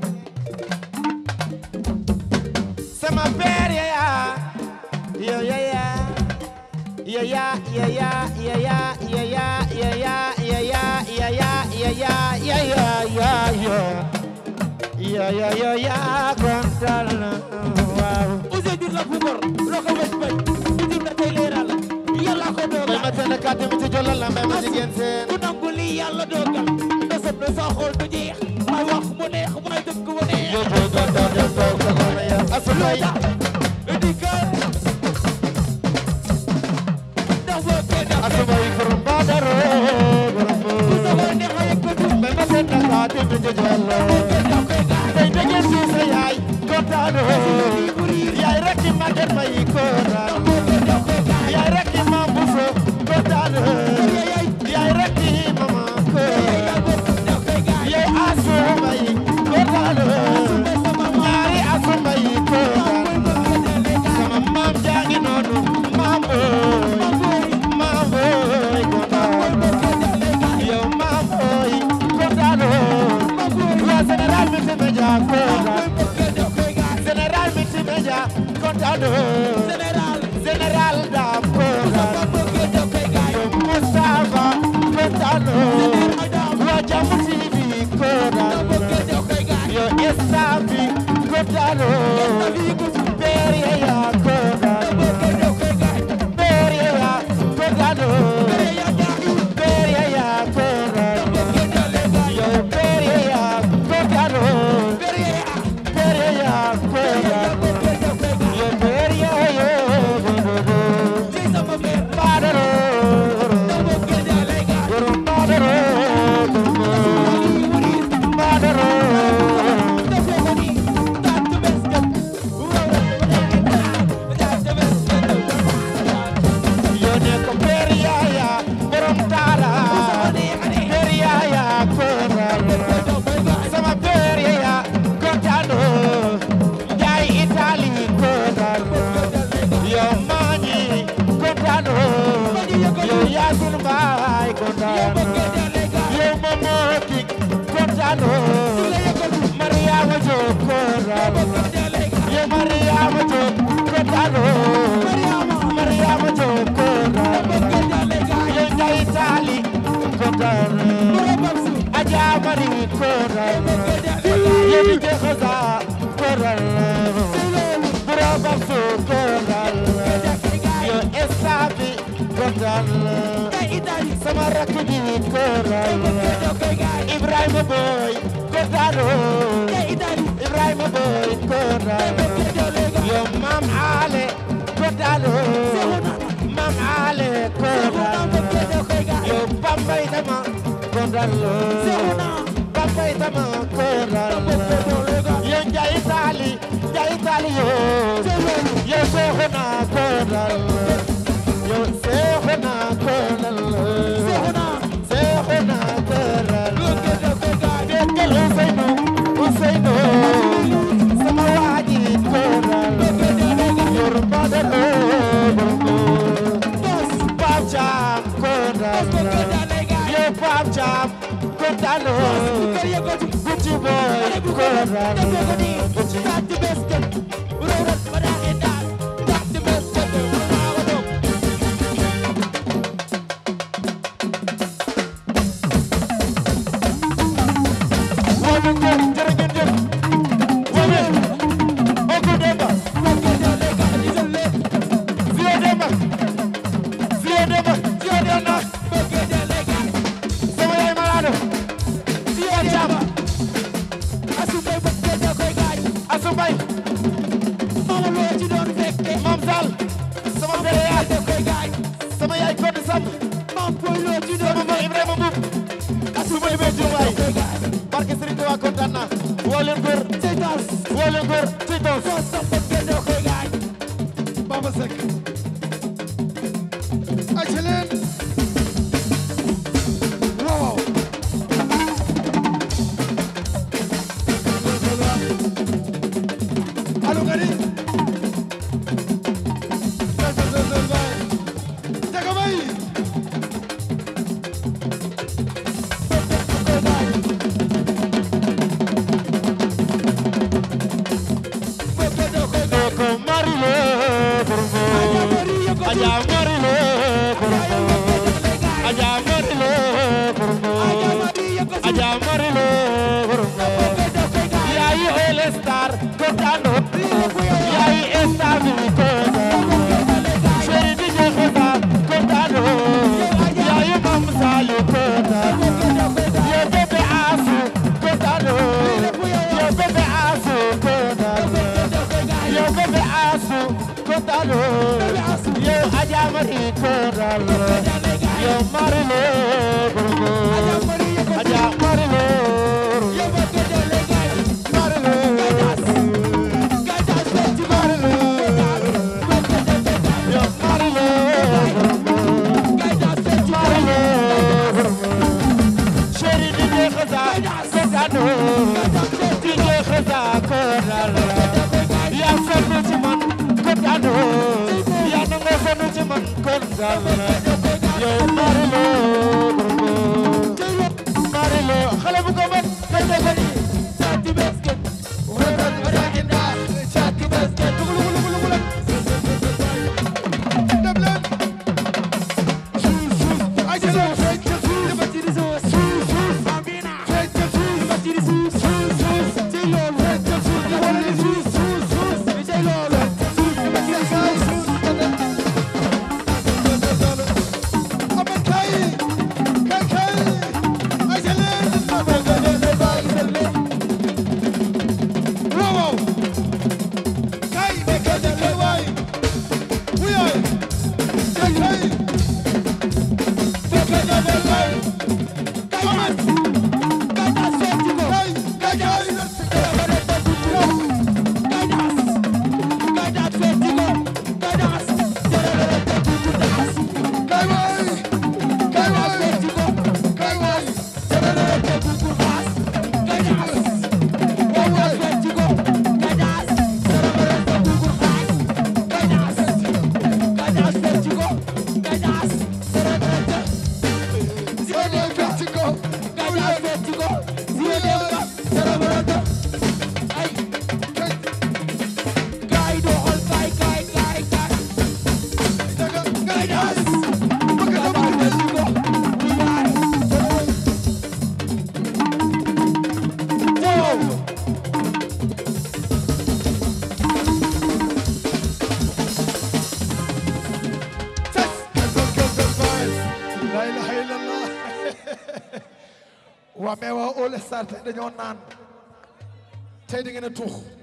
sama père yaya yo yaya yaya yaya yaya yaya yaya yaya yaya yaya yaya yaya ya ya ya ya kontaan na waaw Ousseyn Diouf la Bougar loo ko wécc bañ Diouf la tey leeral yàlla ko mbay dogal ma tënn kàddu mi ci jolal la mbay ma jigéen seen ku nangu lii yàlla dogal ndasam na sa xol du jeex may wax mu neex may dëkk mu neex yo yo do do do do ko na ya asubay dikal ndax boo kenn def asubay borom badaro borom ku sa war neex a yëkkatu mbay ma tënn kàddu mi ci jolal kenn def koy gaay tey dege si sa yaay kontaan yaay rek ki màgget ma yi kontaan kenn def koy gaay yaay rek ki ma buso kontaan yaay rek ki mama kontaan def koy gaay yaay asu ma yi kontaan ñaari asu ma yi kontaan sama maam jaa ngi noonu maam booy maam booy kontaan yow maam booy kontaan waa général mi fi meja kontaan général mi fi meja kontaan général daam kontaan yow Moustapha kontaan waa Jàmm TV kontaan yow staff bi kontaan père ya kontaan père ya kontaan père ya kontaan yow père ya kontaan père ya kontaan yow père ya badaro borom badaro badaro yoo ne ko père ya ya borom dara père ya ya kontaan sama père ya kontaan jaay Italie kontaan yow maañi kontaan yow Yaasin Baay kontaan yow Momo King kontaan Mariama Jóob kontaan yow Mariama Jóob kontaan Mariama Jóob kontaan yow Njaay Italie kontaan Aja Mari kontaan yow di Jaxasa kontaan Bura Babsu kontaan yow Estabi kontaan sama rakk ji kontaan Ibrahima Boy kontaan Ibrahima Boy kontaan yow Maam Ale kontaan Maam Ale kontaan yow Bambay dama kontaan Bambay dama kontaan yow Njaay Taali Njaay Taali yow yow Seexuna kontaan yow Seexuna kontaan Seexuna kontaan déggal Useynu Useynu sama waaji kontaan yor badalo Paap Caam kontaan yow Paap Caam kontaan Gucci boy kontaan Gucci Woowu ko jërë ngeen jëf Woowu Oku Demba Zio Demba Zio Demba Zio Demba sama yaay malade Zio Demba Asu Mbay Mam Sall sama pere yaay sama yaay Codé Samb sama ma Ibrahima Mboup asu ma limee jur waay barke Serigne Touba kontaan naa woo leen góor woo leen góor ci toos Baba Seck aca leen waaw allo gari sal sal sal sal bay jaga bay Doko Marile Borgo Aja Marile Borgo Aja Marile Borgo Aja Marile Borgo Yayi kontaan yaay stabilité chéri di je xesa kontaan yaay mam salu kontaan yow bébé asu kontaan yow bébé asu kontaan yow bébé asu kontaan yow Adja Mari kontaan yow Marilo Gogo Adja Marilo Chéri di je xesa kontaan di je xesa kontaan yaa sonn ci man kontaan yaa nangoo sonn ci man kontaan yow Marilo Marilo xale bu ko mën kay def ni sati basket wala wala inda sati basket lugu lugu lugu lugu dem leen suuf suuf ay jël fecc ca suuf dafa ci suuf suuf suuf bambina fecc ca suuf dafa ci suuf suuf suuf ci loolu fecc ca suuf dafa ci suuf suuf suuf ci loolu suuf dafa ci suuf amal kay kay kay ay jël leen waaw waaw kay kay kay waay wuyaay kay kay la ilaha illallah waa mais waa All Star tey dañoo naan tey da ngeen a tuux